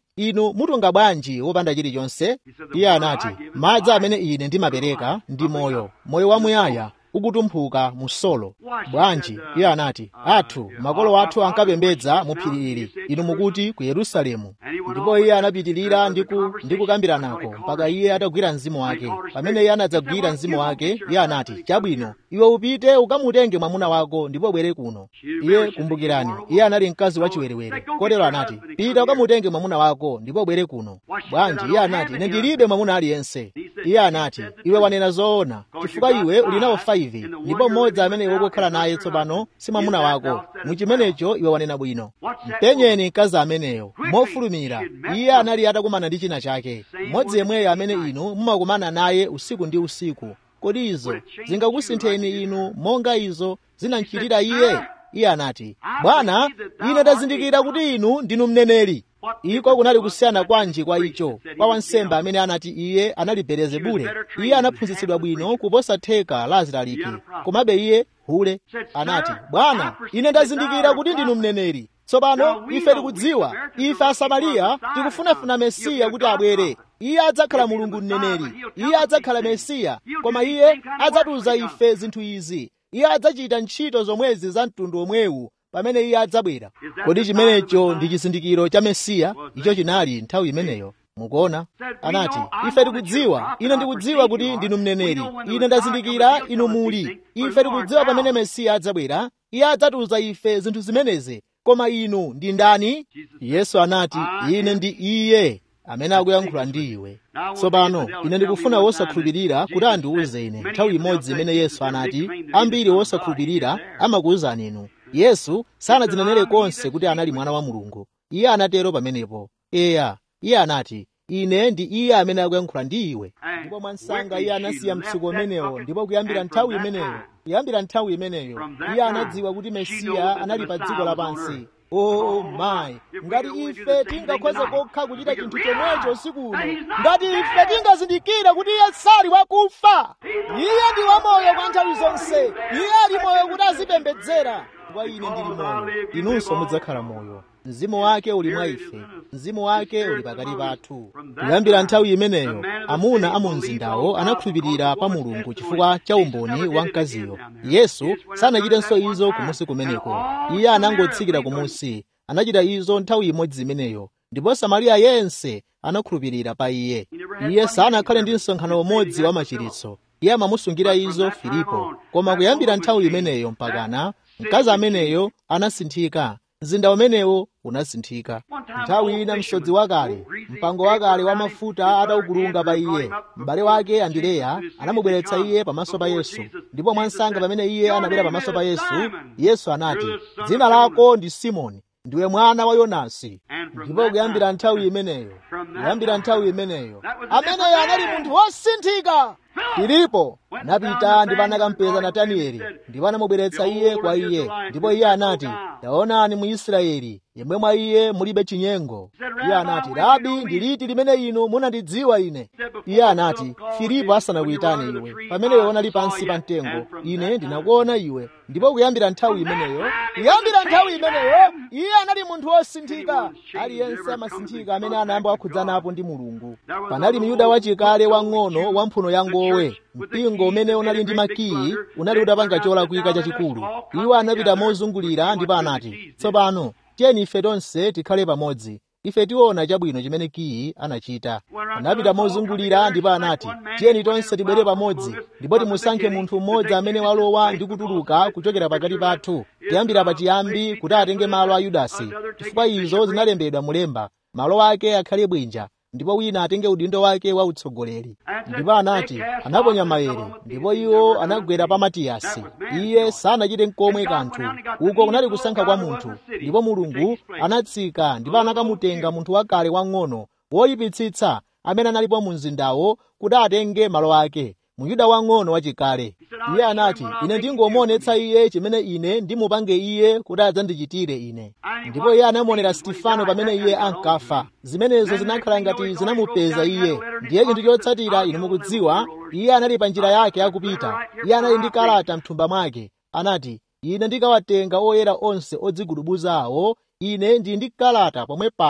inu mutunga bwanji wopanda chilichonse iye anati madzi amene ine ndimapereka ndi moyo moyo wamuyaya ukutumphuka musolo bwanji iye anati athu makolo athu ankapembedza mu phiri ili inu mukuti ku yerusalemu ndipo iye anapitirira ndi kukambiranako mpaka iye atagwira mzimu wake pamene iye anadzagwira mzimu wake iye anati chabwino iwe upite ukamutenge mwamuna wako ndipo bwere kuno iye kumbukirani iye anali mkazi wachiwerewere kotero anati pita ukamutenge mwamuna wako ndipo bwere kuno bwanji iye anati ine ndilibe mwamuna aliyense iye anati iwe wanena zoona chifukwa iwe uli nawo 5 ndipo mmodzi amene iwe ukukhala naye tsopano si mwamuna wako muchimenecho iwe wanena bwino mpenyeni mkazi ameneyo mofulumira iye anali atakumana ndi china chake mmodzi yemweyo amene inu mumakumana naye usiku ndi usiku kodi izo zingakusintheni inu monga izo zinamchitira iye iye anati bwana ine ndazindikira kuti inu ndinu mneneri iko kunali kusiyana kwanji kwa icho kwa wansembe amene anati iye anali belezebule iye anaphunzitsidwa bwino kuposa theka la azilaliki komabe iye hule anati bwana ine ndazindikira kuti ndinu mneneri tsopano ife tikudziwa ife asamariya tikufunafuna mesiya kuti abwere iye adzakhala mulungu mneneri iye adzakhala mesiya koma iye adzatiuza ife zinthu izi iye adzachita ntchito zomwezi za mtundu omwewu pamene iye adzabwera kodi chimenecho ndi chizindikiro cha mesiya icho chinali nthawi imeneyo mukuona anati ife tikudziwa ine ndikudziwa kuti ndinu mneneri ine ndazindikira inu muli ife tikudziwa pamene mesiya adzabwera iye adzatiuza ife zinthu zimenezi koma inu ndi ndani yesu anati ine ndi iye amene akuyankhula ndi iwe tsopano ine ndikufuna wosakhulupirira kuti andiwuze ine nthawi imodzi imene yesu anati ambiri wosakhulupirira amakuwuzani inu yesu sanadzinenere konse kuti anali mwana wa mulungu iye anatero pamenepo eya iye anati ine ndi iye amene akuyankhula ndi iwe ndipo mwansanga iye anasiya mtsuko umenewo ndipo kuyambira nthawi imeneyo kuyambira nthawi imeneyo iye anadziwa kuti mesiya anali pa dziko lapansi oh my ngati ife tingakhoze kokha kuchita chinthu chomwecho usiku uno ngati ife tingazindikire kuti iye sali wakufa iye ndi wamoyo kwa nthawi zonse iye ali moyo kuti azipembedzera kwa ine ndili moyo inunso mudzakhala moyo mzimu wake uli mwa ife mzimu wake uli pakati pathu kuyambira nthawi imeneyo amuna a mu mzindawo anakhulupirira pa mulungu chifukwa cha umboni wa mkaziyo yesu sanachitenso izo kumusi kumeneko iye anangotsikira kumusi anachita izo nthawi imodzi imeneyo ndipo samariya yense anakhulupirira pa iye iye sanakhale ndi msonkhano umodzi wa machiritso iye amamusungira izo filipo koma kuyambira nthawi imeneyo mpakana mkazi ameneyo anasinthika mzinda umenewo unasinthika nthawi ina msodzi wakale mpango wakale wa mafuta ataukulunga pa iye m'bale wake andireya anamubweretsa iye pamaso pa yesu ndipo mwansanga pamene iye anabwera pamaso pa yesu yesu anati dzina lako ndi simoni ndiwe mwana wa yonasi ndipo kuyambira nthawi imeneyo kuyambira nthawi imeneyo ameneyo anali munthu wosinthika filipo anapita ndipo anakampeza natanieli ndipo anamubweretsa iye kwa iye ndipo iye anati taonani mu israeli yemwe mwa iye mulibe chinyengo iye anati rabi ndi liti limene inu munandidziwa ine iye anati filipo asanakuyitane iwe pamene iwe unali pansi pa mtengo ine ndinakuona iwe ndipo kuyambira nthawi imeneyo kuyambira nthawi imeneyo iye anali munthu wosinthika aliyense amasinthika amene anayamba wakhudzanapo ndi mulungu panali myuda wachikale wang'ono wa mphuno ya ngowe mpingo umene unali ndi makiyi unali utapanga cholakwika chachikulu iwo anapita mozungulira ndipo anati tsopano tiyeni ife tonse tikhale pamodzi ife tiona chabwino chimene kiyi anachita anapita mozungulira ndipo anati tiyeni tonse tibwere pamodzi ndipo timusankhe munthu mmodzi amene walowa ndi kutuluka kuchokera pakati pathu kuyambira pachiyambi kuti atenge malo a yudasi chifukwa izo zinalembedwa mulemba malo ake akhale bwinja ndipo wina atenge udindo wake wa utsogoleri ndipo anati anaponya maere ndipo iwo anagwera pa matiyasi iye sanachite nkomwe kanthu uko kunali kusankha kwa munthu ndipo mulungu anatsika ndipo anakamutenga munthu wakale wang'ono woyipitsitsa amene analipo mu mzindawo kuti atenge malo ake muyuda wang'ono wachikale iye anati ine ndingomuonetsa iye chimene ine ndimupange iye kuti adzandichitire ine ndipo iye anamuonera stifano pamene iye ankafa zimenezo zinakhala ngati zinamupeza iye ndiye chinthu chotsatira inu mukudziwa iye anali pa njira yake akupita iye anali ndi kalata mthumba mwake anati ine ndikawatenga oyera onse odzigudubuza awo ine ndili ndi kalata pomwe pano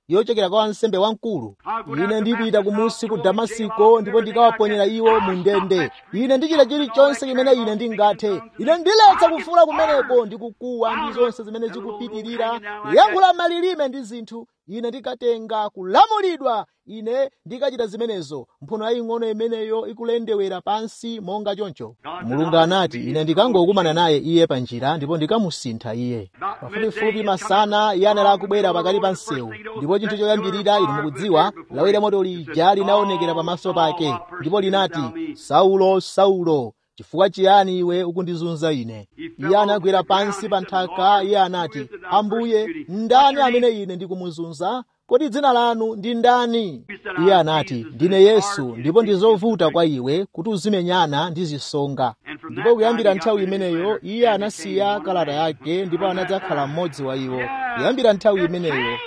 yochokera kwa wansembe wamkulu ine ndipita kumusi ku damasiko ndipo ndikawaponyera iwo mu ndende ine ndichita chilichonse chimene ine ndingathe ine ndiletsa kufuula kumeneko ndikukuwa ndi zonse zimene zikupitirira kuyankhula malilime ndi zinthu ine ndikatenga kulamulidwa ine ndikachita zimenezo mphuno yaying'ono imeneyo ikulendewera pansi monga choncho mulungu anati ine ndikangokumana naye iye pa njira ndipo ndikamusintha iye pafupifupi masana iye anali akubwera pakati pa msewu ndipo chinthu choyambirira inu mukudziwa lawira moto lija linaonekera pamaso pake ndipo linati saulo saulo chifukwa chiyani iwe ukundizunza ine iye anagwera pansi pa nthaka iye anati ambuye ndani amene ine ndikumuzunza kodi dzina lanu ndi ndani iye anati ndine yesu ndipo ndi zovuta kwa iwe kuti uzimenyana ndi zisonga ndipo kuyambira nthawi imeneyo iye anasiya kalata yake ndipo anadzakhala mmodzi wa iwo kuyambira nthawi imeneyo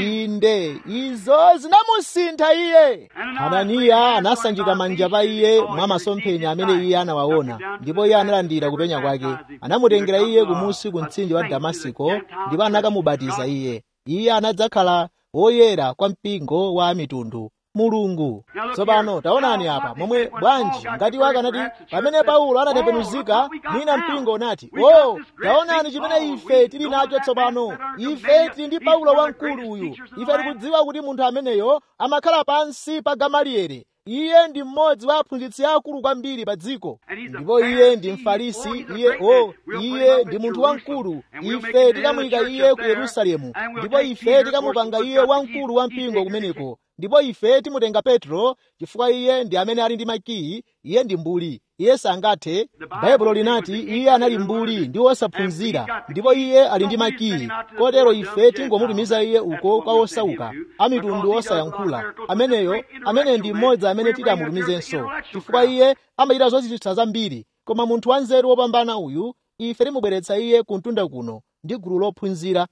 inde izo zinamusintha iye hananiya anasanjika manja pa iye mwa masomphenya amene iye anawaona ndipo iye analandira kupenya kwake anamutengera iye kumusi ku mtsinje wa damasiko ndipo anakamubatiza iye iye anadzakhala woyera kwa mpingo wa mitundu mulungu tsopano taonani apa momwe bwanji ngati wakanati pamene paulo anatembenuzika mwina mpingo unati o taonani chimene ife tili nacho tsopano ife tili ndi paulo wamkulu uyu ife tikudziwa kuti munthu ameneyo amakhala pansi pa gamaliyeri iye ndi mmodzi wa aphunzitsi akulu kwambiri pa dziko ndipo iye ndi mfarisi iye o iye ndi munthu wamkulu ife tikamuyika iye ku yerusalemu ndipo ife tikamupanga iye wamkulu wa mpingo kumeneko ndipo ife timutenga petro chifukwa iye ndi amene ali ndi makiyi iye ndi mbuli iye sangathe baibulo linati iye anali mbuli ndi wosaphunzira ndipo iye ali ndi makiyi kotero ife tingomutumiza iye uko kwa osauka amitundu osayankhula ameneyo amene ndi mmodzi amene tidamutumizenso chifukwa iye amachita zochititsa zambiri koma munthu wanzeru wopambana uyu ife timubweretsa iye kuntunda kuno ndi gulu lophunzira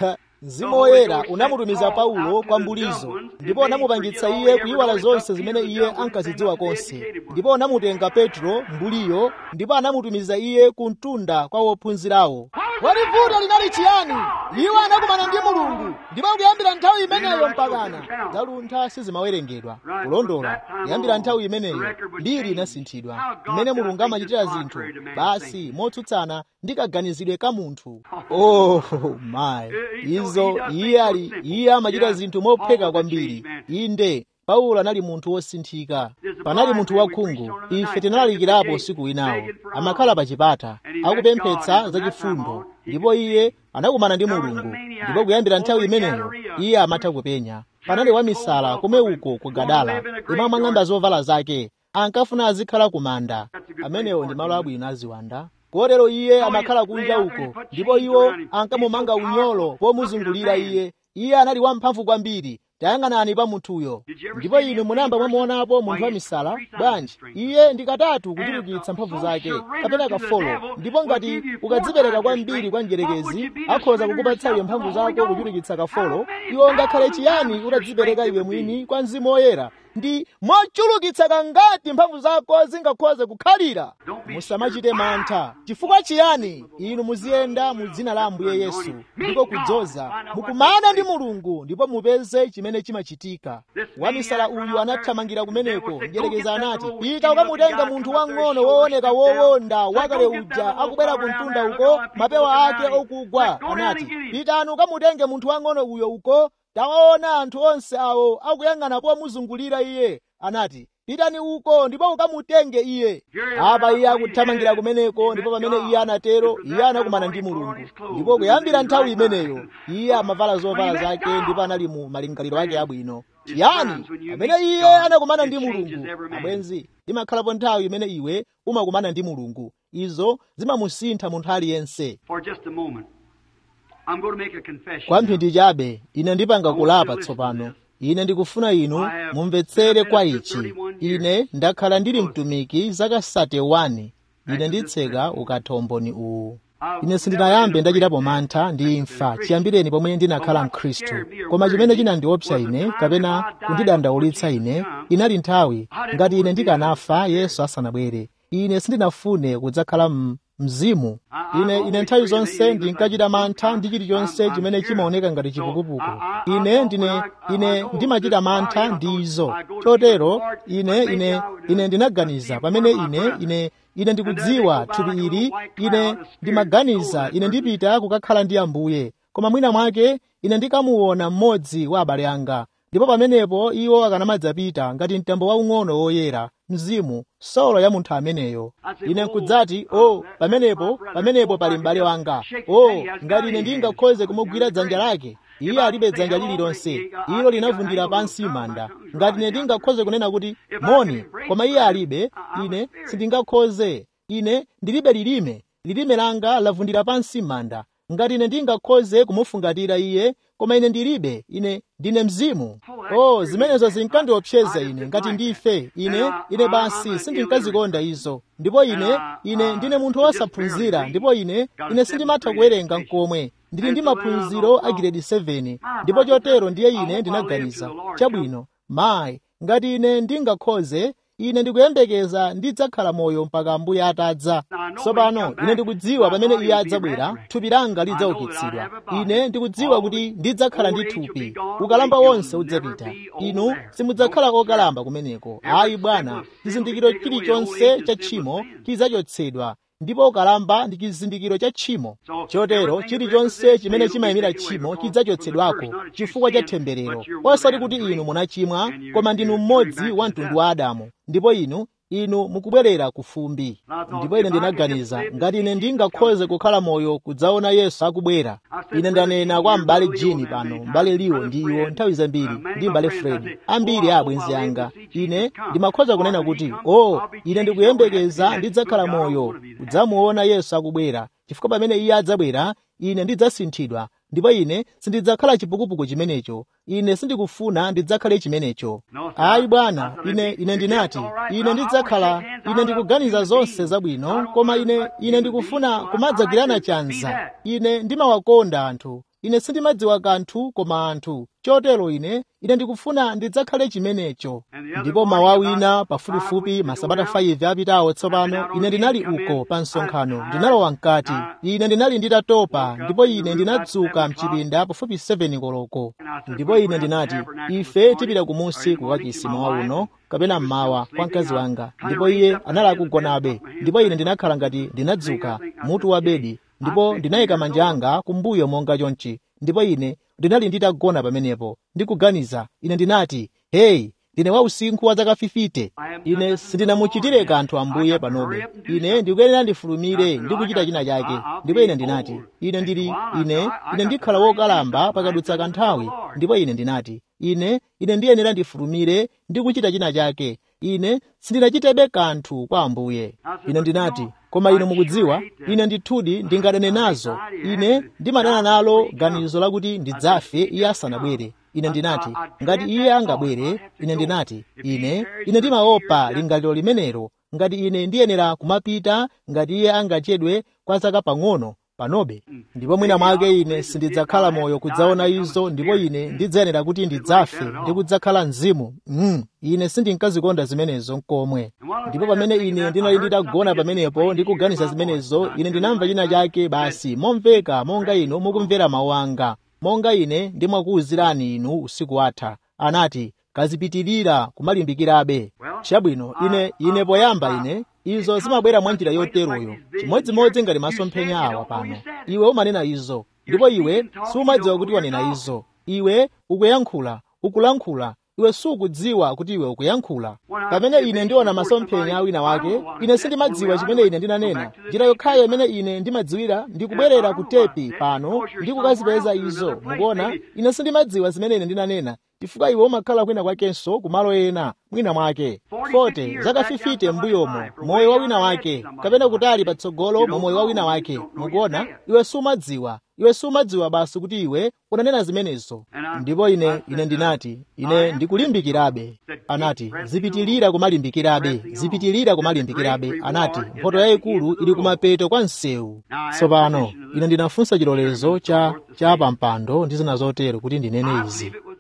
mzimu woyera unamutumiza paulo kwa mbulizo ndipo unamupangitsa iye kuyiwala zonse zimene iye ankazidziwa konse ndipo unamutenga petro mbuliyo ndipo anamutumiza iye ku mtunda kwa wophunzirawo kodi vuto linali chiyani iwo anakumana ndi mulungu ndipo kuyambira nthawi imeneyo mpakana zaluntha sizimawerengedwa kulondola kuyambira nthawi imeneyo mbiri inasinthidwa mmene mulungu amachitira zinthu basi motsutsana ndi kaganizidwe ka munthu oh my izo iye ali iye amachita zinthu mopheka kwambiri inde paulo anali munthu wosinthika panali munthu wakhungu ife tinalalikirapo usiku winawo amakhala pa chipata akupemphetsa zachifundo ndipo iye anakumana ndi mulungu ndipo kuyambira nthawi imeneyo iye amatha kupenya panali wamisala kumwe uko ku gadala imwe amang'amba zovala zake ankafuna azikhala ku manda amenewo ndi malo abwino aziwanda kotero iye amakhala kunja uko ndipo iwo ankamumanga unyolo pomuzungulira iye iye anali wamphamvu kwambiri tayang'anani pa munthuyo ndipo inu munamba mwamuonapo munthu wamisala bwanji iye ndi katatu kuchulukitsa mphamvu zake kapena kafolo ndipo ngati ukadzipereka kwambiri kwa mdyerekezi akhoza kukupatsa iwe mphamvu zako kuchulukitsa kafolo iwe ngakhale chiyani utadzipereka iwe mwini kwa mzimu woyera ndi mochulukitsa kangati mphamvu zako zingakhoze kukhalira musamachite mantha chifukwa chiyani inu muziyenda mu dzina la ambuye yesu ndiko kudzoza mukumana ndi mulungu ndipo mupeze chimene chimachitika wamisala uyu anathamangira kumeneko mdyerekeza anati pita ukamutenga munthu wang'ono wooneka wowonda wakale uja akubwera ku mtunda uko mapewa ake okugwa anati pitani ukamutenge munthu wang'ono uyo uko tawaona anthu onse awo akuyang'ana pomuzungulira iye anati pitani uko ndipo ukamutenge iye apa iye akuthamangira kumeneko ndipo pamene iye anatero iye anakumana ndi mulungu ndipo kuyambira nthawi imeneyo iye amavala zovala zake ndipo anali mu malingaliro ake abwino chiyani pamene iye anakumana ndi mulungu abwenzi imakhalapo nthawi imene iwe umakumana ndi mulungu izo zimamusintha munthu aliyense kwa mphindi chabe ine ndipanga kulapa tsopano ine ndikufuna inu mumvetsere kwa ichi ine ndakhala ndili mtumiki zaka 31 ine nditseka ukathomboni uwu ine sindinayambe ndachitapo mantha ndi imfa chiyambireni pomwe ndinakhala mkhristu koma chimene chinandiopsa ine kapena kundidandaulitsa ine inali nthawi ngati ine ndikanafa yesu asanabwere ine sindinafune kudzakhala mzimu ine ine nthawi zonse ndinkachita mantha ndi chilichonse chimene chimaoneka ngati chipukupuku ine ndine ine ndimachita mantha ndi izo chotero ine ine ine ndinaganiza pamene ine ine ine ndikudziwa thupi ili ine ndimaganiza ine ndipita kukakhala ndi ambuye koma mwina mwake ine ndikamuona mmodzi wa abale anga ndipo pamenepo iwo akanamadzapita ngati mtambo waung'ono woyera mzimu solo ya munthu ameneyo ine nkudzati o oh, pamenepo pamenepo pali m'bale wanga o oh, ngati ine ndingakhoze kumugwira dzanja lake iye alibe dzanja lililonse ilo linavundira pansi manda ngati ine ndingakhoze kunena kuti moni koma iye alibe ine sindingakhoze ine ndilibe lilime lilime langa lavundira pansi manda ngati ine ndingakhoze kumufungatira iye koma ine ndilibe ine ndine mzimu oh zimenezo zinkandiopseza ine ngati ndife ine ine basi sindinkazikonda izo ndipo ine ine ndine munthu wosaphunzira ndipo ine ine sindimatha kuwerenga nkomwe ndili ndi maphunziro a grade 7 ndipo chotero ndiye ine ndinaganiza chabwino mayi ngati ine ndingakhoze ine ndikuyembekeza ndidzakhala moyo mpaka ambuye atadza tsopano ine ndikudziwa pamene iye adzabwera thupi langa lidzaukitsidwa ine ndikudziwa kuti ndidzakhala ndi thupi ukalamba wonse udzapita inu simudzakhala okalamba kumeneko ayi bwana chizindikiro chilichonse cha tchimo chidzachotsedwa ndipo ukalamba ndi chizindikiro cha tchimo chotero chilichonse chimene chimayimira tchimo chidzachotsedwako chifukwa cha temberero osati kuti inu munachimwa koma ndinu mmodzi wa mtundu wa adamu ndipo inu inu mukubwerera ku fumbi ndipo ine ndinaganiza ngati ine ndingakhoze kukhala moyo kudzaona yesu akubwera ine ndanena kwa m'bale jini pano m'bale liwo ndi iwo nthawi zambiri ndi m'bale fred ambiri a abwenzi anga ine ndimakhoza kunena kuti o oh, ine ndikuyembekeza ndidzakhala moyo kudzamuona yesu akubwera chifukwa pamene iye adzabwera ine ndidzasinthidwa ndipo ine sindidzakhala chipukupuku chimenecho ine sindikufuna ndidzakhale chimenecho ayi bwana ine ine ndinati ine ndidzakhala ine ndikuganiza zonse zabwino koma ine ine ndikufuna kumadzagirana chanza ine ndimawakonda anthu ine sindimadziwa kanthu koma anthu chotero ine ine ndikufuna ndidzakhale chimenecho ndipo mawa wina pafupifupi masabata 5 apitawo tsopano ine ndinali uko pa msonkhano ndinalowa mkati ine ndinali nditatopa ndipo ine ndinadzuka mchipinda pafupi 7 koloko ndipo ine ndinati ife tipita kumusi kukachisi mawa uno kapena mmawa kwa mkazi wanga ndipo iye anali akugonabe ndipo ine ndinakhala ngati ndinadzuka mutu wa bedi ndipo ndinayika manja anga kumbuyo monga chonchi ndipo ine ndinali nditagona pamenepo ndikuganiza ine ndinati heyi ndine wausinkhu wa zaka 50 ine sindinamuchitire kanthu ambuye panobe ine ndikuyenera ndifulumire ndi kuchita china chake ndipo ine ndinati ine ndili ine ine ndikhala wokalamba pakadutsa kanthawi ndipo ine ndinati ine ine ndiyenera ndifulumire ndi kuchita china chake ine sindinachitebe kanthu kwa ambuye ine ndinati koma inu mukudziwa ine ndithudi ndingadane nazo ine ndimadana nalo ganizo lakuti ndidzafe iye asanabwere ine ndinati ngati iye angabwere ine ndinati ine ine ndimaopa lingaliro limenelo ngati ine ndiyenera kumapita ngati iye angachedwe kwa zaka pang'ono panobe ndipo mwina mwake ine sindidzakhala moyo kudzaona izo ndipo ine ndidzayenera kuti ndidzafe ndi kudzakhala mzimu mm, ine sindinkazikonda zimenezo nkomwe ndipo pamene ine ndinali nditagona pamenepo ndikuganiza zimenezo ine ndinamva china chake basi momveka monga inu mukumvera mawu anga monga ine ndimakuwuzirani inu usiku watha anati kazipitirira kumalimbikirabe chabwino ine ine poyamba ine izo zimabwera mwa njira yoteroyo chimodzimodzi ngati masomphenya awa pano iwe umanena izo ndipo iwe sumadziwa kuti wanena izo iwe ukuyankhula ukulankhula iwe sukudziwa kuti iwe ukuyankhula pamene ine ndiona masomphenya awina wake ine sindimadziwa chimene ine ndinanena njira yokhayo imene ine ndimadziwira ndikubwerera ku tepi pano ndi kukazipeza izo mukuona ine sindimadziwa zimene ine ndinanena chifukwa iwe umakhala kwina kwakenso kumalo ena mwina mwake 40 zaka 50 m'mbuyomo moyo wa wina wake kapena kutali patsogolo mwa moyo wa wina wake mukuona iwe sumadziwa iwe sumadziwa basi kuti iwe unanena zimenezo ndipo ine ine ndinati ine ndikulimbikirabe anati zipitilira kumalimbikirabe zipitilira kumalimbikirabe anati mphoto yayikulu ili kumapeto kwa msewu tsopano ine ndinafunsa chilolezo cha cha pampando ndi zina zotero kuti ndinene izi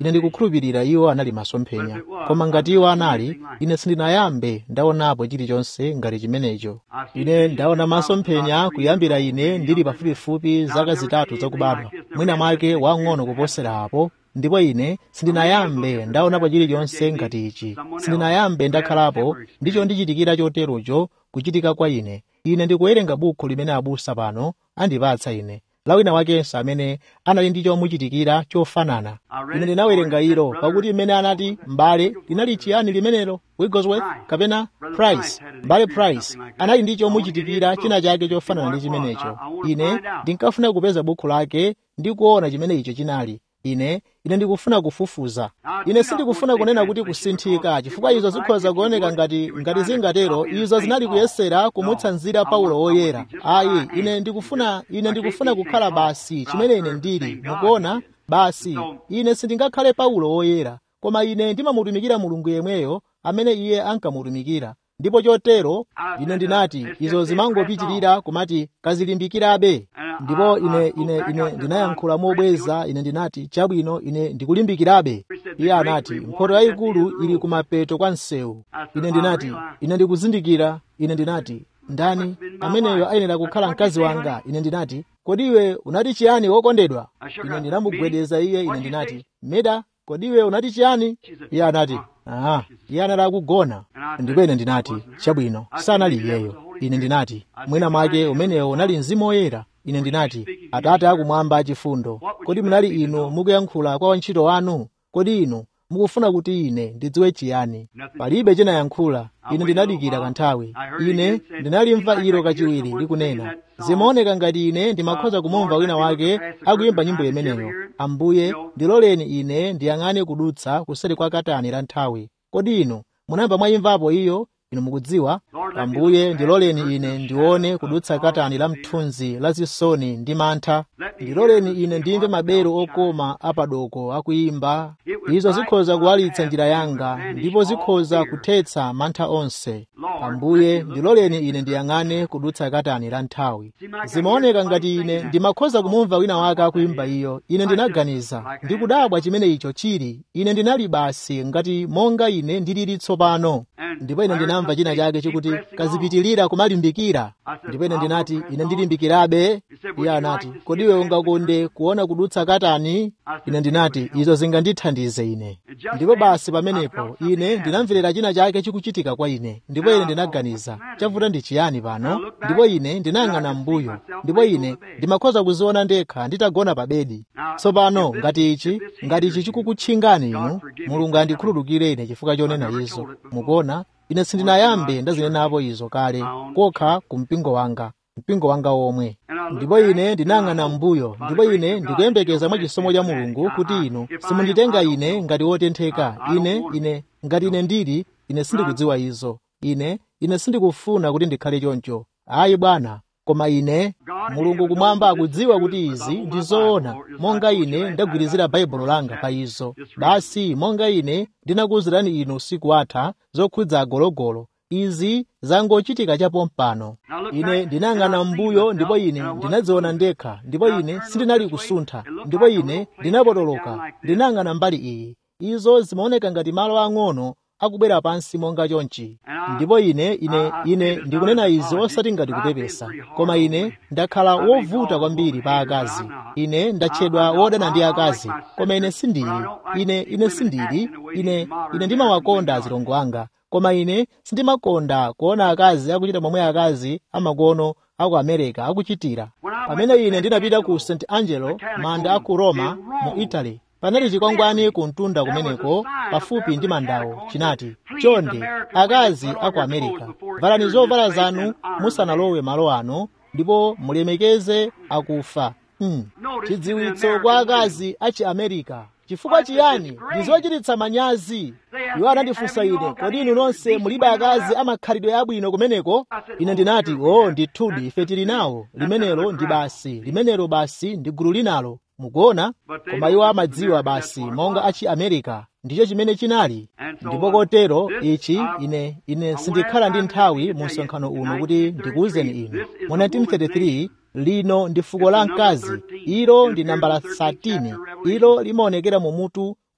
ine ndikukhulupirira iwo anali masomphenya koma ngati iwo anali ine sindinayambe ndaonapo chilichonse ngati chimenecho ine ndaona masomphenya kuyambira ine ndili pafupifupi zaka zitatu zakubadwa mwina mwake wang'ono kuposera apo ndipo ine sindinayambe ndaonapo chilichonse ngati ichi sindinayambe ndakhalapo ndicho ndichitikira choterocho kuchitika kwa ine ine ndikuwerenga bukhu limene abusa pano andipatsa ine la wina wakenso amene anali ndi chomuchitikira chofanana ine ndinawerenga ilo pakuti imene anati mbale linali chiyani limenelo wigglesworth kapena price mbale price anali ndi chomuchitikira china chake chofanana ndi chimenecho ine ndinkafuna kupeza bukhu lake ndi kuona chimene icho chinali ine ine ndikufuna kufufuza ine sindikufuna kunena kuti kusinthika chifukwa izo zikhoza kuoneka ngati ngati zingatero izo zinali kuyesera kumutsanzira paulo woyera ayi ine ndikufuna ine ndikufuna kukhala basi chimene ine ndili mukuona basi ine sindingakhale paulo woyera koma ine ndimamutumikira mulungu yemweyo amene iye ankamutumikira ndipo chotero ine ndinati izo zimangopitirira kumati kazilimbikirabe ndipo ine ine ine ndinayankhula mobweza ine ndinati chabwino ine ndikulimbikirabe iye anati mphoto yayikulu ili kumapeto kwa msewu ine ndinati ine ndikuzindikira ine ndinati ndani ameneyo ayenera kukhala mkazi wanga ine ndinati kodi iwe unati chiyani wokondedwa ine ndinamugwedeza iye ine ndinati meda kodi iwe unati chiyani iye anati aha iye anali akugona ndipo ine ndinati chabwino sanali iyeyo ine ndinati mwina mwake umenewo unali mzimu woyera ine ndinati atate akumwamba achifundo kodi munali inu mukuyankhula kwa wantchito wanu kodi inu mukufuna kuti ine ndidziwe chiyani palibe chinayankhula ine ndinadikira kanthawi ine ndinalimva ilo kachiwiri likunena zimaoneka ngati ine ndimakhoza kumumva wina wake akuyimba nyimbo imeneyo ambuye ndiloleni ine ndiyang'ane kudutsa kuseri kwa katani la nthawi kodi inu munayamba mwayimvapo iyo inu mukudziwa ambuye ndiloleni ine ndione kudutsa katani la mthunzi la zisoni ndi mantha ndiloleni ine ndimve maberu okoma apadoko akuyimba izo zikhoza kuwalitsa njira yanga ndipo zikhoza kuthetsa mantha onse ambuye ndiloleni ine ndiyang'ane kudutsa katani la nthawi zimaoneka ngati ine ndimakhoza kumumva wina wake akuyimba iyo ine ndinaganiza ndikudabwa chimene icho chili ine ndinali basi ngati monga ine ndilili tsopano ndipo ine ndinamva china chake chikuti kazipitilira kumalimbikira ndipo ine ndinati ine ndilimbikirabe iye anati kodi iwe ungakonde kuona kudutsa katani ine ndinati izo zingandithandize ine ndipo basi pamenepo ine ndinamverera china chake chikuchitika kwa ine ndipo ine ndinaganiza chavuta ndi chiyani pano ndipo ine ndinayang'ana m'mbuyo ndipo ine ndimakhoza kuziona ndekha nditagona pa bedi tsopano ngati ichi ngati ichi chikukutchingani inu mulungu andikhululukire ine chifukwa chonena izo mukuona ine sindinayambe ndazinenapo izo kale kokha ku mpingo wanga mpingo wanga omwe ndipo ine ndinayang'ana m'mbuyo ndipo ine ndikuyembekeza mwa chisomo cha mulungu kuti inu simunditenga ine ngati wotentheka ine ine ngati ine ndili ine sindikudziwa izo ine ine sindikufuna kuti ndikhale choncho ayi bwana koma ine mulungu kumwamba akudziwa kuti izi ndi zoona monga ine ndagwirizira baibulo langa pa izo basi monga ine ndinakuwuzirani inu usiku atha zokhudza agologolo izi zangochitika chapompano ine ndinayang'ana m'mbuyo ndipo ine ndinadziona ndekha ndipo ine sindinali kusuntha ndipo ine ndinapotoloka ndinayang'ana mbali iyi izo zimaoneka ngati malo ang'ono akubwera pansi monga chonchi ndipo ine ine ine ndikunena izi osati ngati kupepesa koma ine ndakhala wovuta kwambiri pa akazi ine ndatchedwa wodana ndi akazi koma ine sindili ine ine sindili ine ine ndimawakonda azilongo anga koma ine sindimakonda kuona akazi akuchita momwe akazi amakono aku america akuchitira pamene ine ndinapita ku st angelo manda aku roma mu italy panali chikwangwani ku mtunda kumeneko pafupi ndi mandawo chinati chonde akazi aku america valani zovala zanu musanalowe malo ano ndipo mulemekeze akufa hmm. chidziwitso kwa akazi achi america chifukwa chiyani ndizochititsa manyazi iwo anandifunsa ine kodi inu nonse mulibe akazi amakhalidwe abwino kumeneko ine ndinati o oh, ndithudi ife tili nawo limenelo ndi basi limenelo basi ndi gulu linalo mukuona koma iwo amadziwa basi monga achi america ndicho chimene chinali ndipo kotero ichi ine ine sindikhala ndi nthawi mu msonkhano uno kuti ndikuwuzeni inu mu 1933 lino ndi fuko la mkazi ilo ndi nambala 13 ilo limaonekera mu mutu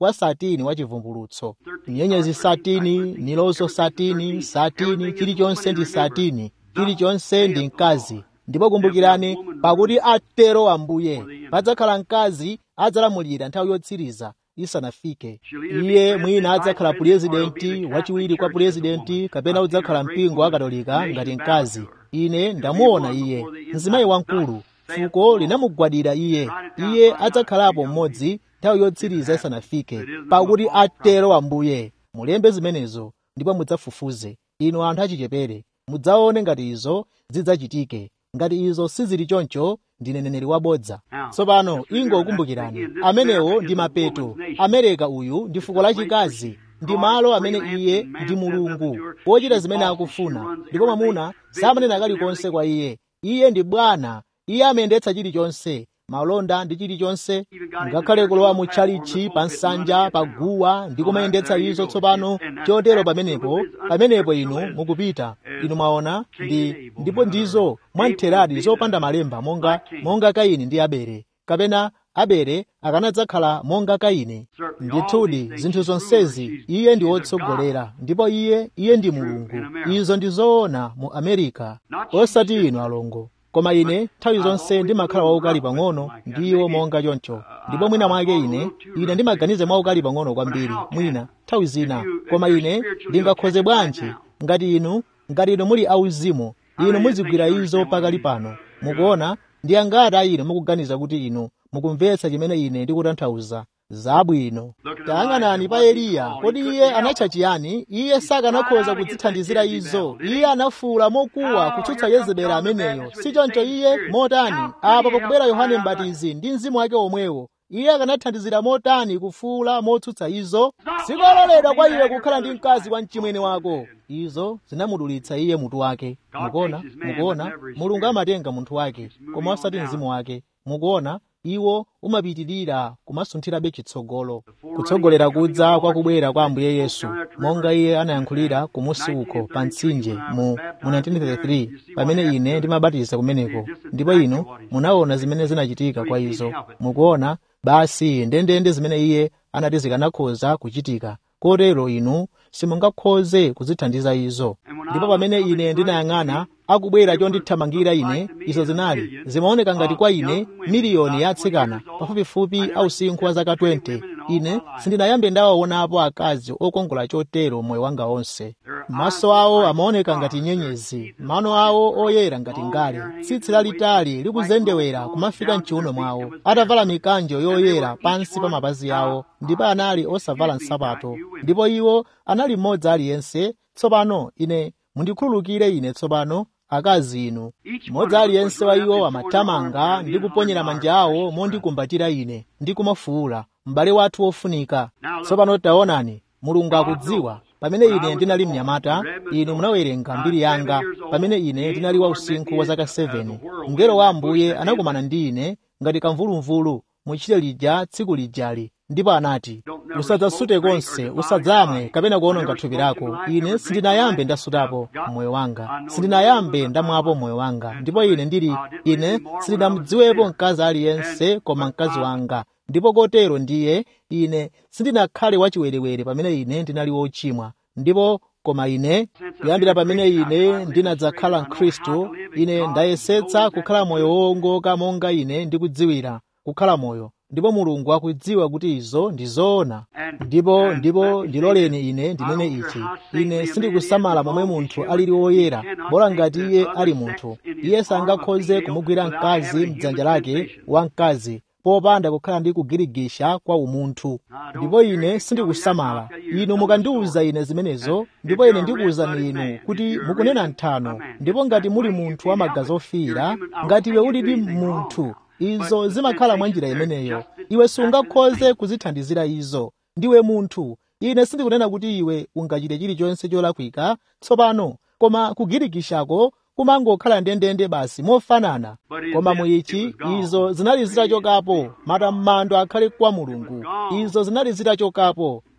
wa satini wa chivumbulutso nyenyezi satini nilozo satini satini chilichonse ndi satini chilichonse ndi mkazi ndipo kumbukirani pakuti atero ambuye padzakhala mkazi adzalamulira nthawi yotsiriza isanafike iye mwina adzakhala purezidenti wachiwiri kwa purezidenti kapena udzakhala mpingo wa katolika ngati mkazi ine ndamuona iye mzimayi wamkulu fuko linamugwadira iye iye adzakhalapo mmodzi nthawi yotsiriza isanafike pakuti atero ambuye mulembe zimenezo ndipo mudzafufuze inu anthu achichepere mudzaone ngati izo zidzachitike ngati izo sizili choncho ndine mneneri wabodza tsopano ingokumbukirani amenewo ndi mapeto amereka uyu ndi fuko lachikazi ndi malo amene iye ndi mulungu wochita zimene akufuna ndipo mwamuna samanena kalikonse kwa iye iye ndi bwana iye amayendetsa chilichonse malonda ndi chilichonse ngakhale kulowa mu tchalichi pa nsanja pa guwa ndi kumayendetsa izo tsopano chotero pamenepo pamenepo inu mukupita inu mwaona ndi ndipo ndizo mwamtheradi zopanda malemba monga monga kaini ndi abele kapena abele akanadzakhala monga kaini ndithudi zinthu zonsezi iye ndi wotsogolera ndipo iye iye ndi mulungu izo ndi zoona mu amerika osati inu alongo koma ine nthawi zonse ndimakhala waukali pang'ono ndiwo monga choncho ndipo mwina mwake ine ine ndimaganize mwaukali pang'ono kwambiri mwina nthawi zina koma ine ndingakhoze bwanji ngati inu ngati inu muli auzimu inu muzigwira izo pakali pano mukuona ndi angati a inu mukuganiza kuti inu mukumvetsa chimene ine ndikutanthauza zabwino tayang'anani pa eliya kodi iye anatcha chiyani iye sakanakhoza kudzithandizira izo iye anafuwula mokuwa kutsutsa yezebeli ameneyo sichoncho iye motani apa pakubwera yohane mbatizi ndi mzimu wake omwewo iye akanathandizira motani kufuwula motsutsa izo sikololedwa kwa iwe kukhala ndi mkazi wa mchimwene wako izo zinamudulitsa iye mutu wake mukuona mukuona mulungu amatenga munthu wake koma osati mzimu wake mukuona iwo umapitirira kumasunthirabe chitsogolo kutsogolera kudza kwa kubwera kwa ambuye yesu monga iye anayankhulira kumusi uko pa mtsinje mu, mu 1933 pamene ine ndimabatiza kumeneko ndipo inu munaona zimene zinachitika kwa izo mukuona basi ndendende zimene iye anati zikanakhoza kuchitika kotero inu simungakhoze kuzithandiza izo ndipo pamene ine ndinayang'ana akubwera chondithamangira ine izo zinali zimaoneka ngati kwa ine miliyoni ya atsikana pafupifupi ausinkhu wa zaka 20 ine sindinayambe ndawaonapo akazi okongola chotero moyo wanga onse maso awo amaoneka ngati nyenyezi mano awo oyera ngati ngale tsitsi lalitali likuzendewera kumafika mchiuno mwawo atavala mikanjo yoyera pansi pa mapazi awo ndipo anali osavala nsapato ndipo iwo anali mmodzi aliyense tsopano ine mundikhululukire ine tsopano akazi inu mmodzi aliyense wa iwo amathamanga ndi kuponyera manja awo mondikumbatira ine ndi kumafuwula m'bale wathu wofunika tsopano taonani mulungu akudziwa pamene ine ndinali mnyamata inu munawerenga mbiri yanga pamene ine ndinali wa usinkhu wa zaka 7 mngelo wa ambuye anakumana ndi ine ngati kamvulumvulu muchite lija tsiku lijali ndipo anati usadzasute konse usadzamwe kapena kuononga thupi lako ine sindinayambe ndasutapo moyo wanga sindinayambe ndamwapo moyo wanga ndipo ine ndili ine sindinamudziwepo mkazi aliyense koma mkazi wanga ndipo kotero ndiye ine sindinakhale wachiwerewere pamene ine ndinali wochimwa ndipo koma ine kuyambira pamene ine ndinadzakhala mkhristu ine ndayesetsa kukhala moyo wowongoka monga ine ndikudziwira kukhala moyo ndipo mulungu akudziwa kuti izo ndi zoona ndipo ndipo ndiloleni ine ndinene ichi ine sindikusamala momwe munthu alili woyera bola ngati iye ali munthu iye sangakhoze kumugwira mkazi mdzanja lake wa mkazi popanda kukhala ndi kugirigisha kwa umunthu ndipo ine sindikusamala inu mukandiwuza ine zimenezo ndipo ine ndikuwuzani inu kuti mukunena nthano ndipo ngati muli munthu wa magazi ofiira ngati iwe ulidi munthu izo zimakhala mwa njira imeneyo iwe sungakhoze kuzithandizira izo ndiwe munthu ine sindikunena kuti iwe ungachite chilichonse cholakwika tsopano koma kugirikishako kumangokhala ndendende basi mofanana koma muichi izo zinali zitachokapo matamando akhale kwa mulungu izo zinali zitachokapo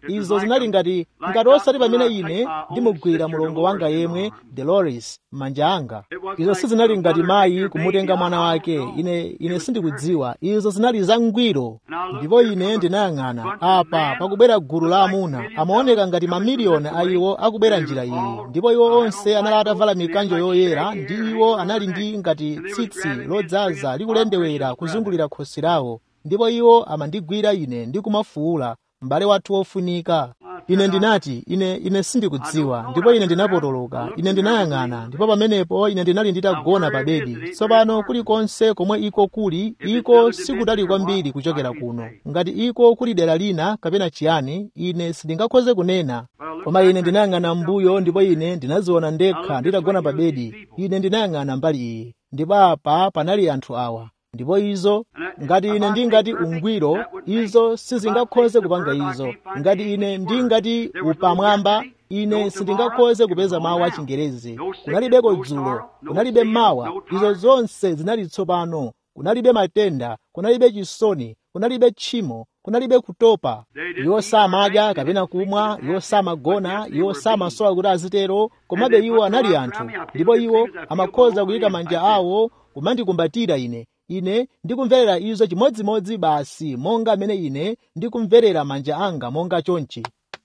izo zinali ngati ngati osati pamene ine ndimugwira mulongo wanga yemwe dolores m'manja anga izo sizinali ngati mayi kumutenga mwana wake ine ine sindikudziwa izo zinali zangwiro ndipo ine ndinayang'ana apa pakubwera gulu la amuna amaoneka ngati mamiliyoni a iwo akubwera njira iyi ndipo iwo onse anali atavala mikanjo yoyera ndi iwo anali ndi ngati tsitsi lodzaza likulendewera kuzungulira khosi lawo ndipo iwo amandigwira ine ndi kumafuwula m'bale wathu wofunika ine ndinati ine ine sindikudziwa ndipo ine ndinapotoloka ine ndinayang'ana ndipo pamenepo ine ndinali nditagona pa bedi tsopano kulikonse komwe iko kuli iko sikutali kwambiri kuchokera kuno ngati iko kuli dera lina kapena chiyani ine sindingakhoze kunena koma ine ndinayang'ana mbuyo ndipo ine ndinaziona ndekha nditagona pa bedi ine ndinayang'ana mbali iyi ndipo apa panali anthu awa ndipo izo ngati ine ndingati ungwiro izo sizingakhoze kupanga izo ngati ine ndingati upamwamba ine sindingakhoze kupeza mawu a chingerezi kunalibeko dzulo kunalibe mawa izo zonse zinali tsopano kunalibe matenda kunalibe chisoni kunalibe tchimo kunalibe kutopa iwo samadya kapena kumwa iwo samagona iwo samasowa kuti azitero komabe iwo anali anthu ndipo iwo amakhoza kuyika manja awo kumandikumbatira ine ine ndikumverera izo chimodzimodzi basi monga amene ine ndikumverera manja anga monga chonchi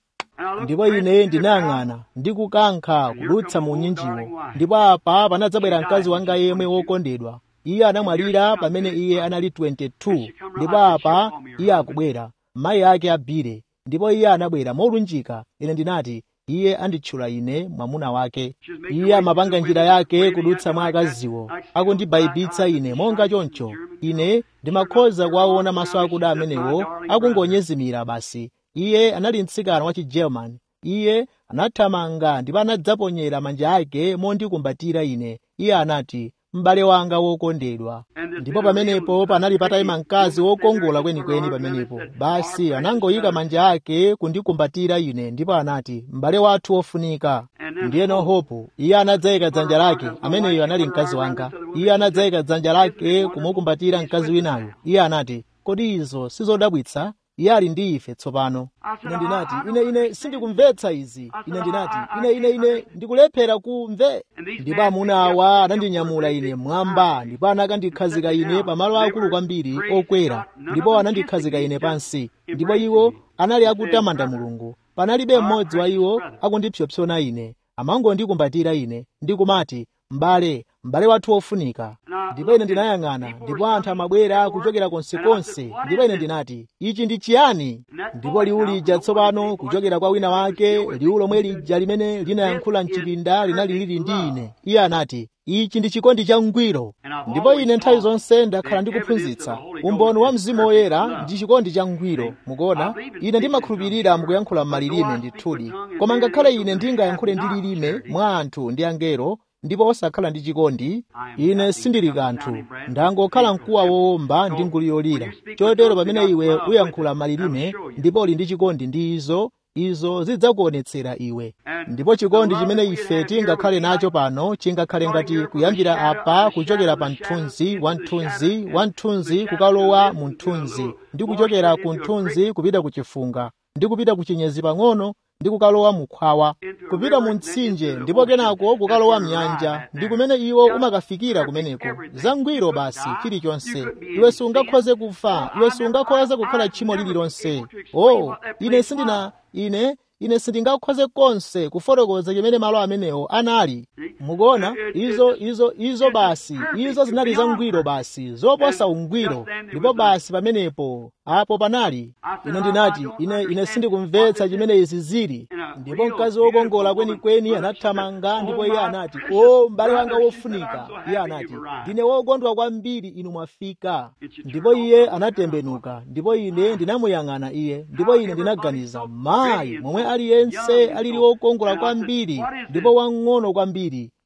ndipo ine ndinayang'ana ndikukankha kudutsa mu nyinjiwo ndipo apa panadzabwera mkazi wanga yemwe wokondedwa iye anamwalira pamene iye anali 22 ndipo apa iye akubwera mayi ake abire ndipo iye anabwera molunjika ine ndinati iye anditchula ine mwamuna wake iye amapanga njira yake kudutsa mwa akaziwo akundibayibitsa ine monga choncho ine ndimakhoza kuwaona maso akuda amenewo akungonyezimira basi iye anali mtsikana wa chigerman iye anathamanga ndipo anadzaponyera manja ake mondikumbatira ine iye anati m'bale wanga wokondedwa ndipo pamenepo panali patayima mkazi wokongola kwenikweni pamenepo basi anangoyika manja ake kundikumbatira ine ndipo anati m'bale wathu wofunika ndiyeno hopu iye anadzayika dzanja lake ameneyo anali mkazi wanga iye anadzayika dzanja lake kumukumbatira mkazi winayo iye anati kodi izo sizodabwitsa iye ali ndi ife tsopano ine ndinati ine ine sindikumvetsa izi ine ndinati ine ine ine ndikulephera kumve ndipo amuna awa anandinyamula ine mwamba ndipo anakandikhazika ine pamalo akulu kwambiri okwera ndipo anandikhazika ine pansi ndipo iwo anali akutamanda mulungu panalibe mmodzi wa iwo akundipsopsona ine amangondikumbatira ine ndikumati m'bale m'bale wathu wofunika ndipo ine ndinayang'ana ndipo anthu amabwera kuchokera konsekonse ndipo ine ndinati ichi ndi chiyani ndipo liwu lija tsopano kuchokera kwa wina wake liwu lomwe lija limene linayankhula mchipinda linali lili ndi ine iye anati ichi ndi chikondi cha ngwiro ndipo ine nthawi zonse ndakhala ndikuphunzitsa umboni wa mzimu woyera ndi chikondi cha ngwiro mukuona ine ndimakhulupirira mukuyankhula m'malilime ndithudi koma ngakhale ine ndingayankhule ndi lilime mwa anthu ndi angelo ndipo osakhala ndi chikondi ine sindili kanthu ndangokhala mkuwa wowomba ndi nguli yolira chotero pamene iwe uyankhula malilime ndipo uli ndi chikondi ndi izo izo zidzakuonetsera iwe ndipo chikondi chimene ife tingakhale nacho pano chingakhale ngati kuyambira apa kuchokera pa mthunzi wa mthunzi wa mthunzi kukalowa mu mthunzi ndi kuchokera ku mthunzi kupita ku chifunga ndi kupita ku chinyezi pang'ono ndi kukalowa mukhwawa kupita mu mtsinje ndipo kenako kukalowa mnyanja ndi kumene iwo umakafikira kumeneko zangwiro basi chilichonse iwe sungakhoze kufa iwe sungakhoze kukhala tchimo lililonse oh ine sindina ine ine sindingakhoze konse kufotokoza chimene malo amenewo anali mukuona izo izo izo basi izo zinali zangwiro basi zoposa ungwiro ndipo basi pamenepo apo panali ine ndinati ine ine sindikumvetsa chimene izi zili ndipo mkazi wokongola kwenikweni anathamanga ndipo iye anati o m'bale wanga wofunika iye anati ndine wokondwa kwambiri inu mwafika ndipo iye anatembenuka ndipo ine ndinamuyang'ana iye ndipo ine ndinaganiza mayi momwe aliyense alili wokongola kwambiri ndipo wang'ono kwambiri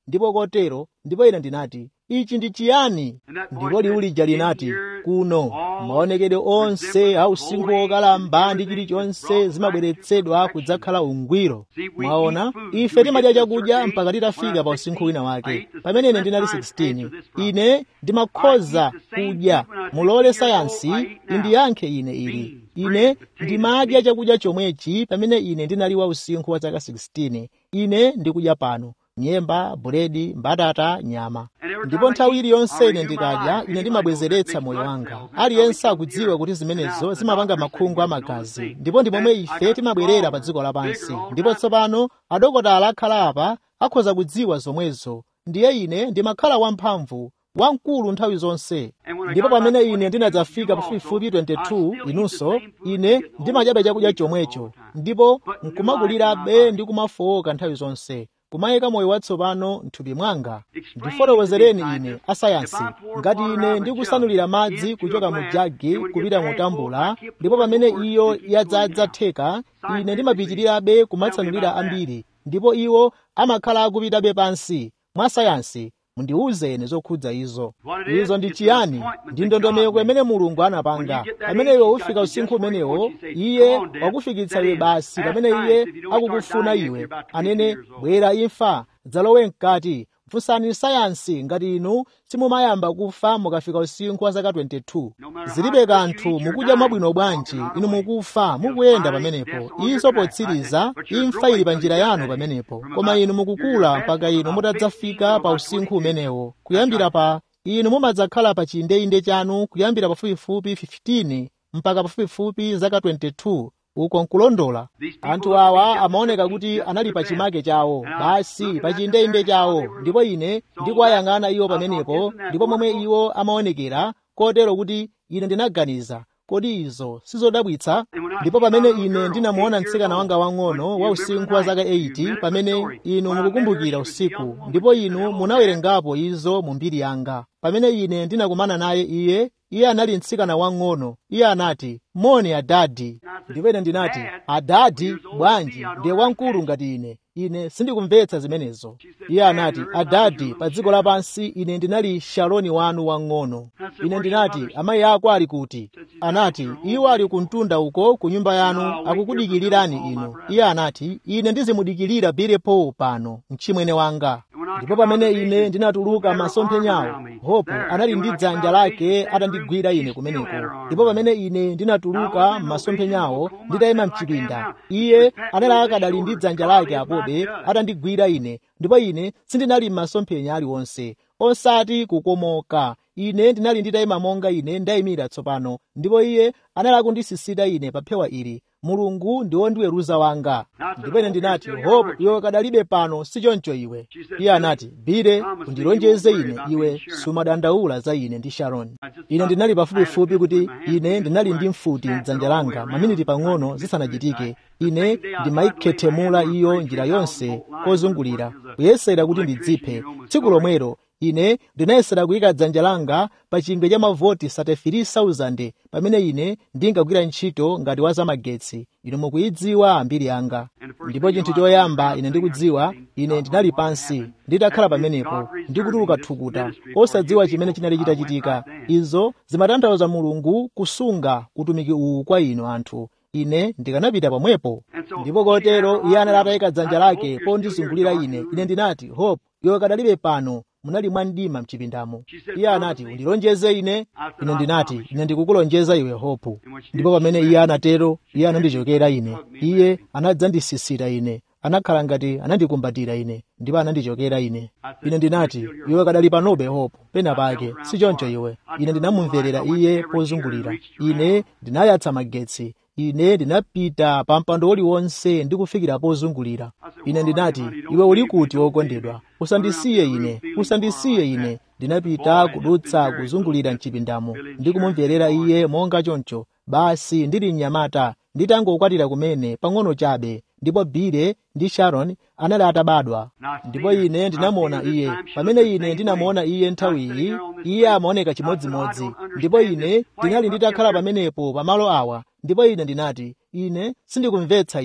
ndipo kotero ndipo ine ndinati ichi ndi chiyani ndipo liwu lija linati kuno maonekedwe onse a usinkhu wokalamba ndi chilichonse zimabweretsedwa kudzakhala ungwiro mwaona ife timadya chakudya mpaka titafika pa usinkhu wina wake pamene ine ndinali 16 ine ndimakhoza kudya mulole sayansi indiyankhe ine ili ine ndimadya chakudya chomwechi pamene ine ndinali wa usinkhu wa zaka 16 ine ndikudya pano nyemba buledi mbatata nyama ndipo nthawi iliyonse ine ndikadya ine ndimabwezeretsa moyo wanga aliyense akudziwa kuti zimenezo zimapanga makhungu amagazi ndipo ndi momwe ife timabwerera pa dziko lapansi ndipo tsopano adokotala akhala apa akhoza kudziwa zomwezo ndiye ine ndimakhala wamphamvu wamkulu nthawi zonse ndipo pamene ine ndinadzafika pafupifupi 22 inunso ine ndimadyabe chakudya chomwecho ndipo nkumakulirabe ndi kumafowoka nthawi zonse kumayika moyo watsopano m'thupi mwanga ndifotokozereni ine asayansi ngati ine ndikusanulira madzi kuchoka mu jagi kupita mu tambula ndipo pamene iyo yadzadza theka ine ndimapitirirabe kumatsanulira ambiri ndipo iwo amakhala akupitabe pansi mwa sayansi mundiwuzeni zokhudza izo izo ndi chiyani ndi ndondomeko imene mulungu anapanga pamene iwe ufika usinkhu umenewo iye wakufikitsa iwe basi pamene iye akukufuna iwe anene bwera imfa dzalowe mkati funsani sayansi ngati inu simumayamba kufa mukafika usinkhu wa zaka 22 zilibe kanthu mukudya mwabwino bwanji inu mukufa mukuyenda pamenepo izo potsiriza imfa ili pa njira yanu pamenepo koma inu mukukula mpaka inu mutadzafika pa usinkhu umenewo kuyambira pa inu mumadzakhala pa chiyindeinde chanu kuyambira pafupifupi 15 mpaka pafupifupi zaka 22 uko nkulondola anthu awa amaoneka kuti anali pa chimake chawo basi pa chiyindeinde chawo ndipo ine ndikuwayang'ana iwo pamenepo ndipo momwe iwo amaonekera kotero kuti ine ndinaganiza kodi izo sizodabwitsa ndipo pamene ine ndinamuona mtsikana wanga wang'ono wa usinkhu wa zaka 80 pamene inu mukukumbukira usiku ndipo inu munawerengapo izo mu mbiri yanga pamene ine ndinakumana naye iye iye anali mtsikana wang'ono iye anati moni adadi ndipo ine ndinati adadi bwanji ndiye wamkulu ngati ine ine sindikumvetsa zimenezo iye anati adadi pa dziko lapansi ine ndinali shaloni wanu wang'ono ine ndinati amayi ako ali kuti anati iwo ali kumtunda uko ku nyumba yanu akukudikilirani inu iye anati ine ndizimudikilira birepo pano mchimwene wanga ndipo pamene ine ndinatuluka masomphenyawo hopo anali ndi dzanja lake atandigwira ine kumeneko ndipo pamene ine ndinatuluka masomphenyawo nditayima mchipinda iye anali akadali ndi dzanja lake apobe atandigwira ine ndipo ine sindinali m'masomphenya aliwonse osati kukomoka ine ndinali nditayima monga ine ndayimira tsopano ndipo iye anali akundisisita ine pa phewa ili mulungu ndi wondiweruza wanga ndipo ine ndinati hopo iwe kadalibe pano sichoncho iwe iye anati bire undilonjeze ine iwe sumadandaula za ine ndi sharoni ine ndinali pafupifupi kuti ine ndinali ndi mfuti mdzanja langa maminiti pang'ono zisanachitike ine ndimayikhethemula iyo njira yonse kozungulira kuyesera kuti ndidziphe tsiku lomwero ine ndinayesera kuyika dzanja langa pa chingwe cha mavoti 33,000 pamene ine ndingagwira ntchito ngati wa zamagetsi inu mukuyidziwa ambiri yanga ndipo chinthu choyamba ine ndikudziwa ine ndinali pansi nditakhala pamenepo ndikutuluka thukuta osadziwa chimene chinali chitachitika izo zimatanthauza mulungu kusunga utumiki uwu kwa inu anthu ine ndikanapita pomwepo ndipo kotero iye anali atayika dzanja lake pondizungulira ine ine ndinati hope iwe kadalibe pano munali mwandima mchipindamo iye anati undilonjeze ine ine ndinati ine ndikukulonjeza iwe hopu ndipo pamene iye anatero iye anandichokera ine iye anadzandisisita ine anakhala ngati anandikumbatira ine ndipo anandichokera ine ine ndinati iwe kadali panobe hopu pena pake sichoncho iwe ine ndinamumverera iye pozungulira ine ndinayatsa magetsi ine ndinapita pa mpando uliwonse ndikufikira pozungulira ine ndinati iwe uli kuti wokondedwa usandisiye ine usandisiye ine ndinapita kudutsa kuzungulira mchipindamo ndikumumverera iye monga choncho basi ndili mnyamata nditangokwatira kumene pang'ono chabe ndipo bile ndi sharon anali atabadwa ndipo ine ndinamuona iye pamene ine ndinamuona iye nthawiyi iye amaoneka chimodzimodzi ndipo ine ndinali nditakhala pamenepo pamalo awa ndipo ine ndinati ine sindikumvetsa izi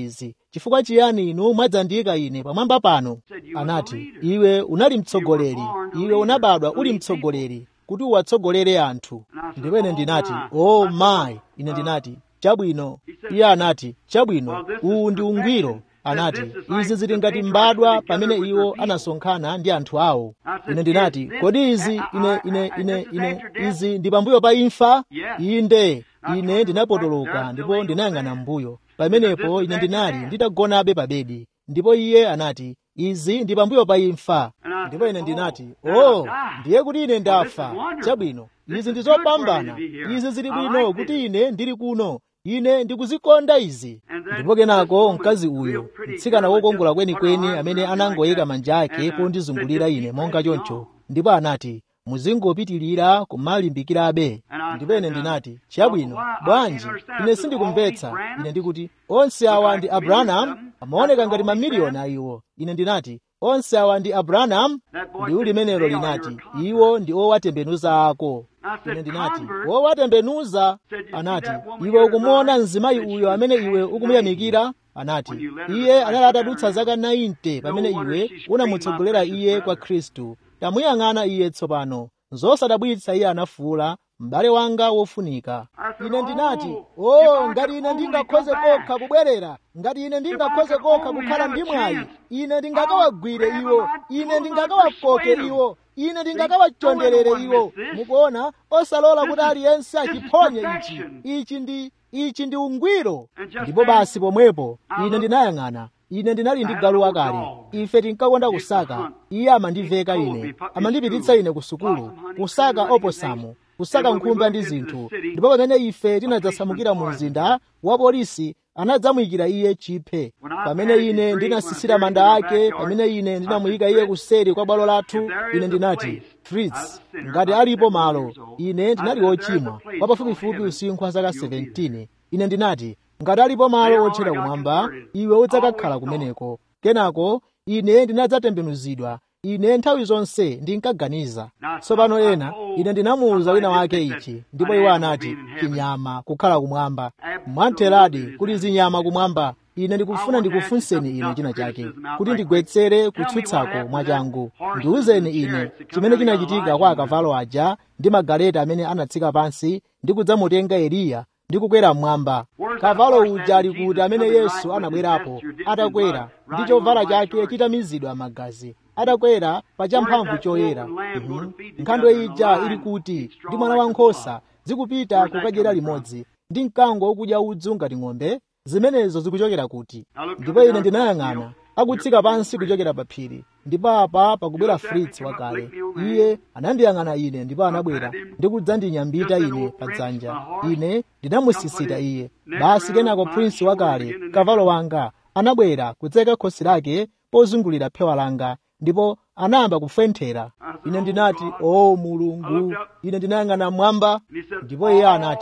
chifukwa chiyani inu mwadzandiyika ine pamwamba pano anati iwe unali mtsogoleri iwe unabadwa uli mtsogoleri kuti uwatsogolere anthu ndipo ine ndinati oh my ine ndinati chabwino iye anati chabwino uwu ndi ungwiro anati izi zili ngati mbadwa pamene iwo anasonkhana ndi anthu awo ine ndinati kodi izi ine ine ine ine izi ndi pambuyo pa imfa inde ine ndinapotoloka ndipo ndinayang'ana mbuyo pamenepo ine ndinali nditagonabe pa bedi ndipo iye anati izi ndi pambuyo pa imfa ndipo ine ndinati oh ndiye kuti ine ndafa chabwino izi ndi zopambana izi zili bwino kuti ine ndili kuno ine ndikuzikonda izi ndipo kenako mkazi uyo mtsikana wokongola kwenikweni amene anangoyika manja ake pondizungulira ine monga choncho ndipo anati muzingopitirira kumalimbikirabe ndipo ine ndinati chabwino bwanji ine sindikumvetsa ine ndikuti onse awa ndi abrahamu amaoneka ngati mamiliyoni a iwo ine ndinati onse awa ndi abrahamu liwu limenelo linati iwo ndi owatembenuza ako ine ndinati owatembenuza anati iwe ukumuona mzimayi uyo amene iwe ukumuyamikira anati iye anali atadutsa zaka 90 pamene iwe unamutsogolera iye kwa khristu tamuyang'ana iye tsopano zosadabwitsa iye anafuwula m'bale wanga wofunika ine ndinati o ngati ine ndingakhoze kokha kubwerera ngati ine ndingakhoze kokha kukhala ndi mwayi ine ndingakawagwire iwo ine ndingakawakoke iwo ine ndingakawachonderere iwo mukuona osalola kuti aliyense achiphonye ichi ichi ndi ichi ndi ungwiro ndipo basi pomwepo ine ndinayang'ana ine ndinali ndi galu wakale ife tinkakonda kusaka iye amandiveka ine amandipititsa ine ku sukulu kusaka oposamu kusaka nkhumba ndi zinthu ndipo pamene ife tinadzasamukira mu mzinda wa polisi anadzamuyikira iye chiphe pamene ine ndinasisira manda ake pamene ine ndinamuyika iye kuseri kwa bwalo lathu ine ndinati fritz ngati alipo malo ine ndinali wochimwa wa pafupifupi usinkhu wa zaka 17 ine ndinati ngati alipo malo otchera kumwamba iwe udzakakhala kumeneko kenako ine ndinadzatembenuzidwa ine nthawi zonse ndinkaganiza tsopano ena ine ndinamuwuza wina wake ichi ndipo iwo anati chinyama kukhala kumwamba mwamtheradi kuli zinyama kumwamba ine ndikufuna ndikufunseni ine china chake kuti ndigwetsere kutsutsako mwachangu ndiwuzeni ine chimene chinachitika kwa akavalo aja ndi magaleta amene anatsika pansi ndi kudzamutenga eliya ndi kukwera mmwamba kavalo uja ali kuti amene yesu anabwerapo atakwera ndi chovala chake chitamizidwa magazi atakwera pa champhamvu choyera Mhm. nkhandwe ija ili kuti ndi mwana wankhosa zikupita kukadyera limodzi ndi mkango wokudya udzu ngati ng'ombe zimenezo zikuchokera kuti ndipo ine ndinayang'ana akutsika pansi kuchokera pa phiri ndipo apa pakubwera fritz wakale iye anandiyang'ana ine ndipo anabwera ndi kudzandinyambita ine pa dzanja ine ndinamusisita iye basi kenako prince wakale kavalo wanga anabwera kudzeka khosi lake pozungulira phewa langa ndipo anayamba kufenthera ine ndinati o mulungu ine ndinayang'ana mmwamba ndipo iye anati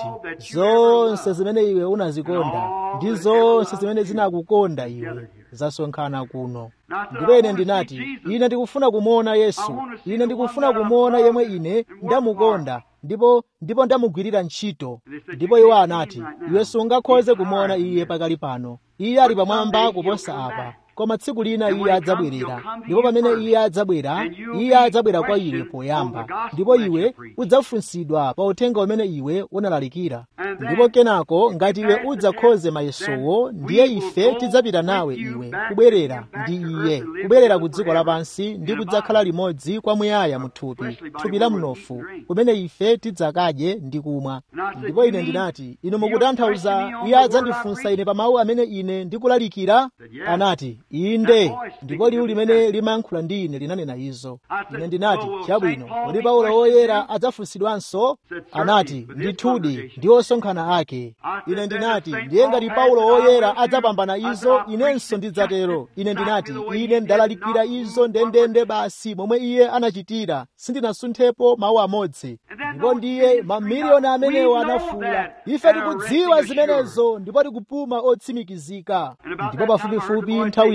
zonse zimene iwe unazikonda ndi zonse zimene zinakukonda iwe zasonkhana kuno ndipo ine ndinati ine ndikufuna kumuona yesu ine ndikufuna kumuona yemwe ine ndamukonda ndipo ndipo ndamugwirira ntchito ndipo iwo anati iwe sungakhoze kumuona iye pakali pano iye ali pamwamba kuposa apa koma tsiku lina iye adzabwerera ndipo pamene iye adzabwera iye adzabwera kwa iwe poyamba ndipo iwe udzafunsidwa pa uthenga umene iwe unalalikira ndipo kenako ngati iwe udzakhoze mayesowo ndiye ife tidzapita nawe iwe kubwerera ndi iye kubwerera ku dziko lapansi ndi kudzakhala limodzi kwamuyaya mu thupi thupi la mnofu kumene ife tidzakadye ndi kumwa ndipo ine ndinati inu mukutanthauza iye adzandifunsa ine pa mawu amene ine ndikulalikira anati inde ndipo liwu limene limayankhula ndi ine linanena izo ine ndinati chabwino kodi paulo woyera adzafunsidwanso anati ndithudi ndi osonkhana ake ine ndinati ndiye ngati paulo woyera adzapambana izo inenso ndidzatero ine ndinati ine ndalalikira izo ndendende basi momwe iye anachitira sindinasunthepo mawu amodzi ndipo ndiye mamiliyoni amenewo anafuula ife tikudziwa zimenezo ndipo tikupuma otsimikizika ndipo pafupifupi nthawi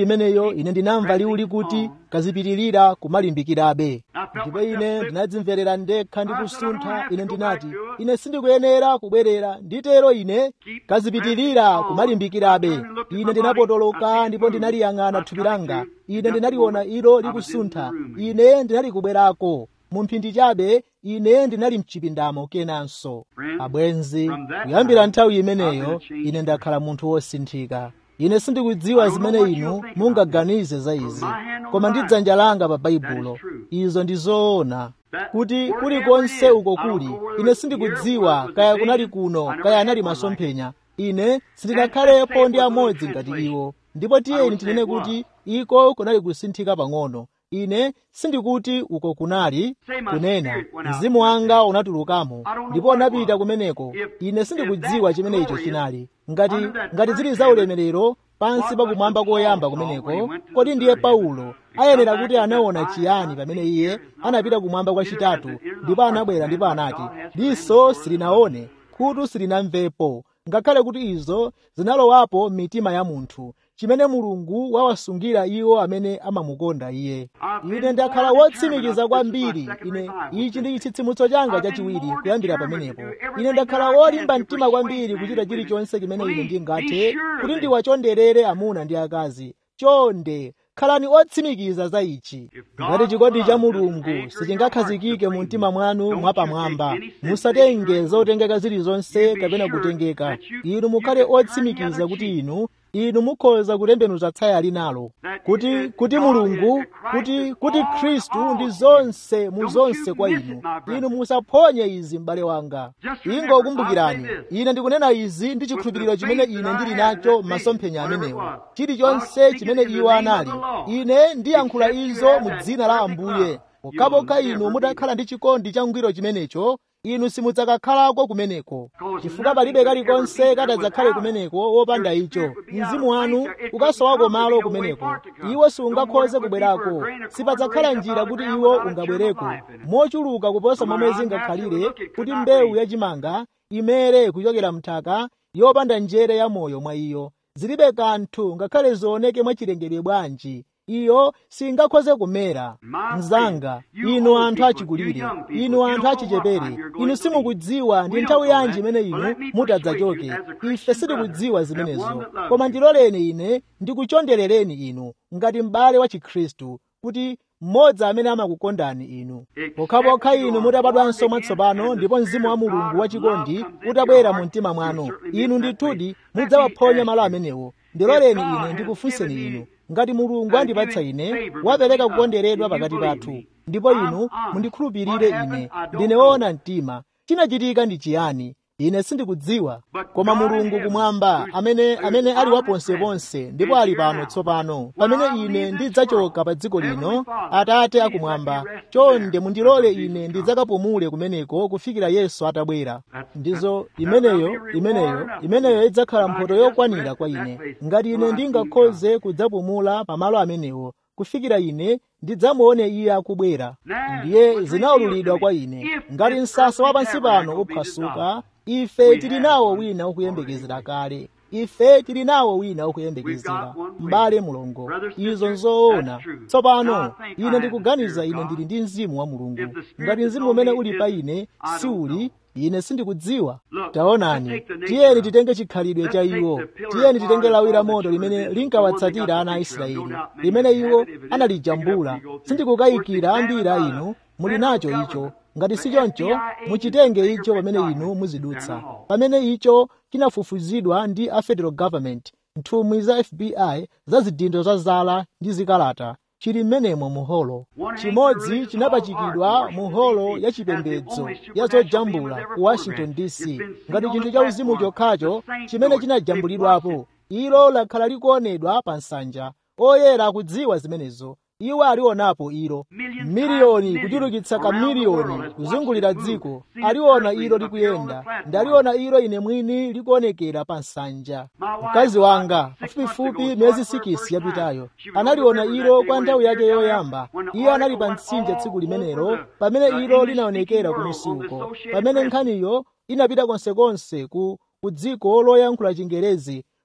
nthawi imeneyo ine ndinamva liwu likuti kazipitirira kumalimbikirabe ndipo ine ndinadzimverera ndekha ndi kusuntha ine ndinati ine sindikuyenera kubwerera nditero ine kazipitirira kumalimbikirabe ine ndinapotoloka ndipo ndinaliyang'ana thupi langa ine ndinaliona ilo likusuntha ine ndinali kubwerako mu mphindi chabe ine ndinali mchipindamo kenanso abwenzi kuyambira nthawi imeneyo ine ndakhala munthu wosinthika ine sindikudziwa zimene inu mungaganize za izi koma ndi dzanja langa pa baibulo izo ndi zoona kuti kulikonse uko kuli ine sindikudziwa kaya kunali kuno kaya anali masomphenya ine sindinakhalepo ndi amodzi ngati iwo ndipo tiyeni tinene kuti iko kunali kusinthika pang'ono ine sindikuti uko kunali kunena mzimu wanga unatulukamo ndipo unapita kumeneko ine sindikudziwa chimene icho chinali ngati ngati zili za ulemerero pansi pakumwamba koyamba kumeneko kodi ndiye paulo ayenera kuti anaona chiyani pamene iye anapita kumwamba kwachitatu ndipo anabwera ndipo anati diso silinaone khutu silinamvepo ngakhale kuti izo zinalowapo m'mitima ya munthu chimene mulungu wawasungira iwo amene amamukonda iye ine ndakhala wotsimikiza kwambiri ine ichi ndi chitsitsimutso changa chachiwiri kuyambira pamenepo ine ndakhala wolimba mtima kwambiri kuchita chilichonse chimene ine ndingathe kuti ndiwachonderere amuna ndi akazi chonde khalani otsimikiza za ichi ngati chikondi cha mulungu sichingakhazikike mu mtima mwanu mwapamwamba musatenge zotengeka zilizonse kapena kutengeka inu mukhale otsimikiza kuti inu inu mukhoza kutembenuza tsaya linalo kuti kuti mulungu kuti kuti khristu ndi zonse mu zonse kwa inu inu musaphonye izi m'bale wanga ingokumbukirani ine ndikunena izi ndi chikhulupiriro chimene ine ndili nacho m'masomphenya amenewo chilichonse chimene iwo anali ine ndiyankhula izo mu dzina la ambuye pokhapokha inu mutakhala ndi chikondi cha ngwiro chimenecho inu simudzakakhalako kumeneko chifukwa palibe kalikonse katadzakhale kumeneko wopanda icho mzimu wanu ukasowako malo kumeneko iwo siungakhoze kubwerako sipadzakhala njira kuti iwo ungabwereko mochuluka kuposa momwe zingakhalire kuti mbewu yachimanga imere kuchokera mthaka yopanda njere ya moyo mwa iyo zilibe kanthu ngakhale zioneke mwachilengedwe bwanji iyo singakhoze kumera mzanga inu anthu achikulire inu anthu achichepere inu simukudziwa ndi nthawi yanji imene inu mutadzachoke ife sitikudziwa zimenezo koma ndiloleni ine ndikuchonderereni inu ngati m'bale wa chikhristu kuti mmodzi amene amakukondani inu pokhapokha inu mutabadwanso mwatsopano ndipo mzimu wa mulungu wachikondi utabwera mu mtima mwanu inu ndithudi mudzawaphonya malo amenewo ndiloleni ine ndikufunseni inu ngati mulungu andipatsa ine wapereka kukonderedwa pakati pathu ndipo inu mundikhulupirire ine ndine woona mtima chinachitika ndi chiyani ine sindikudziwa koma mulungu kumwamba amene amene ali waponseponse ndipo ali pano tsopano pamene ine ndidzachoka pa dziko lino atate akumwamba chonde mundilole ine ndidzakapumule kumeneko kufikira yesu atabwera ndizo imeneyo imeneyo imeneyo idzakhala mphoto yokwanira kwa ine ngati ine ndingakhoze kudzapumula pamalo amenewo kufikira ine ndidzamuone iye akubwera ndiye zinaululidwa kwa ine ngati msasa wa pansi pano uphwasuka ife tili nawo wina ukuyembekezera kale ife tili nawo wina ukuyembekezera m'bale mulongo izo nzoona tsopano ine ndikuganiza ine ndili ndi mzimu wa mulungu ngati mzimu umene uli pa ine si uli ine sindikudziwa taonani tiyeni titenge chikhalidwe cha iwo tiyeni titenge lawi la moto limene linkawatsatira ana a israeli limene iwo analijambula sindikukayikira ambiri a inu muli nacho icho ngati si choncho muchitenge icho pamene inu muzidutsa pamene icho chinafufuzidwa ndi a federal government nthumwi za fbi za zidindo za zala ndi zikalata chili mmenemo muholo chimodzi chinapachikidwa mu holo ya chipembedzo ya zojambula ku washington dc ngati chinthu cha uzimu chokhacho chimene chinajambulidwapo ilo lakhala likuonedwa pa nsanja oyera akudziwa zimenezo iwo alionapo ilo miliyoni kuchulukitsa kamiliyoni kuzungulira dziko aliona ilo likuyenda ndi aliona ilo ine mwini likuonekera pa nsanja mkazi wanga pafupifupi miyezi sikisi yapitayo analiona ilo kwa nthawi yake yoyamba iye anali pa mtsinje tsiku limenelo pamene ilo linaonekera kumusi uko pamene nkhaniyo inapita konsekonse ku ku dziko loyankhula chingerezi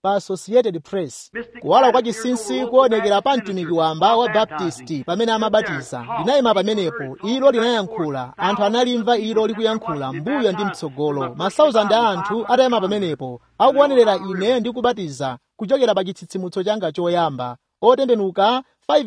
pa associated press kuwala kwa chinsinsi kuonekera pa mtumiki wamba wa baptisti pamene amabatiza linayima pamenepo ilo linayankhula anthu analimva ilo likuyankhula mbuyo ndi mtsogolo masauzandi a anthu atayima pamenepo akuonerera ine ndi kubatiza kuchokera pa chitsitsimutso changa choyamba otembenuka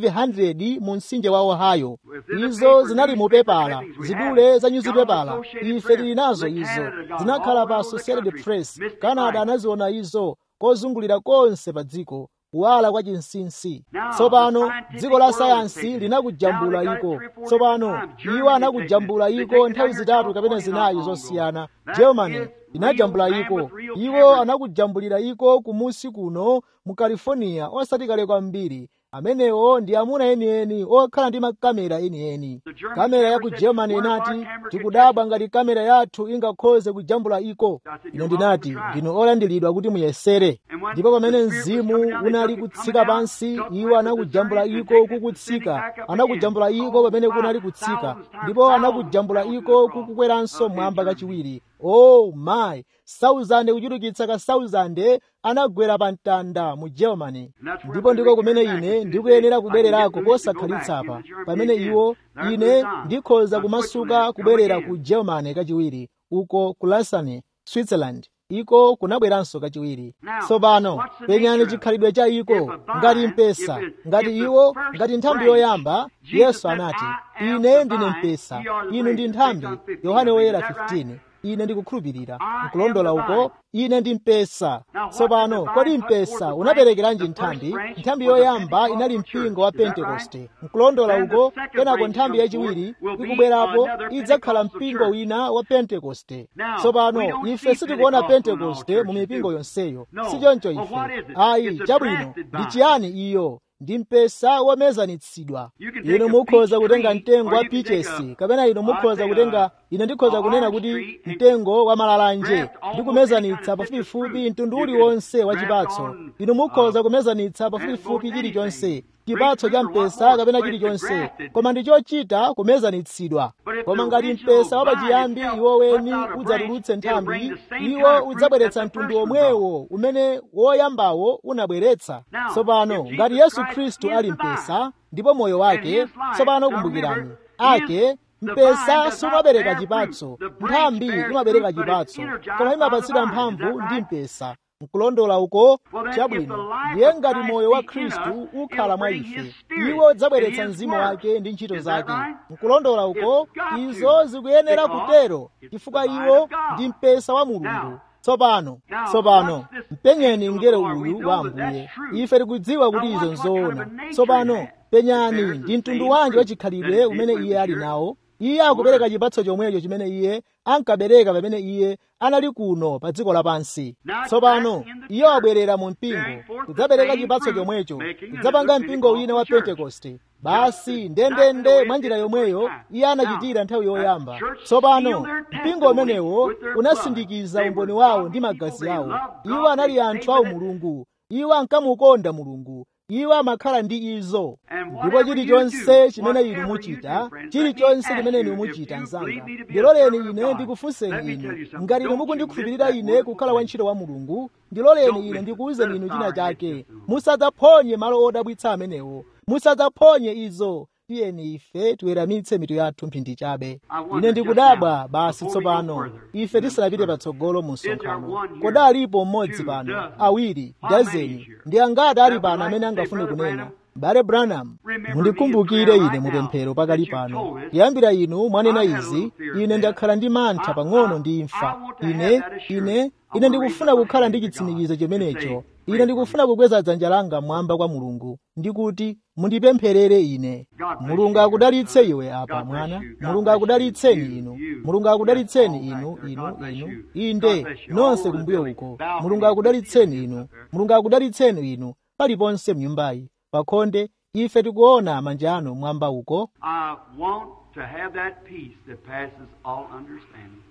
500 mu mtsinje wa ohio izo zinali mu pepala zidule za nyuzipepala ife tili nazo izo zinakhala pa associated press canada anaziona izo kozungulira konse pa dziko kuwala kwa chinsinsi tsopano dziko la sayansi linakujambula iko tsopano iwo anakujambula iko nthawi zitatu kapena zinayi zosiyana germany inajambula iko iwo anakujambulira iko kumusi kuno mu california osati kale kwambiri amenewo ndi amuna enieni okhala ndi makamera enieni kamera ya ku germany inati tikudabwa ngati kamera yathu ingakhoze kujambula iko ine ndinati ndinu olandiridwa kuti muyesere ndipo pamene mzimu unali kutsika pansi iwo anakujambula iko kukutsika anakujambula iko pamene kunali kutsika ndipo anakujambula iko kukukweranso mwamba kachiwiri oh my sauzande kuchulukitsa ka sauzande anagwera pa mtanda mu germany ndipo ndiko kumene ine ndikuyenera kubwererako posakhalitsa pamene iwo ine ndikhoza kumasuka kubwerera ku germany kachiwiri uko ku lausanne switzerland iko kunabweranso kachiwiri tsopano penyani chikhalidwe cha iko ngati mpesa ngati iwo ngati nthambi yoyamba yesu anati ine ndine mpesa inu ndi nthambi yohane woyera 15 ine ndikukhulupirira nkulondola uko ine ndi mpesa tsopano kodi mpesa unaperekeranji nthambi nthambi yoyamba inali mpingo wa pentekoste nkulondola uko kenako nthambi yachiwiri ikubwerapo idzakhala mpingo wina wa pentekoste tsopano ife sitikuona pentekoste mu mipingo yonseyo sichoncho ife ayi chabwino ndi chiyani iyo ndi mpesa womezanitsidwa inu mukhoza kutenga mtengo wa pichesi kapena inu mukhoza kutenga ine ndikhoza kunena kuti mtengo wa malalanje ndi kumezanitsa pafupifupi mtundu uliwonse wa chipatso inu mukhoza kumezanitsa pafupifupi chilichonse chipatso cha mpesa kapena chilichonse koma ndi chochita kumezanitsidwa koma ngati mpesa wapachiyambi iwo weni udzatulutse nthambi iwo udzabweretsa mtundu omwewo umene woyambawo unabweretsa tsopano ngati yesu khristu ali mpesa ndipo moyo wake tsopano kumbukirani ake mpesa sumabereka chipatso nthambi imabereka chipatso koma imapatsidwa mphamvu ndi mpesa nkulondola uko chabwino ndiye ngati moyo wa khristu ukhala mwa ife iwo udzabweretsa mzimu wake ndi ntchito zake nkulondola uko izo zikuyenera kutero chifukwa iwo ndi mpesa wa mulungu tsopano tsopano mpenyeni mngelo uyu wa ambuye ife tikudziwa kuti izo nzoona tsopano penyani ndi mtundu wanji wachikhalidwe umene iye ali nawo iye akupereka chipatso chomwecho chimene iye ankabereka pamene iye anali kuno pa dziko lapansi tsopano iye wabwerera mu mpingo kudzabereka chipatso chomwecho kudzapanga mpingo wina wa pentekoste basi ndendende mwa njira yomweyo iye anachitira nthawi yoyamba tsopano mpingo umenewo unasindikiza umboni wawo ndi magazi awo iwo anali anthu awo mulungu iwo ankamukonda mulungu iwo amakhala ndi izo ndipo chilichonse chimene inu muchita chilichonse chimene inu muchita mzanga ndiloleni ine ndikufunseni inu ngati inu mukundikhulupirira ine kukhala wantchito wa mulungu ndiloleni ine ndikuwuzeni inu china chake musadzaphonye malo odabwitsa amenewo musadzaphonye izo tiyeni ife tiweramitse mitu yathu mphindi chabe ine ndikudabwa basi tsopano ife tisanapite patsogolo mu msonkhano koda alipo mmodzi pano awiri dazeni ndi angati ali pano amene angafune kunena bale branham mundikumbukire ine mupemphero pakali pano kuyambira inu mwanena izi ine ndakhala ndi mantha pang'ono ndi imfa ine ine ine ndikufuna kukhala ndi chitsimikizo chimenecho ine ndikufuna kukweza dzanja langa mwamba kwa mulungu ndikuti mundipempherere ine mulungu akudalitse iwe apa mwana mulungu akudalitseni inu mulungu akudalitseni inu inu inu inde nonse kumbuyo uko mulungu akudalitseni inu mulungu akudalitseni inu paliponse mnyumbayi pakhonde ife tikuona manja anu mwamba uko I want to have that peace that passes all understanding.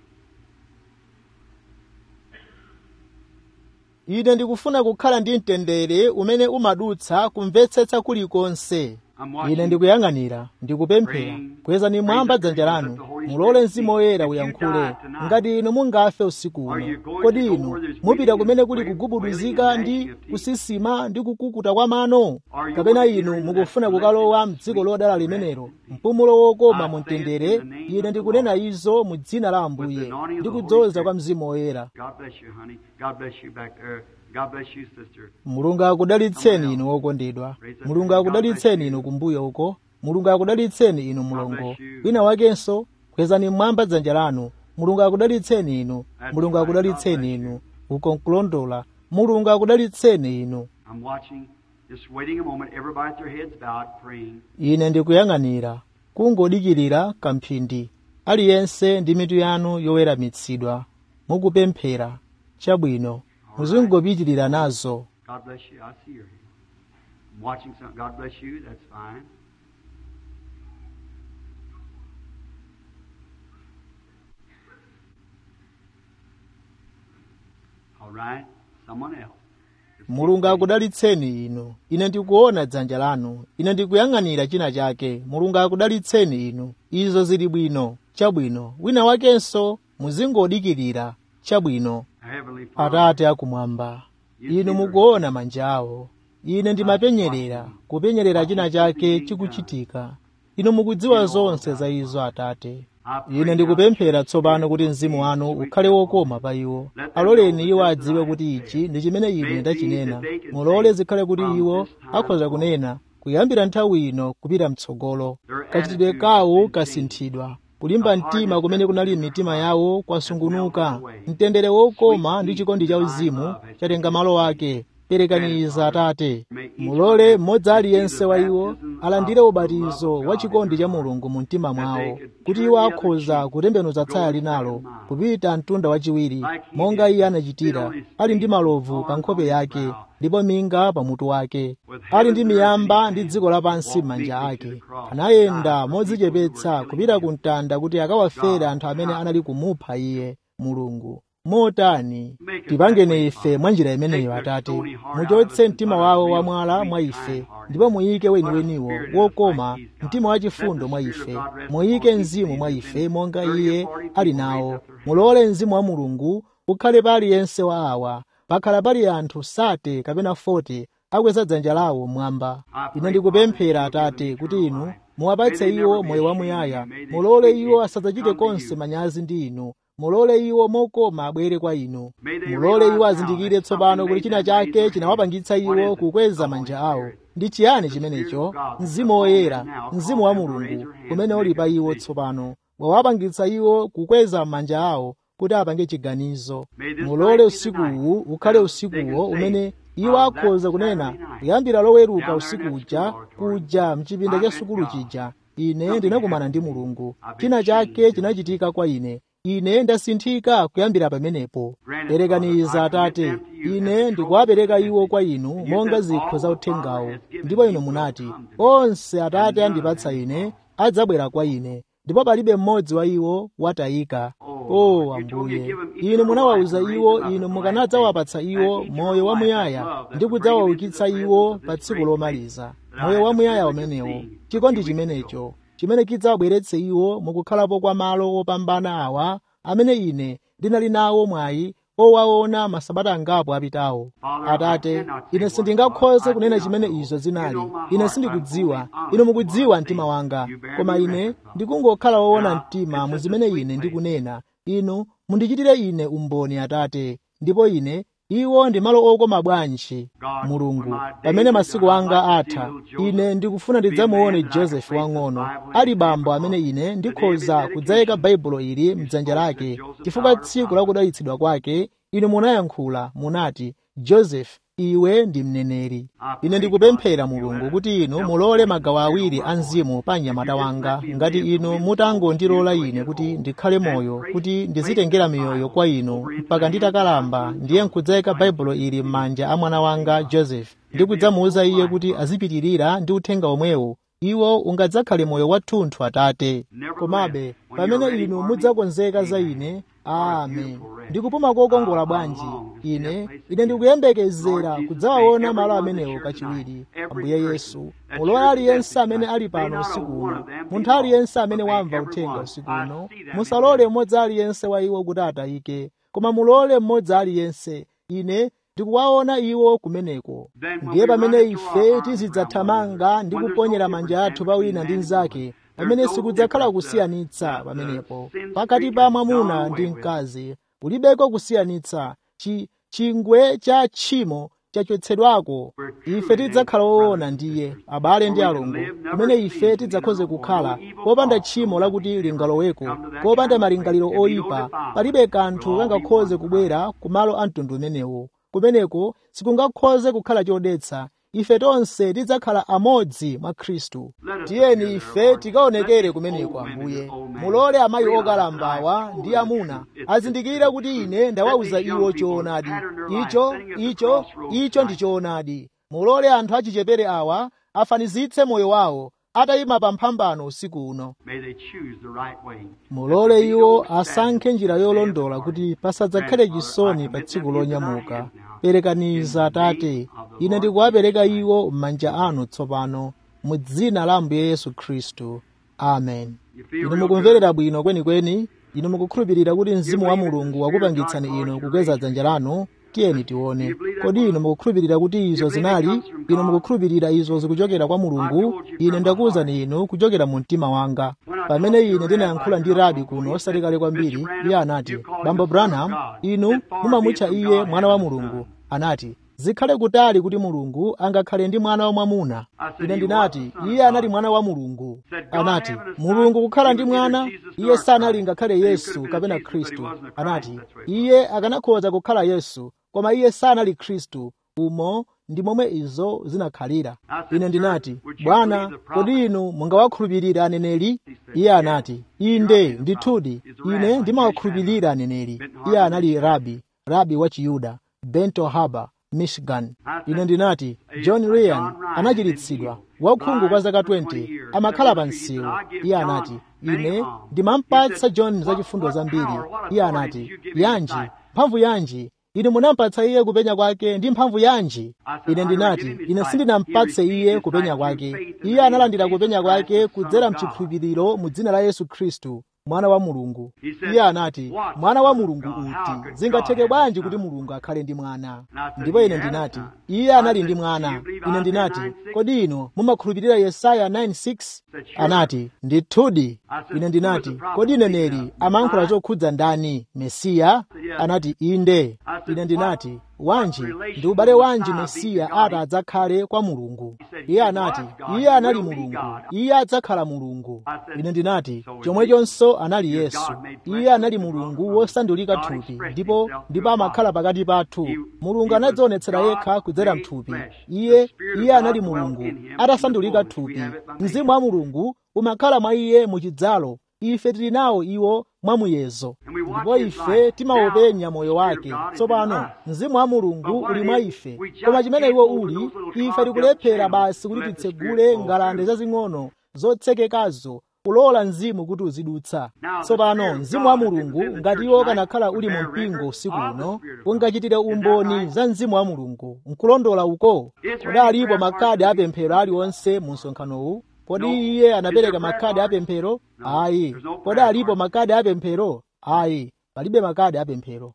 ine ndikufuna kukhala ndi mtendere umene umadutsa kumvetsetsa kulikonse ine ndikuyang'anira ndikupemphera kwezani mwamba dzanja lanu mulole mzimu woyera uyankhule ngati inu mungafe usiku uno kodi inu mupita kumene kuli kugubuduzika ndi kusisima ndi kukukuta kwa mano kapena inu mukufuna kukalowa mdziko lodala limenelo mpumulo wokoma mu mtendere ine ndikunena izo mu dzina la ambuye ndi kudzoza kwa mzimu woyera God bless you, honey. God bless you back there. God bless you, sister. mulungu akudalitseni inu wokondedwa mulungu akudalitseni inu kumbuyo uko mulungu akudalitseni inu mlongo wina wakenso kwezani mmwamba dzanja lanu mulungu akudalitseni inu mulungu akudalitseni inu uko nkulondola mulungu akudalitseni inu I'm watching, just waiting a moment. Everybody with their heads bowed, praying. ine ndikuyang'anira kungodikirira kamphindi aliyense ndi mitu yanu yoweramitsidwa mukupemphera chabwino muzingopitirira nazo God bless you. I see your hand. I'm watching some. God bless you. That's fine. All right. Someone else. mulungu akudalitseni inu ine ndikuona dzanja lanu ine ndikuyang'anira china chake mulungu akudalitseni inu izo zili bwino chabwino wina wakenso muzingodikirira chabwino Heavenly Father. atate akumwamba inu mukuona manja awo ine ndimapenyerera kupenyerera china chake chikuchitika inu mukudziwa zonse za izo atate ine ndikupemphera tsopano kuti mzimu wanu ukhale wokoma pa iwo aloleni iwo adziwe kuti ichi ndi chimene ine ndachinena mulole zikhale kuti iwo akhoza kunena kuyambira nthawi ino kupita mtsogolo kachitidwe kawo kasinthidwa kulimba mtima kumene kunali m'mitima yawo kwasungunuka mtendere wokoma ndi chikondi cha uzimu chatenga malo ake perekaniza atate mulole mmodzi aliyense wa iwo alandire ubatizo wa chikondi cha mulungu mu mtima mwawo kuti iwo akhoza kutembenuza tsaya linalo kupita mtunda wachiwiri monga iye anachitira ali ndi malovu pa nkhope yake ndipo minga pamutu wake ali ndi miyamba ndi dziko lapansi m'manja ake anayenda modzichepetsa kupita ku mtanda kuti akawafere anthu amene anali kumupha iye mulungu motani tipangeni ife mwa njira imeneyo atate muchotse mtima wawo wamwala mwa ife ndipo muyike weniweniwo wokoma mtima wachifundo mwa ife muyike mzimu mwa ife monga iye ali nawo mulole mzimu wa mulungu ukhale pa aliyense wa awa pakhala pali anthu sate kapena 40 akweza dzanja lawo mwamba ine ndikupemphera atate kuti inu muwapatse iwo moyo wamuyaya mulole iwo asadzachite konse manyazi ndi inu mulole iwo mokoma abwere kwa inu mulole iwo azindikire tsopano kuti china chake chinawapangitsa iwo kukweza manja awo ndi chiyani chimenecho mzimu woyera mzimu wa mulungu umene uli pa iwo tsopano wawapangitsa iwo kukweza manja awo kuti apange chiganizo mulole usikuwu ukhale usikuwo umene iwo akhoza kunena kuyambira loweruka usiku uja kuja mchipinda cha sukulu chija ine ndinakumana ndi mulungu china chake chinachitika kwa ine ine ndasinthika kuyambira pamenepo perekaniza atate ine ndikuwapereka iwo kwa inu monga zikho za uthengawo ndipo inu munati onse atate andipatsa ine adzabwera kwa ine ndipo palibe mmodzi wa iwo watayika o ambuye inu munawawuza iwo inu mukanadzawapatsa iwo moyo wamuyaya ndi kudzawaukitsa iwo pa tsiku lomaliza moyo wamuyaya umenewo chikondi chimenecho chimene chidzawabweretse iwo mukukhalapo kwa malo opambana awa amene ine ndinali nawo mwayi owaona masabata angapo apitawo atate ine sindingakhoze kunena chimene izo zinali ine sindikudziwa inu mukudziwa mtima wanga koma ine ndikungokhala woona mtima mu zimene ine ndikunena inu mundichitire ine umboni atate ndipo ine iwo ndi malo okoma bwanji mulungu pamene masiku anga atha ine ndikufuna ndidzamuone josefu wang'ono ali bambo amene ine ndikhoza kudzayika baibulo ili mdzanja lake chifukwa tsiku la kudalitsidwa kwake inu munayankhula munati josefu iwe ndi mneneri ine ndikupemphera mulungu kuti inu mulole magawo awiri a mzimu pa mnyamata wanga ngati inu mutangondilola ine kuti ndikhale moyo kuti ndizitengera miyoyo kwa inu mpaka nditakalamba ndiye nkudzayika baibulo ili m'manja a mwana wanga joseph ndi kudzamuwuza iye kuti azipitirira ndi uthenga omwewo iwo ungadzakhale moyo wathunthu atate komabe pamene inu mudzakonzeka za ine amen ndikupuma kokongola bwanji ine ine ndikuyembekezera kudzawaona malo amenewo kachiwiri ambuye yesu mulole aliyense amene ali pano usiku uno munthu aliyense amene wamva uthenga usiku uno musalole mmodzi aliyense wa iwo kuti atayike koma mulole mmodzi aliyense ine ndikuwaona iwo kumeneko ndiye pamene ife tizidzathamanga ndi kuponyera manja athu pa wina ndi mnzake pamene sikudzakhala kusiyanitsa pamenepo pakati pa mwamuna ndi mkazi kulibeko kusiyanitsa chi chingwe cha tchimo chachotsedwako ife tidzakhala woona ndiye abale ndi alongo kumene ife tidzakhoze kukhala popanda tchimo lakuti lingaloweko popanda malingaliro oyipa palibe kanthu kangakhoze kubwera ku malo a mtundu umenewo kumeneko sikungakhoze kukhala chodetsa ife tonse tidzakhala amodzi mwa khristu tiyeni ife tikaonekere kumeneko ambuye mulole amayi okalambawa ndi amuna azindikire kuti ine ndawawuza iwo choonadi icho icho icho ndi choonadi mulole anthu achichepere awa afanizitse moyo wawo atayima pa mphambano usiku uno mulole iwo asankhe njira yolondola kuti pasadzakhale chisoni pa tsiku lonyamuka perekaniza atate ine ndikuwapereka iwo m'manja anu tsopano mu dzina la ambuye yesu khristu amen inu mukumverera bwino kwenikweni inu mukukhulupirira kuti mzimu wa mulungu wakupangitsani inu kukweza dzanja lanu tiyeni tione kodi inu mukukhulupirira kuti izo zinali inu mukukhulupirira izo zikuchokera kwa mulungu ine ndakuwuzani inu kuchokera mu mtima wanga pamene ine ndinayankhula ndi rabi kuno osati kale kwambiri iye anati bambo branham inu mumamutcha iye mwana wa mulungu anati zikhale kutali kuti mulungu angakhale ndi mwana wa mwamuna ine ndinati iye anali mwana wa mulungu anati mulungu kukhala ndi mwana iye sanali ngakhale yesu kapena khristu anati iye akanakhoza kukhala yesu koma iye sanali khristu umo ndi momwe izo zinakhalira ine ndinati bwana kodi inu mungawakhulupirira aneneri iye anati inde ndithudi ine ndimawakhulupirira aneneri iye anali rabi rabi wa chiyuda bento harbor michigan ine ndinati john ryan anachiritsidwa wakhungu kwa zaka 20 amakhala pa msewu iye anati ine ndimampatsa john zachifundo zambiri iye anati yanji mphamvu yanji inu munampatsa iye kupenya kwake ndi mphamvu yanji ine ndinati ine sindinampatse iye kupenya kwake iye analandira kupenya kwake kudzera mchikhulupiriro mu dzina la yesu khristu mwana wa mulungu iye anati mwana wa mulungu uti zingatheke bwanji kuti mulungu akhale ndi mwana ndipo ine ndinati iye anali ndi mwana ine ndinati kodi inu mumakhulupirira yesaya 9:6 anati ndithudi ine ndinati kodi neneri amayankhula chokhudza ndani mesiya anati inde ine ndinati wanji ndi ubale wanji mesiya ati adzakhale kwa mulungu iye anati iye anali mulungu iye adzakhala mulungu ine ndinati chomwechonso anali yesu iye anali mulungu wosandulika thupi ndipo ndipo amakhala pakati pathu mulungu anadzionetsera yekha kudzera mthupi iye iye anali mulungu atasandulika thupi mzimu wa mulungu umakhala mwa iye muchidzalo ife tili nawo iwo mwamuyezo ndipo ife timaopenya moyo wake tsopano mzimu wa mulungu uli mwa ife koma chimene iwo uli ife tikulephera basi kuti titsegule ngalande zazing'ono zotsekekazo kulola mzimu kuti uzidutsa tsopano mzimu wa mulungu ngati iwo kanakhala uli mu mpingo usiku uno ungachitire umboni za mzimu wa mulungu nkulondola uko kodi alipo makadi apemphero aliwonse mu msonkhanowu kodi iye anapereka makadi apemphero ayi kodi alipo makadi apemphero ayi palibe makadi apemphero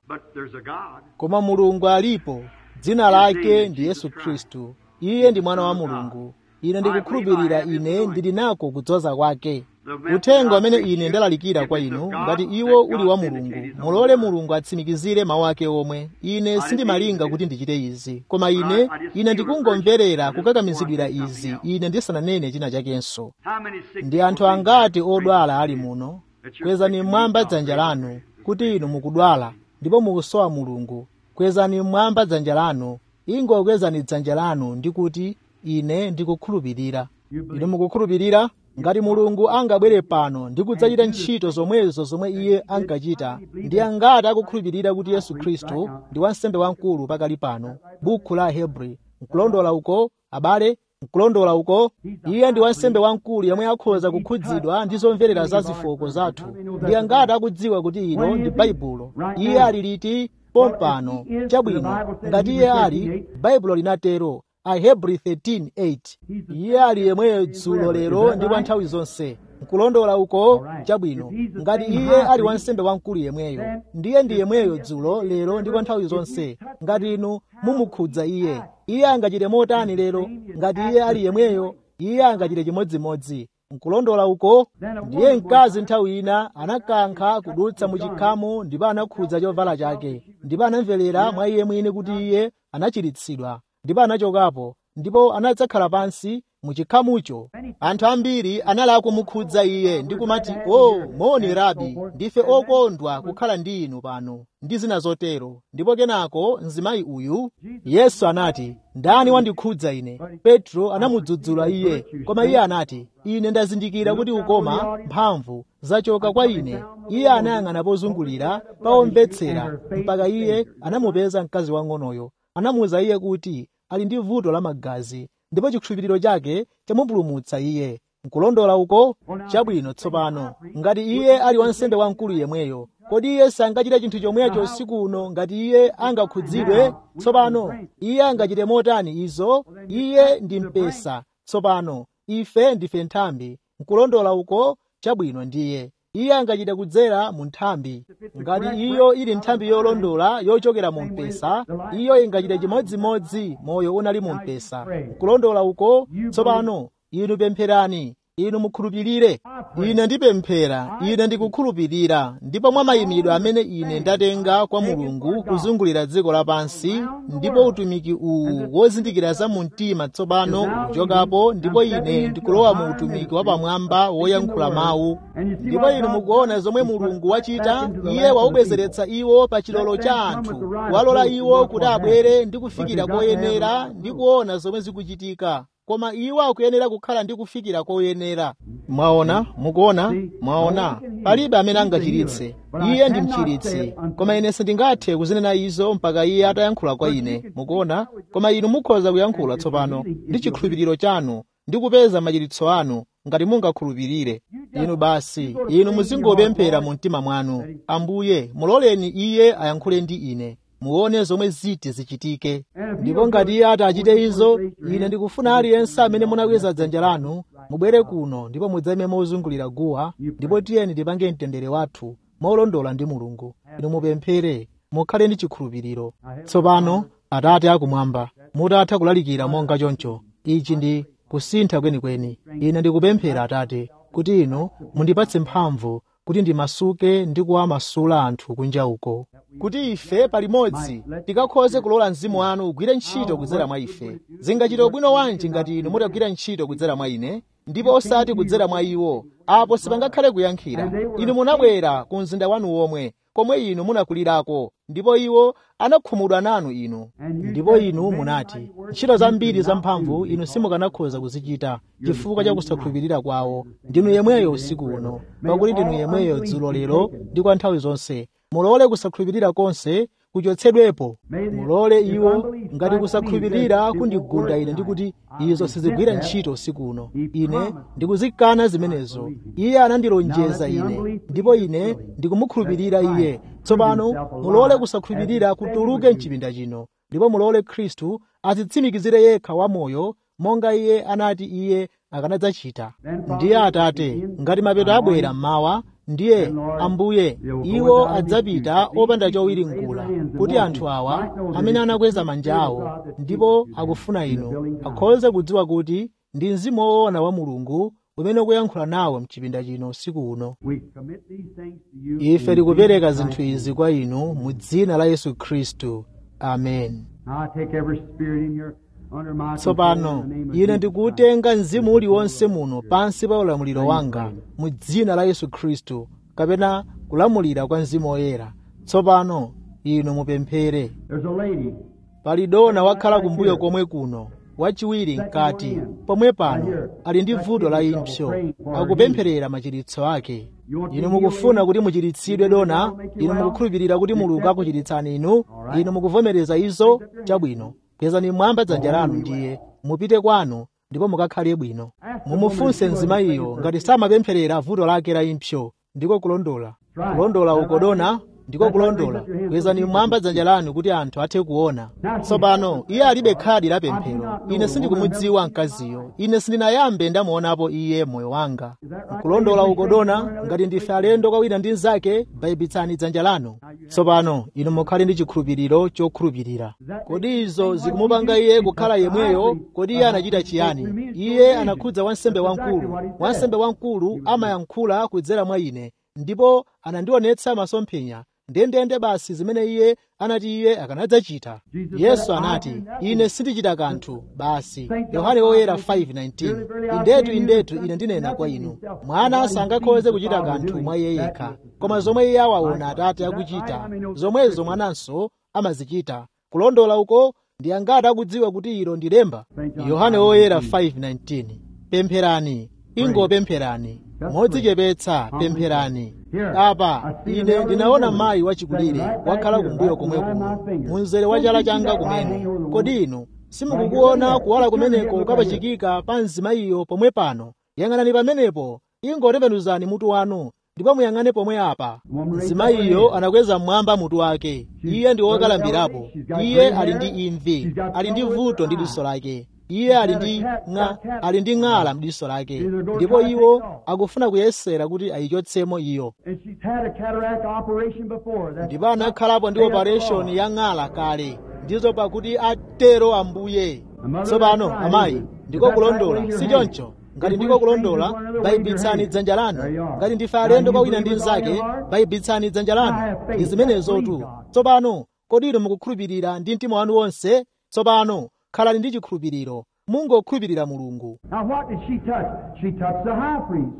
koma mulungu alipo dzina lake ndi yesu khristu iye ndi mwana wa mulungu ine ndikukhulupirira ine ndili nako kudzoza kwake uthenga umene ine ndalalikira kwa inu ngati iwo uli wa mulungu mulole mulungu atsimikizire mawu ake omwe ine sindimalinga kuti ndichite izi koma ine ine ndikungomverera kukakamizidwira izi ine ndisananene china chakenso ndi anthu angati odwala ali muno kwezani mmwamba dzanja lanu kuti inu mukudwala ndipo mukusowa mulungu kwezani mmwamba dzanja lanu ingokwezani dzanja lanu ndi kuti ine ndikukhulupirira inu mukukhulupirira ngati mulungu angabwere pano ndi kudzachita ntchito zomwezo zomwe iye ankachita ndi angati akukhulupirira kuti yesu khristu ndi wansembe wamkulu pakali pano bukhu la hebri nkulondola uko abale nkulondola uko iye ndi wansembe wamkulu yemwe akhoza kukhudzidwa ndi zomverera za zofooka zathu ndi angati akudziwa kuti ino ndi baibulo iye ali liti pompano chabwino ngati iye ali baibulo linatero ahebri 13:8 iye ali yemweyo dzulo lero ndi kwa nthawi zonse nkulondola uko chabwino ngati iye ali wansembe wamkulu yemweyo ndiye ndi yemweyo dzulo lero ndi kwa nthawi zonse ngati inu mumukhudza iye iye angachite motani lero ngati iye ali yemweyo iye angachite chimodzimodzi nkulondola uko ndiye mkazi nthawi ina anakankha kudutsa mu chikhamu ndipo anakhudza chovala chake ndipo anamverera mwa iye mwini kuti iye anachiritsidwa ndipo anachokapo ndipo anadzakhala pansi mu chikhamucho anthu ambiri anali akumukhudza iye ndi kumati o oh, moni rabi ndife okondwa kukhala ndi inu pano ndi zina zotero ndipo kenako mzimayi uyu yesu anati ndani wandikhudza ine petro anamudzudzula iye koma iye anati ine ndazindikira kuti ukoma mphamvu zachoka kwa ine iye anayang'ana pozungulira paomvetsera mpaka iye anamupeza mkazi wang'onoyo anamuwuza iye kuti ali ndi vuto la magazi ndipo chikhulupiriro chake chamupulumutsa iye nkulondola uko chabwino tsopano ngati iye ali wansembe wamkulu yemweyo kodi iye sangachite chinthu chomwecho usiku uno ngati iye angakhudzidwe tsopano iye angachite motani izo iye ndi mpesa tsopano ife ndife nthambi nkulondola uko chabwino ndiye iye angachite kudzera mu nthambi ngati iyo ili nthambi yolondola yochokera mu mpesa iyo ingachite chimodzimodzi moyo unali mu mpesa nkulondola uko tsopano inu pempherani inu mukhulupirire ine ndipemphera ine ndikukhulupirira ndipo mwa mayimidwe amene ine ndatenga kwa mulungu kuzungulira dziko lapansi ndipo utumiki uwu wozindikira za mu mtima tsopano ukuchokapo ndipo ine ndikulowa mu utumiki wapamwamba woyankhula mawu ndipo inu mukuona zomwe mulungu wachita iye waubwezeretsa iwo pa chilolo cha anthu walola iwo kuti abwere ndi kufikira koyenera ndi kuona zomwe zikuchitika koma iwo akuyenera kukhala ndi kufikira koyenera mwaona mukuona mwaona palibe amene angachiritse iye ndi mchiritsi koma ine sindingathe kuzinena izo mpaka iye atayankhula kwa ine mukuona koma inu mukhoza kuyankhula tsopano ndi chikhulupiriro chanu ndi kupeza machiritso anu ngati mungakhulupirire inu basi inu muzingopemphera mu mtima mwanu ambuye muloleni iye ayankhule ndi ine muone zomwe ziti zichitike ndipo ngati iye ati achite izo ine ndikufuna aliyense amene munakweza dzanja lanu mubwere kuno ndipo mudzayime mozungulira guwa ndipo tiyeni tipange mtendere wathu molondola ndi mulungu inu mupemphere mukhale ndi chikhulupiriro tsopano atate akumwamba mutatha kulalikira monga choncho ichi ndi kusintha kwenikweni ine ndikupemphera atate kuti inu mundipatse mphamvu kuti ndimasuke ndi kuwamasula anthu kunja uko kuti ife palimodzi tikakhoze kulola mzimu wanu ugwire ntchito kudzera mwa ife zingachite bwino wanji ngati inu mutagwira ntchito kudzera mwa ine ndipo osati kudzera mwa iwo apo sipangakhale kuyankhira inu munabwera ku mzinda wanu womwe komwe inu munakulirako ndipo iwo anakhumudwa nanu inu ndipo inu munati ntchito zambiri zamphamvu inu simukanakhoza kuzichita chifukwa cha kusakhulupirira kwawo ndinu yemweyo usiku uno pakuti ndinu yemweyo dzulo lero ndi kwa nthawi zonse mulole kusakhulupirira konse kuchotsedwepo mulole iwo ngati kusakhulupirira kundigunda ine ndikuti izo sizigwira ntchito usiku uno ine ndikuzikana zimenezo iye anandilonjeza ine ndipo ine ndikumukhulupirira iye tsopano mulole kusakhulupirira kutuluke mchipinda chino ndipo mulole khristu azitsimikizire yekha wamoyo monga iye anati iye akanadzachita ndiye atate ngati mapeto abwera mmawa ndiye ambuye iwo adzapita opanda chowiringula kuti anthu awa amene anakweza manja awo ndipo akufuna inu akhoze kudziwa kuti ndi mzimu woona wa mulungu umene ukuyankhula nawo mchipinda chino usiku uno ife tikupereka zinthu izi kwa inu mu dzina la yesu khristu amen tsopano ine ndikuwutenga mzimu uliwonse muno pansi pa ulamuliro wanga mu dzina la yesu khristu kapena kulamulira kwa mzimu woyera tsopano inu mupemphere pali dona wakhala kumbuyo komwe kuno wachiwiri mkati pomwe pano ali ndi vuto la impsyo akupempherera machiritso ake inu mukufuna kuti muchiritsidwe dona inu mukukhulupirira kuti mulungu akuchiritsani inu inu mukuvomereza izo chabwino kwezani mwamba dzanja lanu ndiye mupite kwanu ndipo mukakhale bwino mumufunse mzimayiyo ngati samapempherera vuto lake la impsyo ndiko kulondola kulondola ukodona ndiko kulondola kwezani mmwamba dzanja lanu kuti anthu athe kuona tsopano iye alibe khadi la pemphero ine sindikumudziwa mkaziyo ine sindinayambe ndamuonapo iye moyo wanga kulondola ukodona ngati ndife alendo kwa wina ndi mnzake bayibitsani dzanja lanu tsopano inu mukhale ndi chikhulupiriro chokhulupirira kodi izo zikumupanga iye kukhala yemweyo kodi iye anachita chiyani iye anakhudza wansembe wamkulu wansembe wamkulu amayankhula kudzera mwa ine ndipo anandionetsa masomphenya ndendende basi zimene iye anati iye akanadzachita yesu anati ine sindichita kanthu basi yohane woyera 5:19 indetu indetu ine ndinena kwa inu mwana sangakhoze kuchita kanthu mwa iye yekha koma zomwe iye awaona atate akuchita zomwezo mwananso amazichita kulondola uko ndi angati akudziwa kuti ilo ndi lemba yohane woyera 5:19 pempherani ingopempherani modzichepetsa pempherani apa ine ndinaona mayi wachikulire wakhala kumbuyo komwe kuno munzere wa chala changa kumene kodi inu simukukuona kuwala kumeneko kukapachikika pa mzimayiyo pomwe pano yang'anani pamenepo ingotembenuzani mutu wanu ndipo muyang'ane pomwe apa mzimayiyo anakweza mmwamba mutu wake iye ndi wokalambirapo iye ali ndi imvi ali ndi vuto ndi diso lake iye ali ndi ng'a ali ndi ng'ala mdiso lake ndipo iwo akufuna kuyesera kuti ayichotsemo iyo ndipo anakhalapo ndi operation ya ng'ala kale ndizo pakuti atero ambuye tsopano amayi ndiko kulondola si choncho ngati ndiko kulondola bayibitsani dzanja lanu ngati ndife alendo kwa wina ndi mnzake bayibitsani dzanja lanu ndi zimenezotu tsopano kodi inu mukukhulupirira ndi mtima wanu wonse tsopano khalani ndi chikhulupiriro mungokhulupirira mulungu Now, what did she touch? She touched the high priest.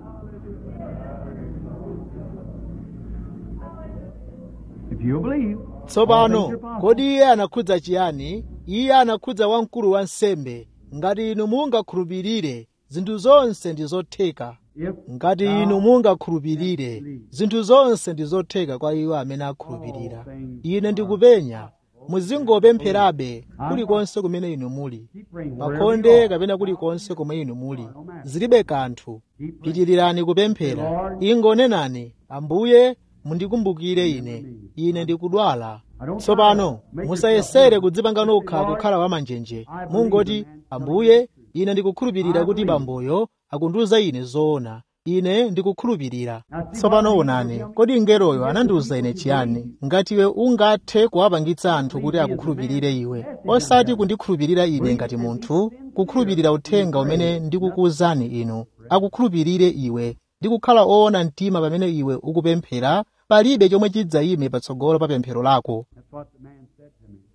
If you believe, all things tsopano are possible. kodi iye anakhudza chiyani iye anakhudza wamkulu wa nsembe ngati inu mungakhulupirire zinthu zonse ndi zotheka If ngati thou inu mungakhulupirire zinthu zonse ndi zotheka kwa iwo amene akhulupirira ine ndikupenya muzingopempherabe kulikonse kumene inu muli keep praying wherever you pakhonde are. kapena kulikonse komwe inu muli zilibe kanthu pitirirani kupemphera ingonenani ambuye mundikumbukire ine ine ndikudwala tsopano musayesere kudzipanga nokha kukhala wamanjenje mungoti ambuye ine ndikukhulupirira kuti bamboyo akundiuza ine zoona ine ndikukhulupirira tsopano onani kodi ngeroyo anandiuza ine chiyani ngati iwe ungathe kuwapangitsa anthu kuti akukhulupirire iwe osati kundikhulupirira ine ngati munthu kukhulupirira uthenga umene ndikukuwuzani inu akukhulupirire iwe ndi kukhala oona mtima pamene iwe ukupemphera palibe chomwe chidzayime patsogolo pa pemphero lako That's what the man said to me.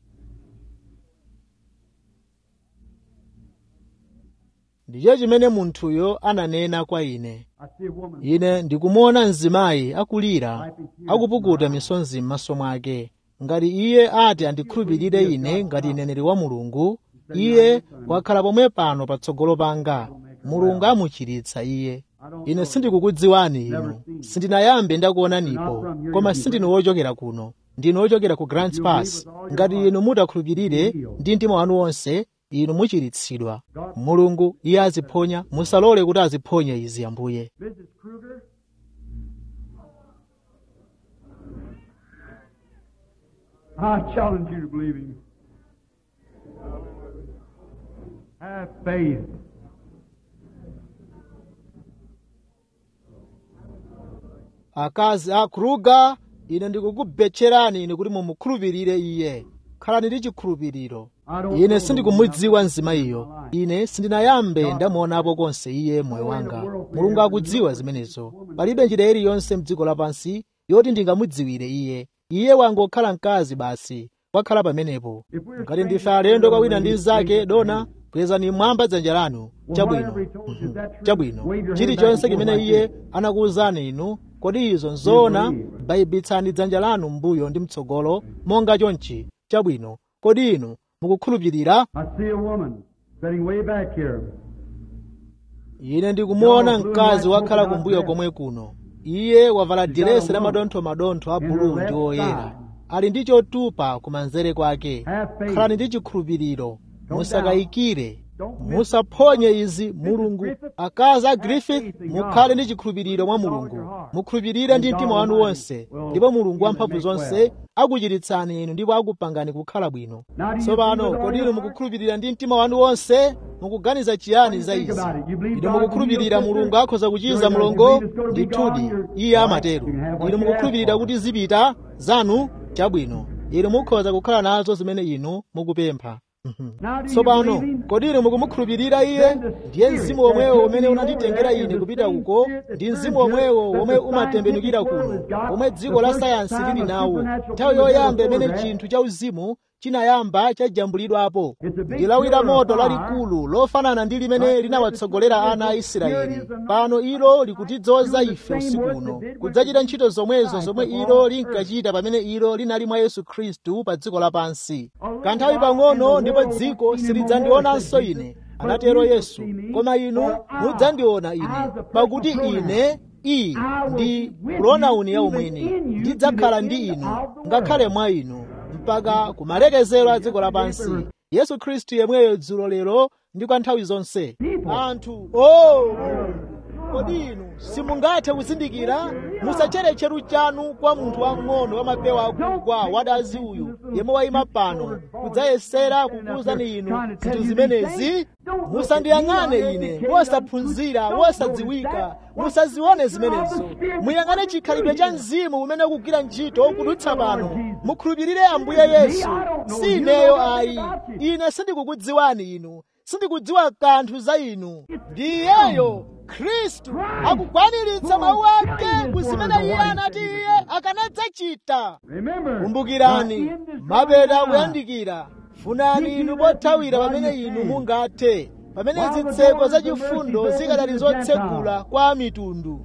ndicho chimene munthuyo ananena kwa ine I see a woman. ine ndikumuona mzimayi akulira akupukuta misonzi m'maso mwake ngati iye ati andikhulupirire ine ngati mneneri wa mulungu iye wakhala pomwe pano patsogolo panga mulungu amuchiritsa iye ine sindikukudziwani inu sindinayambe ndakuonanipo koma sindinu wochokera kuno ndinu wochokera ku grants pass ngati inu mutakhulupirire ndi mtima wanu wonse inu muchiritsidwa mulungu iye aziphonya musalole kuti aziphonye izi ambuye Mrs. Kruger. I challenge you to believe him. Have faith. akazi a kruga ine ndikukubetcherani ine kuti mumukhulupirire iye khalani ndi chikhulupiriro ine sindikumudziwa mzimayiyo ine sindinayambe ndamuonapo konse iye moyo wanga mulungu akudziwa zimenezo palibe njira iliyonse mdziko lapansi yoti ndingamudziwire iye iye wangokhala mkazi basi wakhala pamenepo ngati ndife alendo kwa wina ndi mnzake dona kwezani mwamba dzanja lanu chabwino Mhm. chabwino chilichonse chimene iye anakuwuzani inu kodi izo nzoona bayibitsani dzanja lanu mbuyo ndi mtsogolo monga chonchi chabwino kodi inu mukukhulupirira I see a woman sitting way back here. ine ndikumuona mkazi wakhala kumbuyo komwe kuno iye wavala diresi la madontho-madontho a bulu ndi oyera ali ndi chotupa kumanzere kwake khalani ndi chikhulupiriro musakayikire musaphonye izi mulungu akazi a griffith mukhale ndi chikhulupiriro mwa mulungu mukhulupirire ndi mtima wanu wonse ndipo mulungu wamphamvu zonse akuchiritsani inu ndipo akupangani kukhala bwino tsopano kodi inu mukukhulupirira ndi mtima wanu wonse mukuganiza chiyani za izi inu mukukhulupirira mulungu akhoza kuchiza mlongo ndithudi iye amatero inu mukukhulupirira kuti zipita zanu chabwino inu mukhoza kukhala nazo zimene inu mukupempha tsopano kodi inu mukumukhulupirira iye ndiye mzimu womwewo umene unanditengera ine kupita uko ndi mzimu womwewo womwe umatembenukira kuno womwe dziko la sayansi lili nawo nthawi yoyamba imene chinthu cha uzimu chinayamba chajambulidwapo ndi lawi la moto lalikulu lofanana ndi limene linawatsogolera ana a israeli pano ilo likutidzoza ife usiku uno kudzachita ntchito zomwezo zomwe ilo linkachita pamene ilo linali mwa yesu khristu pa dziko lapansi kanthawi pang'ono ndipo dziko silidzandionanso ine anatero yesu koma inu mudzandiona ine pakuti ine iyi ndi pronauni ya umwini ndidzakhala ndi inu ngakhale mwa inu mpaka kumalekezero a dziko lapansi yesu khristu yemweyo dzulo lero ndi kwa nthawi zonse anthu o oh, kodi inu simungathe kuzindikira musachere cheru chanu kwa munthu wang'ono wa mapewa akugwa wadazi uyu yemwe wayima pano kudzayesera kukuwuzani inu zinthu zimenezi musandiyang'ane ine wosaphunzira wosadziwika musazione zimenezo muyang'ane chikhalidwe cha mzimu umene ukugwira ntchito kudutsa pano mukhulupirire ambuye yesu si ineyo ayi ine sindikukudziwani inu sindikudziwa kanthu za inu ndiyeyo khristu akukwaniritsa mawu ake kuzimene iye anati iye akanadzachita kumbukirani mapeta akuyandikira funani inu pothawira pamene inu mungathe pamene zitseko zachifundo zikadali zotsegula kwa mitundu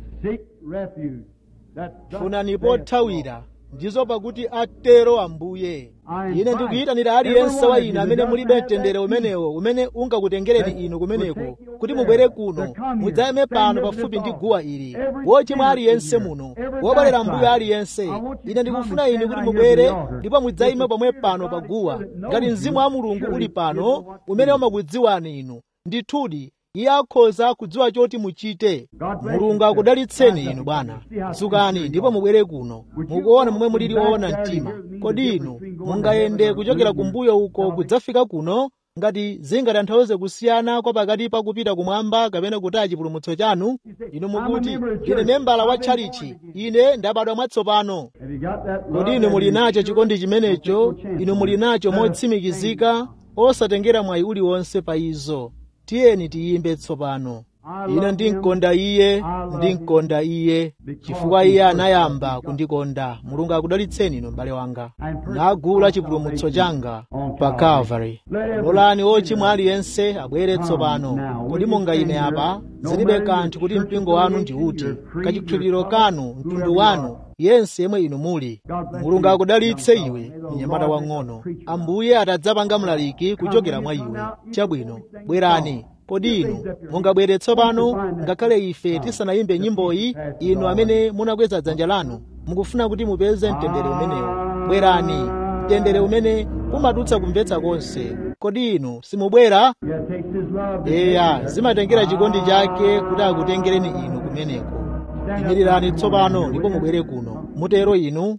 funani pothawira ndizo pakuti atero ambuye ine ndikuyitanira aliyense wa inu amene mulibe mtendere umenewo umene ungakutengereni inu kumeneko kuti mubwere kuno mudzayime pano pafupi ndi guwa ili wochimwa aliyense muno wobwerera mbuyo aliyense ine ndikufuna inu kuti mubwere ndipo mudzayime pomwe pano pa guwa ngati mzimu wa mulungu uli pano umene umakudziwani inu ndithudi iye akhoza kudziwa choti muchite mulungu akudalitseni inu bwana dzukani ndipo mubwere kuno mukuona momwe mulili oona mtima kodi inu mungayende kuchokera kumbuyo uko kudzafika kuno ngati zingatanthauze kusiyana kwa pakati pa kupita kumwamba kapena kutaya chipulumutso chanu inu mukuti ine membala wa tchalichi ine ndabadwa mwatsopano kodi inu muli nacho chikondi chimenecho inu muli nacho motsimikizika osatengera mwayi uliwonse pa izo tiyeni tiyimbe tsopano ine ndinkonda iye ndinkonda iye chifukwa iye anayamba kundikonda mulungu akudalitseni inu m'bale wanga nagula chipulumutso changa pa calvary lolani ochimwa aliyense abwere tsopano kodi mungayime apa zilibe kanthu kuti mpingo wanu ndi uti kachikhulupiriro kanu mtundu wanu yense yemwe inu muli mulungu akudalitse iwe mnyamata wang'ono ambuye atadzapanga mlaliki kuchokera mwa iwe chabwino bwerani kodi inu mungabwere tsopano ngakhale ife tisanayimbe nyimboyi inu amene munakweza dzanja lanu mukufuna kuti mupeze mtendere umenewo bwerani mtendere umene umadutsa kumvetsa konse kodi inu simubwera eya zimatengera chikondi chake kuti akutengereni inu kumeneko imirirani tsopano ndipo mubwere kuno mutero inu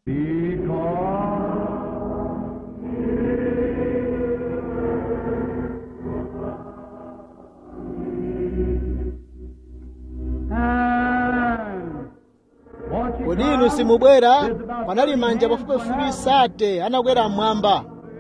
kodi inu simubwera panali manja pafupifupi sate anakwera mmwamba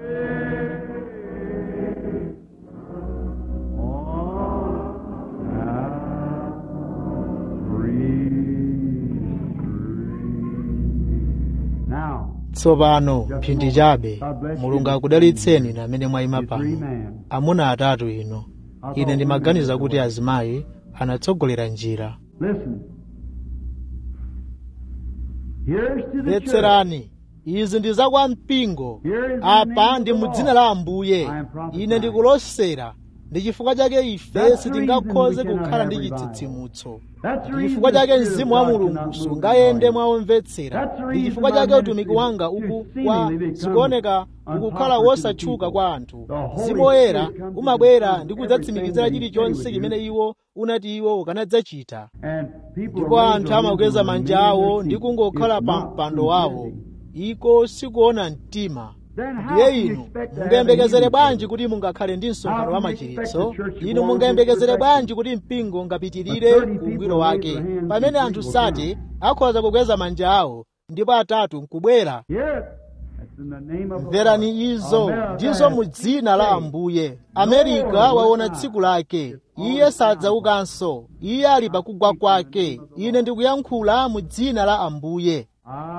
tsopano mphindi chabe mulungu akudalitseni inu amene mwayima pano amuna atatu ino ine ndimaganiza kuti azimayi anatsogolera njira mvetserani izi ndi za kwa mpingo apa ndi mu dzina la ambuye ine ndikulosera ndi chifukwa chake ife sitingakhoze kukhala ndi chitsitsimutso ndi chifukwa chake mzimu wa mulungu sungayende mwaomvetsera ndi chifukwa chake utumiki wanga uku kwa zikuoneka ukukhala wosatchuka kwa anthu mzimu woyera umabwera ndi kudzatsimikizira chilichonse chimene iwo unati iwo ukanadzachita ndipo anthu amakweza manja awo ndi kungokhala pa mpando wawo iko sikuona mtima ndiye inu mungayembekezere bwanji kuti mungakhale ndi msonkhano wa machiritso inu mungayembekezere bwanji kuti mpingo ungapitirire ungwiro wake pamene anthu sati akhoza kukweza manja awo ndipo atatu nkubwera mverani izo ndizo mu dzina la ambuye amerika waona tsiku lake iye sadzaukanso iye ali pakugwa kwake ine ndikuyankhula mu dzina la ambuye